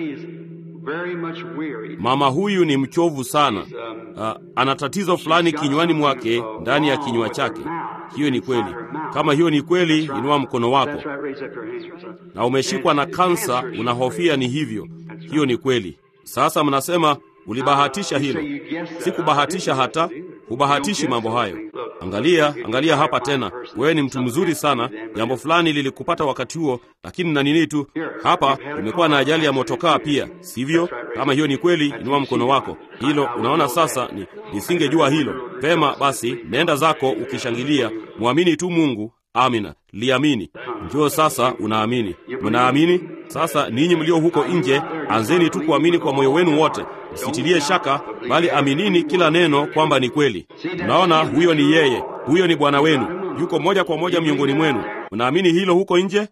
Mama huyu ni mchovu sana. Uh, ana tatizo fulani kinywani mwake, ndani ya kinywa chake. Hiyo ni kweli. Kama hiyo ni kweli, inua mkono wako. Na umeshikwa na kansa, unahofia ni hivyo. Hiyo ni kweli. Sasa mnasema ulibahatisha hilo. Sikubahatisha hata, hubahatishi mambo hayo. Angalia, angalia hapa tena. Wewe ni mtu mzuri sana. Jambo fulani lilikupata wakati huo, lakini na nini tu, hapa umekuwa na ajali ya motokaa pia, sivyo? Kama hiyo ni kweli, inua mkono wako. Hilo unaona sasa, ni nisingejua hilo. Vema basi, nenda zako ukishangilia, mwamini tu Mungu. Amina, liamini. Njoo sasa, unaamini. Mnaamini sasa? Ninyi mlio huko nje, anzeni tu kuamini kwa moyo wenu wote. msitilie shaka, bali aminini kila neno kwamba ni kweli. Mnaona, huyo ni yeye, huyo ni Bwana wenu, yuko moja kwa moja miongoni mwenu. Mnaamini hilo huko nje?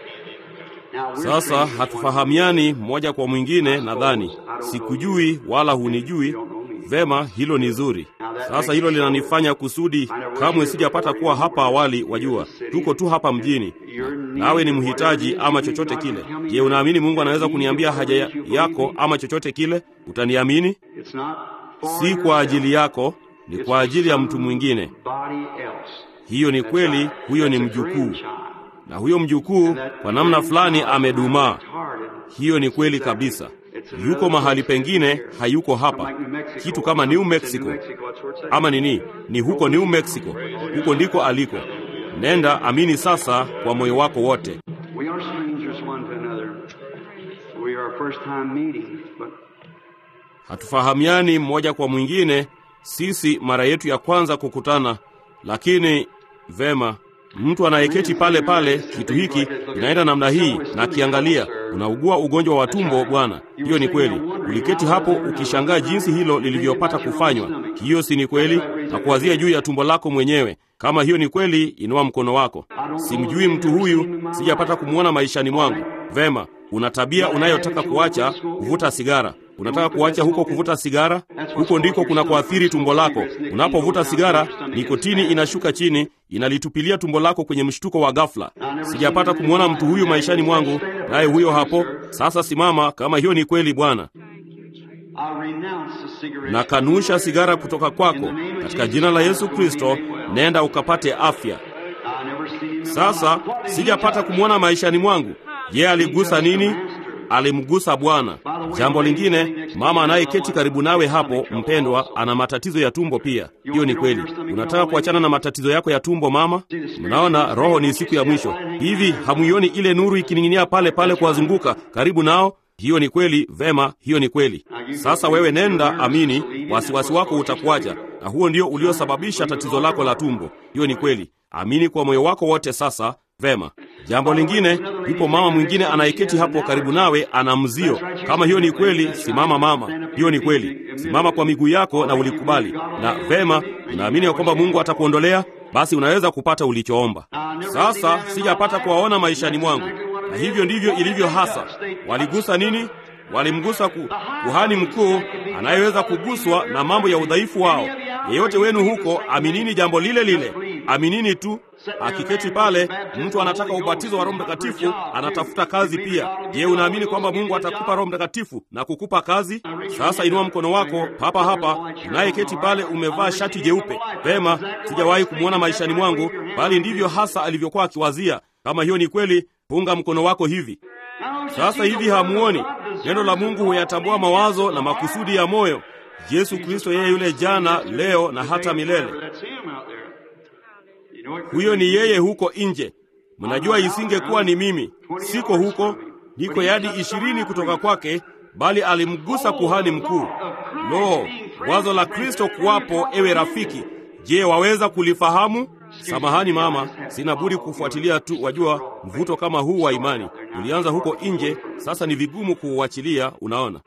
Sasa hatufahamiani mmoja kwa mwingine, nadhani sikujui wala hunijui vema. Hilo ni zuri. Sasa hilo linanifanya kusudi kamwe sijapata kuwa hapa awali. Wajua, tuko tu hapa mjini, nawe ni mhitaji ama chochote kile. Je, unaamini Mungu anaweza kuniambia haja yako ama chochote kile? Utaniamini? Si kwa ajili yako, ni kwa ajili ya mtu mwingine. Hiyo ni kweli. Huyo ni mjukuu na huyo mjukuu kwa namna fulani amedumaa. Hiyo ni kweli kabisa. Yuko mahali pengine, hayuko hapa, kitu kama New Mexico ama nini, ni huko New Mexico, huko ndiko aliko. Nenda amini sasa kwa moyo wako wote. Hatufahamiani mmoja kwa mwingine, sisi mara yetu ya kwanza kukutana, lakini vema mtu anayeketi pale pale, kitu hiki inaenda namna hii, na akiangalia, unaugua ugonjwa wa tumbo bwana. Hiyo ni kweli. Uliketi hapo ukishangaa jinsi hilo lilivyopata kufanywa. Hiyo si ni kweli? Na kuwazia juu ya tumbo lako mwenyewe. Kama hiyo ni kweli, inua mkono wako. Simjui mtu huyu, sijapata kumwona maishani mwangu. Vema, una tabia unayotaka kuacha, kuvuta sigara. Unataka kuacha huko kuvuta sigara? Huko ndiko kuna kuathiri tumbo lako. Unapovuta sigara, nikotini inashuka chini, inalitupilia tumbo lako kwenye mshtuko wa ghafla. Sijapata kumwona mtu huyu maishani mwangu, naye huyo hapo. Sasa simama, kama hiyo ni kweli Bwana. Nakanusha sigara kutoka kwako katika jina la Yesu Kristo. Nenda ukapate afya. Sasa sijapata kumwona maishani mwangu. Je, aligusa nini? Alimgusa Bwana. Jambo lingine, mama anayeketi karibu nawe hapo, mpendwa, ana matatizo ya tumbo pia. Hiyo ni kweli. Unataka kuachana na matatizo yako ya tumbo, mama? Mnaona, roho ni siku ya mwisho. Hivi hamuioni ile nuru ikining'inia pale pale kuwazunguka karibu nao? Hiyo ni kweli. Vema, hiyo ni kweli. Sasa wewe nenda, amini, wasiwasi wako utakuacha, na huo ndio uliosababisha tatizo lako la tumbo. Hiyo ni kweli. Amini kwa moyo wako wote. Sasa vema. Jambo lingine, yupo mama mwingine anayeketi hapo karibu nawe, ana mzio. Kama hiyo ni kweli, simama mama. Hiyo ni kweli, simama kwa miguu yako na ulikubali. Na vema, unaamini ya kwamba Mungu atakuondolea, basi unaweza kupata ulichoomba. Sasa sijapata kuwaona maishani mwangu, na hivyo ndivyo ilivyo hasa. Waligusa nini? Walimgusa ku, kuhani mkuu anayeweza kuguswa na mambo ya udhaifu wao. Yeyote wenu huko, aminini jambo lile lile, aminini tu. Akiketi pale, mtu anataka ubatizo wa Roho Mtakatifu, anatafuta kazi pia. Je, unaamini kwamba Mungu atakupa Roho Mtakatifu na kukupa kazi? Sasa inua mkono wako papa hapa, unayeketi pale, umevaa shati jeupe. Vema, sijawahi kumwona maishani mwangu, bali ndivyo hasa alivyokuwa akiwazia. Kama hiyo ni kweli, punga mkono wako hivi. Sasa hivi hamuoni? Neno la Mungu huyatambua mawazo na makusudi ya moyo. Yesu Kristo yeye yule jana, leo na hata milele. Huyo ni yeye huko nje. Mnajua, isingekuwa ni mimi, siko huko, niko yadi ishirini kutoka kwake, bali alimgusa kuhani mkuu. Lo, wazo la Kristo kuwapo, ewe rafiki, je, waweza kulifahamu? Samahani mama, sina budi kufuatilia tu. Wajua, mvuto kama huu wa imani ulianza huko nje, sasa ni vigumu kuuachilia. Unaona,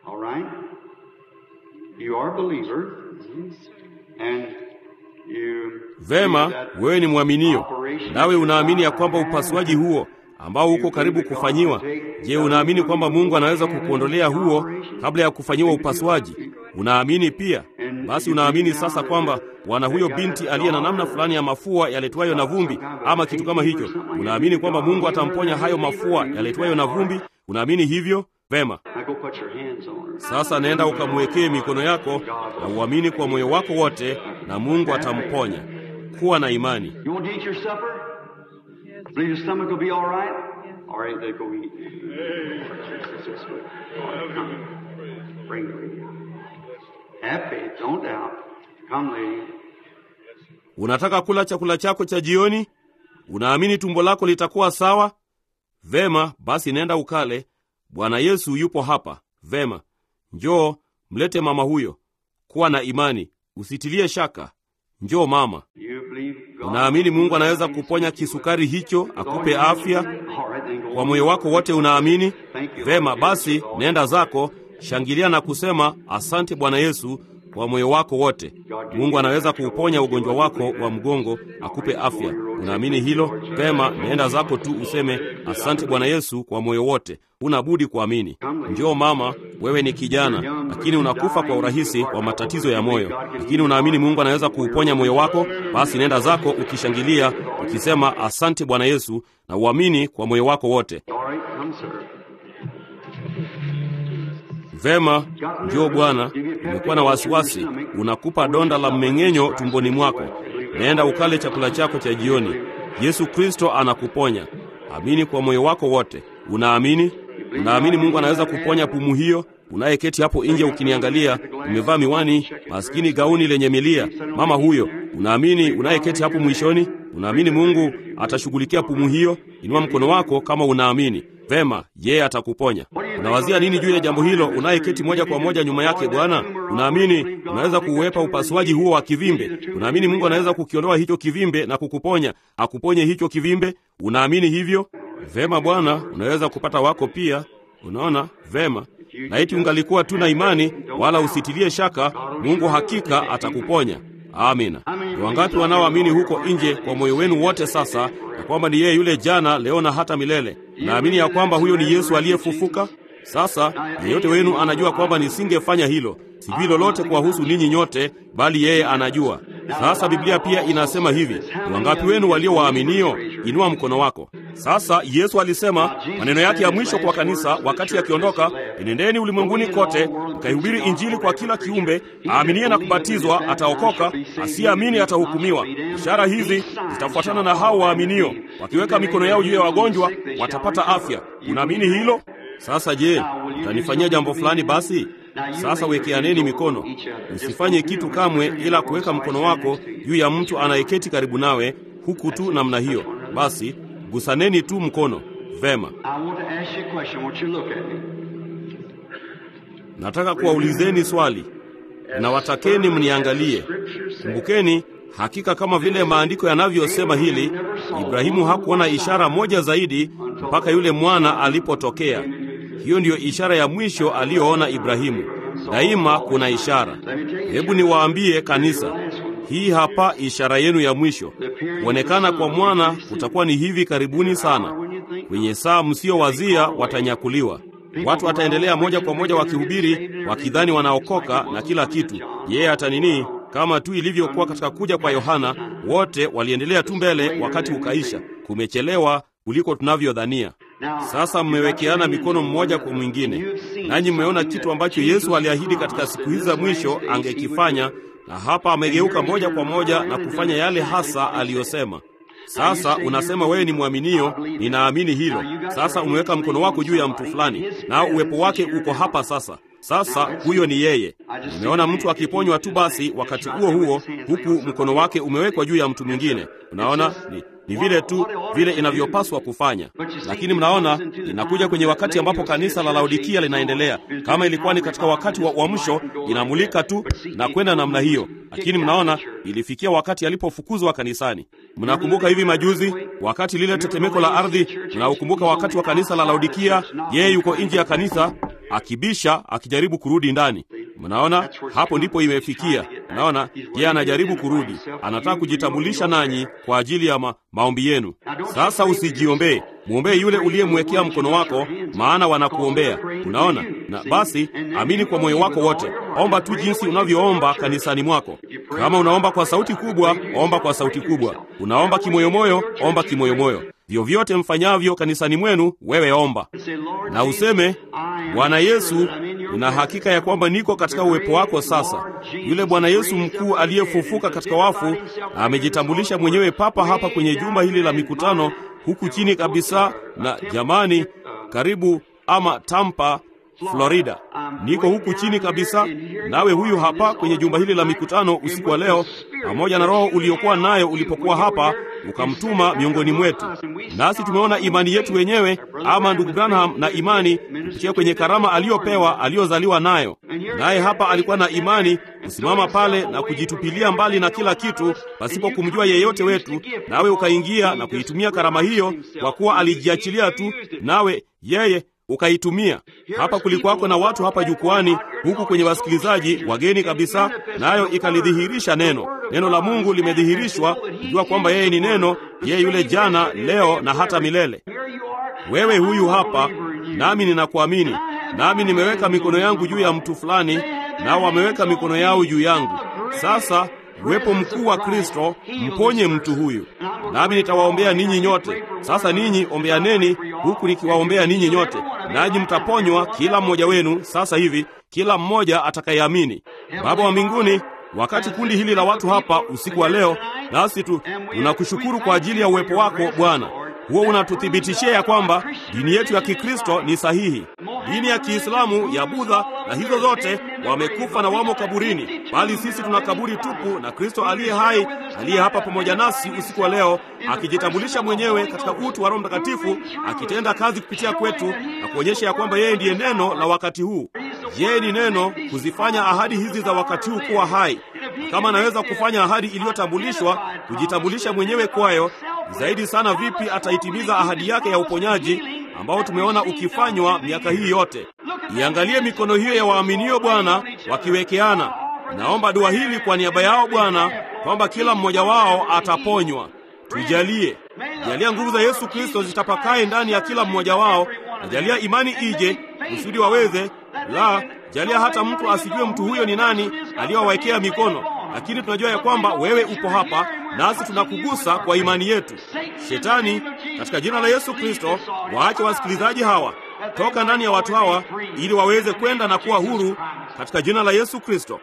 vema, wewe ni mwaminio, nawe unaamini ya kwamba upasuaji huo ambao uko karibu kufanyiwa, je, unaamini kwamba Mungu anaweza kukuondolea huo kabla ya kufanyiwa upasuaji? Unaamini pia? Basi unaamini sasa kwamba bwana huyo binti aliye na namna fulani ya mafua yaletwayo na vumbi ama kitu kama hicho, unaamini kwamba Mungu atamponya hayo mafua yaletwayo na vumbi? Unaamini hivyo? Vema. Sasa nenda ukamwekee mikono yako na uamini kwa moyo wako wote, na Mungu atamponya. Kuwa na imani. Unataka kula chakula chako cha jioni? Unaamini tumbo lako litakuwa sawa? Vema, basi nenda ukale. Bwana Yesu yupo hapa. Vema, njoo mlete mama huyo. Kuwa na imani, usitilie shaka. Njoo mama. Unaamini Mungu anaweza kuponya kisukari hicho, akupe afya kwa moyo wako wote? Unaamini? Vema, basi nenda zako. shangilia na kusema asante Bwana Yesu kwa moyo wako wote. Mungu anaweza kuuponya ugonjwa wako wa mgongo, akupe afya. Unaamini hilo? Pema, naenda zako tu useme asante Bwana Yesu kwa moyo wote. Huna budi kuamini. Njoo mama, wewe ni kijana, lakini unakufa kwa urahisi kwa matatizo ya moyo, lakini unaamini Mungu anaweza kuuponya moyo wako. Basi nenda zako ukishangilia, ukisema asante Bwana Yesu, na uamini kwa moyo wako wote. All right, come, sir. Vema, njoo Bwana. Umekuwa na wasiwasi, unakupa donda la mmeng'enyo tumboni mwako. Naenda ukale chakula chako cha jioni. Yesu Kristo anakuponya. Amini kwa moyo wako wote. Unaamini? Unaamini Mungu anaweza kuponya pumu hiyo? Unayeketi hapo nje ukiniangalia, umevaa miwani, maskini gauni lenye milia, mama huyo, unaamini? Unayeketi hapo mwishoni, unaamini Mungu atashughulikia pumu hiyo? Inua mkono wako kama unaamini. Vema, yeye atakuponya. Unawazia nini juu ya jambo hilo? Unayeketi moja kwa moja nyuma yake, Bwana, unaamini unaweza kuuepa upasuaji huo wa kivimbe? Unaamini Mungu anaweza kukiondoa hicho kivimbe na kukuponya, akuponye hicho kivimbe? Unaamini hivyo? Vema Bwana, unaweza kupata wako pia. Unaona vema. Laiti ungalikuwa tu na imani, wala usitilie shaka, Mungu hakika atakuponya. Amina. Ni wangapi wanaoamini huko nje kwa moyo wenu wote sasa ya kwamba ni yeye yule jana, leo na hata milele? Naamini ya kwamba huyo ni Yesu aliyefufuka. Sasa yeyote wenu anajua kwamba nisingefanya hilo. Sijui lolote kuwahusu ninyi nyote, bali yeye anajua. Sasa Biblia pia inasema hivi, ni wangapi wenu walio waaminio? Inua mkono wako. Sasa Yesu alisema maneno yake ya mwisho kwa kanisa wakati akiondoka, enendeni ulimwenguni kote mkaihubiri Injili kwa kila kiumbe. Aaminie na kubatizwa ataokoka, asiyeamini atahukumiwa. Ishara hizi zitafuatana na hao waaminio, wakiweka mikono yao juu ya wagonjwa watapata afya. Unaamini hilo? Sasa je, utanifanyia jambo fulani? Basi sasa wekeaneni mikono. Usifanye kitu kamwe ila kuweka mkono wako juu ya mtu anayeketi karibu nawe, huku tu namna hiyo. Basi gusaneni tu mkono. Vema, I want to ask you a question. I want you to look at me. nataka kuwaulizeni swali na watakeni mniangalie. Kumbukeni, hakika kama vile maandiko yanavyosema hili, Ibrahimu hakuona ishara moja zaidi mpaka yule mwana alipotokea. Hiyo ndiyo ishara ya mwisho aliyoona Ibrahimu. Daima kuna ishara. Hebu niwaambie kanisa, hii hapa ishara yenu ya mwisho. Kuonekana kwa mwana kutakuwa ni hivi karibuni sana. Kwenye saa msiyowazia watanyakuliwa. Watu wataendelea moja kwa moja wakihubiri, wakidhani wanaokoka na kila kitu. Yeye hata nini, kama tu ilivyokuwa katika kuja kwa Yohana, wote waliendelea tu mbele, wakati ukaisha. Kumechelewa kuliko tunavyodhania. Sasa mmewekeana mikono mmoja kwa mwingine, nanyi mmeona kitu ambacho Yesu aliahidi katika siku hizi za mwisho angekifanya, na hapa amegeuka moja kwa moja na kufanya yale hasa aliyosema. Sasa unasema wewe ni mwaminio, ninaamini hilo. Sasa umeweka mkono wako juu ya mtu fulani, na uwepo wake uko hapa sasa. Sasa huyo ni yeye. Nimeona mtu akiponywa tu basi wakati huo huo, huku mkono wake umewekwa juu ya mtu mwingine. Unaona, ni, ni vile tu vile inavyopaswa kufanya. Lakini mnaona, inakuja kwenye wakati ambapo kanisa la Laodikia linaendelea. Kama ilikuwa ni katika wakati wa uamsho, inamulika tu na kwenda namna hiyo. Lakini mnaona, ilifikia wakati alipofukuzwa kanisani. Mnakumbuka hivi majuzi, wakati lile tetemeko la ardhi, mnaukumbuka wakati wa kanisa la Laodikia, yeye yuko nje ya kanisa akibisha akijaribu kurudi ndani. Mnaona, hapo ndipo imefikia. Mnaona, yeye anajaribu kurudi, anataka kujitambulisha nanyi kwa ajili ya ma maombi yenu. Sasa usijiombee, mwombee yule uliyemwekea mkono wako, maana wanakuombea. Unaona, na basi amini kwa moyo wako wote. Omba tu jinsi unavyoomba kanisani mwako. Kama unaomba kwa sauti kubwa, omba kwa sauti kubwa. Unaomba kimoyomoyo, omba kimoyomoyo. Vyovyote mfanyavyo kanisani mwenu, wewe omba na useme, Bwana Yesu, nina hakika ya kwamba niko katika uwepo wako sasa. Yule Bwana Yesu mkuu aliyefufuka katika wafu na amejitambulisha mwenyewe papa hapa kwenye jumba hili la mikutano huku chini kabisa, na jamani, karibu ama Tampa, Florida. Niko huku chini kabisa, nawe huyu hapa kwenye jumba hili la mikutano usiku wa leo, pamoja na roho uliokuwa nayo ulipokuwa hapa, ukamtuma miongoni mwetu. Nasi tumeona imani yetu wenyewe, ama ndugu Branham na imani kupitia kwenye karama aliyopewa aliyozaliwa nayo. Naye hapa alikuwa na imani kusimama pale na kujitupilia mbali na kila kitu pasipo kumjua yeyote wetu, nawe ukaingia na kuitumia karama hiyo, kwa kuwa alijiachilia tu, nawe yeye ukaitumia. Hapa kulikuwako na watu hapa jukwani, huku kwenye wasikilizaji wageni kabisa, nayo ikalidhihirisha neno. Neno la Mungu limedhihirishwa, kujua kwamba yeye ni neno, yeye yule jana, leo na hata milele. Wewe huyu hapa, nami ninakuamini, nami nimeweka mikono yangu juu ya mtu fulani, nao wameweka mikono yao juu yangu. Sasa uwepo mkuu wa Kristo, mponye mtu huyu, nami nitawaombea ninyi nyote. Sasa ninyi ombeaneni, huku nikiwaombea ninyi nyote, nanyi mtaponywa kila mmoja wenu sasa hivi, kila mmoja atakayeamini. Baba wa mbinguni, wakati kundi hili la watu hapa usiku wa leo, nasi tu tunakushukuru kwa ajili ya uwepo wako Bwana. Huo unatuthibitishia ya kwamba dini yetu ya Kikristo ni sahihi. Dini ya Kiislamu, ya Budha na hizo zote wamekufa na wamo kaburini, bali sisi tuna kaburi tupu na Kristo aliye hai, aliye hapa pamoja nasi usiku wa leo, akijitambulisha mwenyewe katika utu wa Roho Mtakatifu, akitenda kazi kupitia kwetu na kuonyesha ya kwamba yeye ndiye neno la wakati huu. Yeye ni neno kuzifanya ahadi hizi za wakati huu kuwa hai. Kama anaweza kufanya ahadi iliyotambulishwa, kujitambulisha mwenyewe kwayo, zaidi sana vipi ataitimiza ahadi yake ya uponyaji ambao tumeona ukifanywa miaka hii yote. Iangalie mikono hiyo ya waaminio Bwana, wakiwekeana. Naomba dua hili kwa niaba yao Bwana, kwamba kila mmoja wao ataponywa. Tujalie, jalia nguvu za Yesu Kristo zitapakae ndani ya kila mmoja wao, na jalia imani ije kusudi waweze la jalia hata mtu asijue mtu huyo ni nani aliyowawekea mikono, lakini tunajua ya kwamba wewe upo hapa nasi tunakugusa kwa imani yetu. Shetani, katika jina la Yesu Kristo, waache wasikilizaji hawa toka ndani ya watu hawa, ili waweze kwenda na kuwa huru katika jina la Yesu Kristo.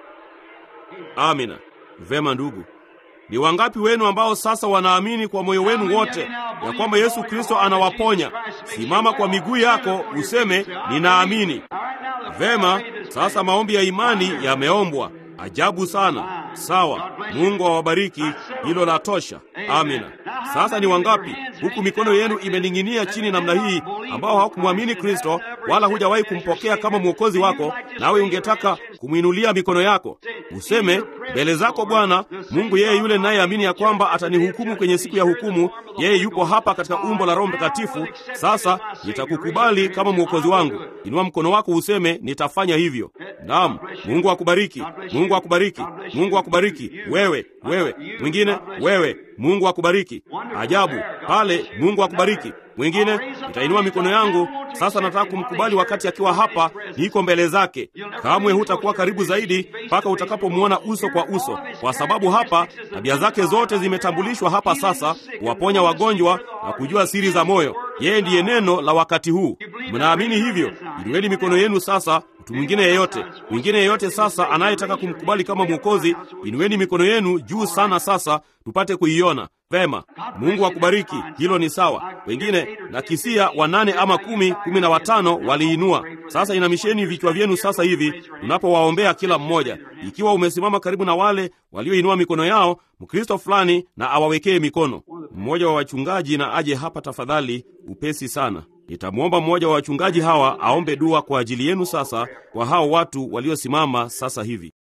Amina. Vema ndugu, ni wangapi wenu ambao sasa wanaamini kwa moyo wenu wote ya kwamba Yesu Kristo anawaponya? Simama kwa miguu yako useme ninaamini. Vema, sasa maombi ya imani yameombwa. Ajabu sana. Sawa, Mungu awabariki. Hilo la tosha. Amina. Sasa ni wangapi huku mikono yenu imening'inia chini namna hii, ambao hawakumwamini Kristo wala hujawahi kumpokea kama mwokozi wako, nawe ungetaka kumwinulia mikono yako useme mbele zako Bwana Mungu, yeye yule nayeamini ya kwamba atanihukumu kwenye siku ya hukumu, yeye yupo hapa katika umbo la Roho Mtakatifu. Sasa nitakukubali kama mwokozi wangu. Inua mkono wako useme nitafanya hivyo. Naam, Mungu akubariki. Mungu akubariki. Mungu akubariki. Wewe, wewe, mwingine, wewe, Mungu akubariki. Ajabu pale, Mungu akubariki. Mwingine, nitainua mikono yangu sasa. Nataka kumkubali wakati akiwa hapa, niko mbele zake. Kamwe hutakuwa karibu zaidi mpaka utakapomwona uso kwa uso, kwa sababu hapa tabia zake zote zimetambulishwa hapa sasa, kuwaponya wagonjwa na kujua siri za moyo. Yeye ndiye neno la wakati huu. Mnaamini hivyo? Inueni mikono yenu sasa. Mtu mwingine yeyote, mwingine yeyote sasa anayetaka kumkubali kama Mwokozi, inueni mikono yenu juu sana sasa, tupate kuiona vema. Mungu akubariki. Hilo ni sawa. Wengine na kisia wanane ama kumi, kumi na watano waliinua. Sasa inamisheni vichwa vyenu sasa hivi tunapowaombea kila mmoja. Ikiwa umesimama karibu na wale walioinua mikono yao, Mkristo fulani na awawekee mikono. Mmoja wa wachungaji na aje hapa tafadhali, upesi sana. Nitamwomba mmoja wa wachungaji hawa aombe dua kwa ajili yenu sasa, kwa hao watu waliosimama sasa hivi.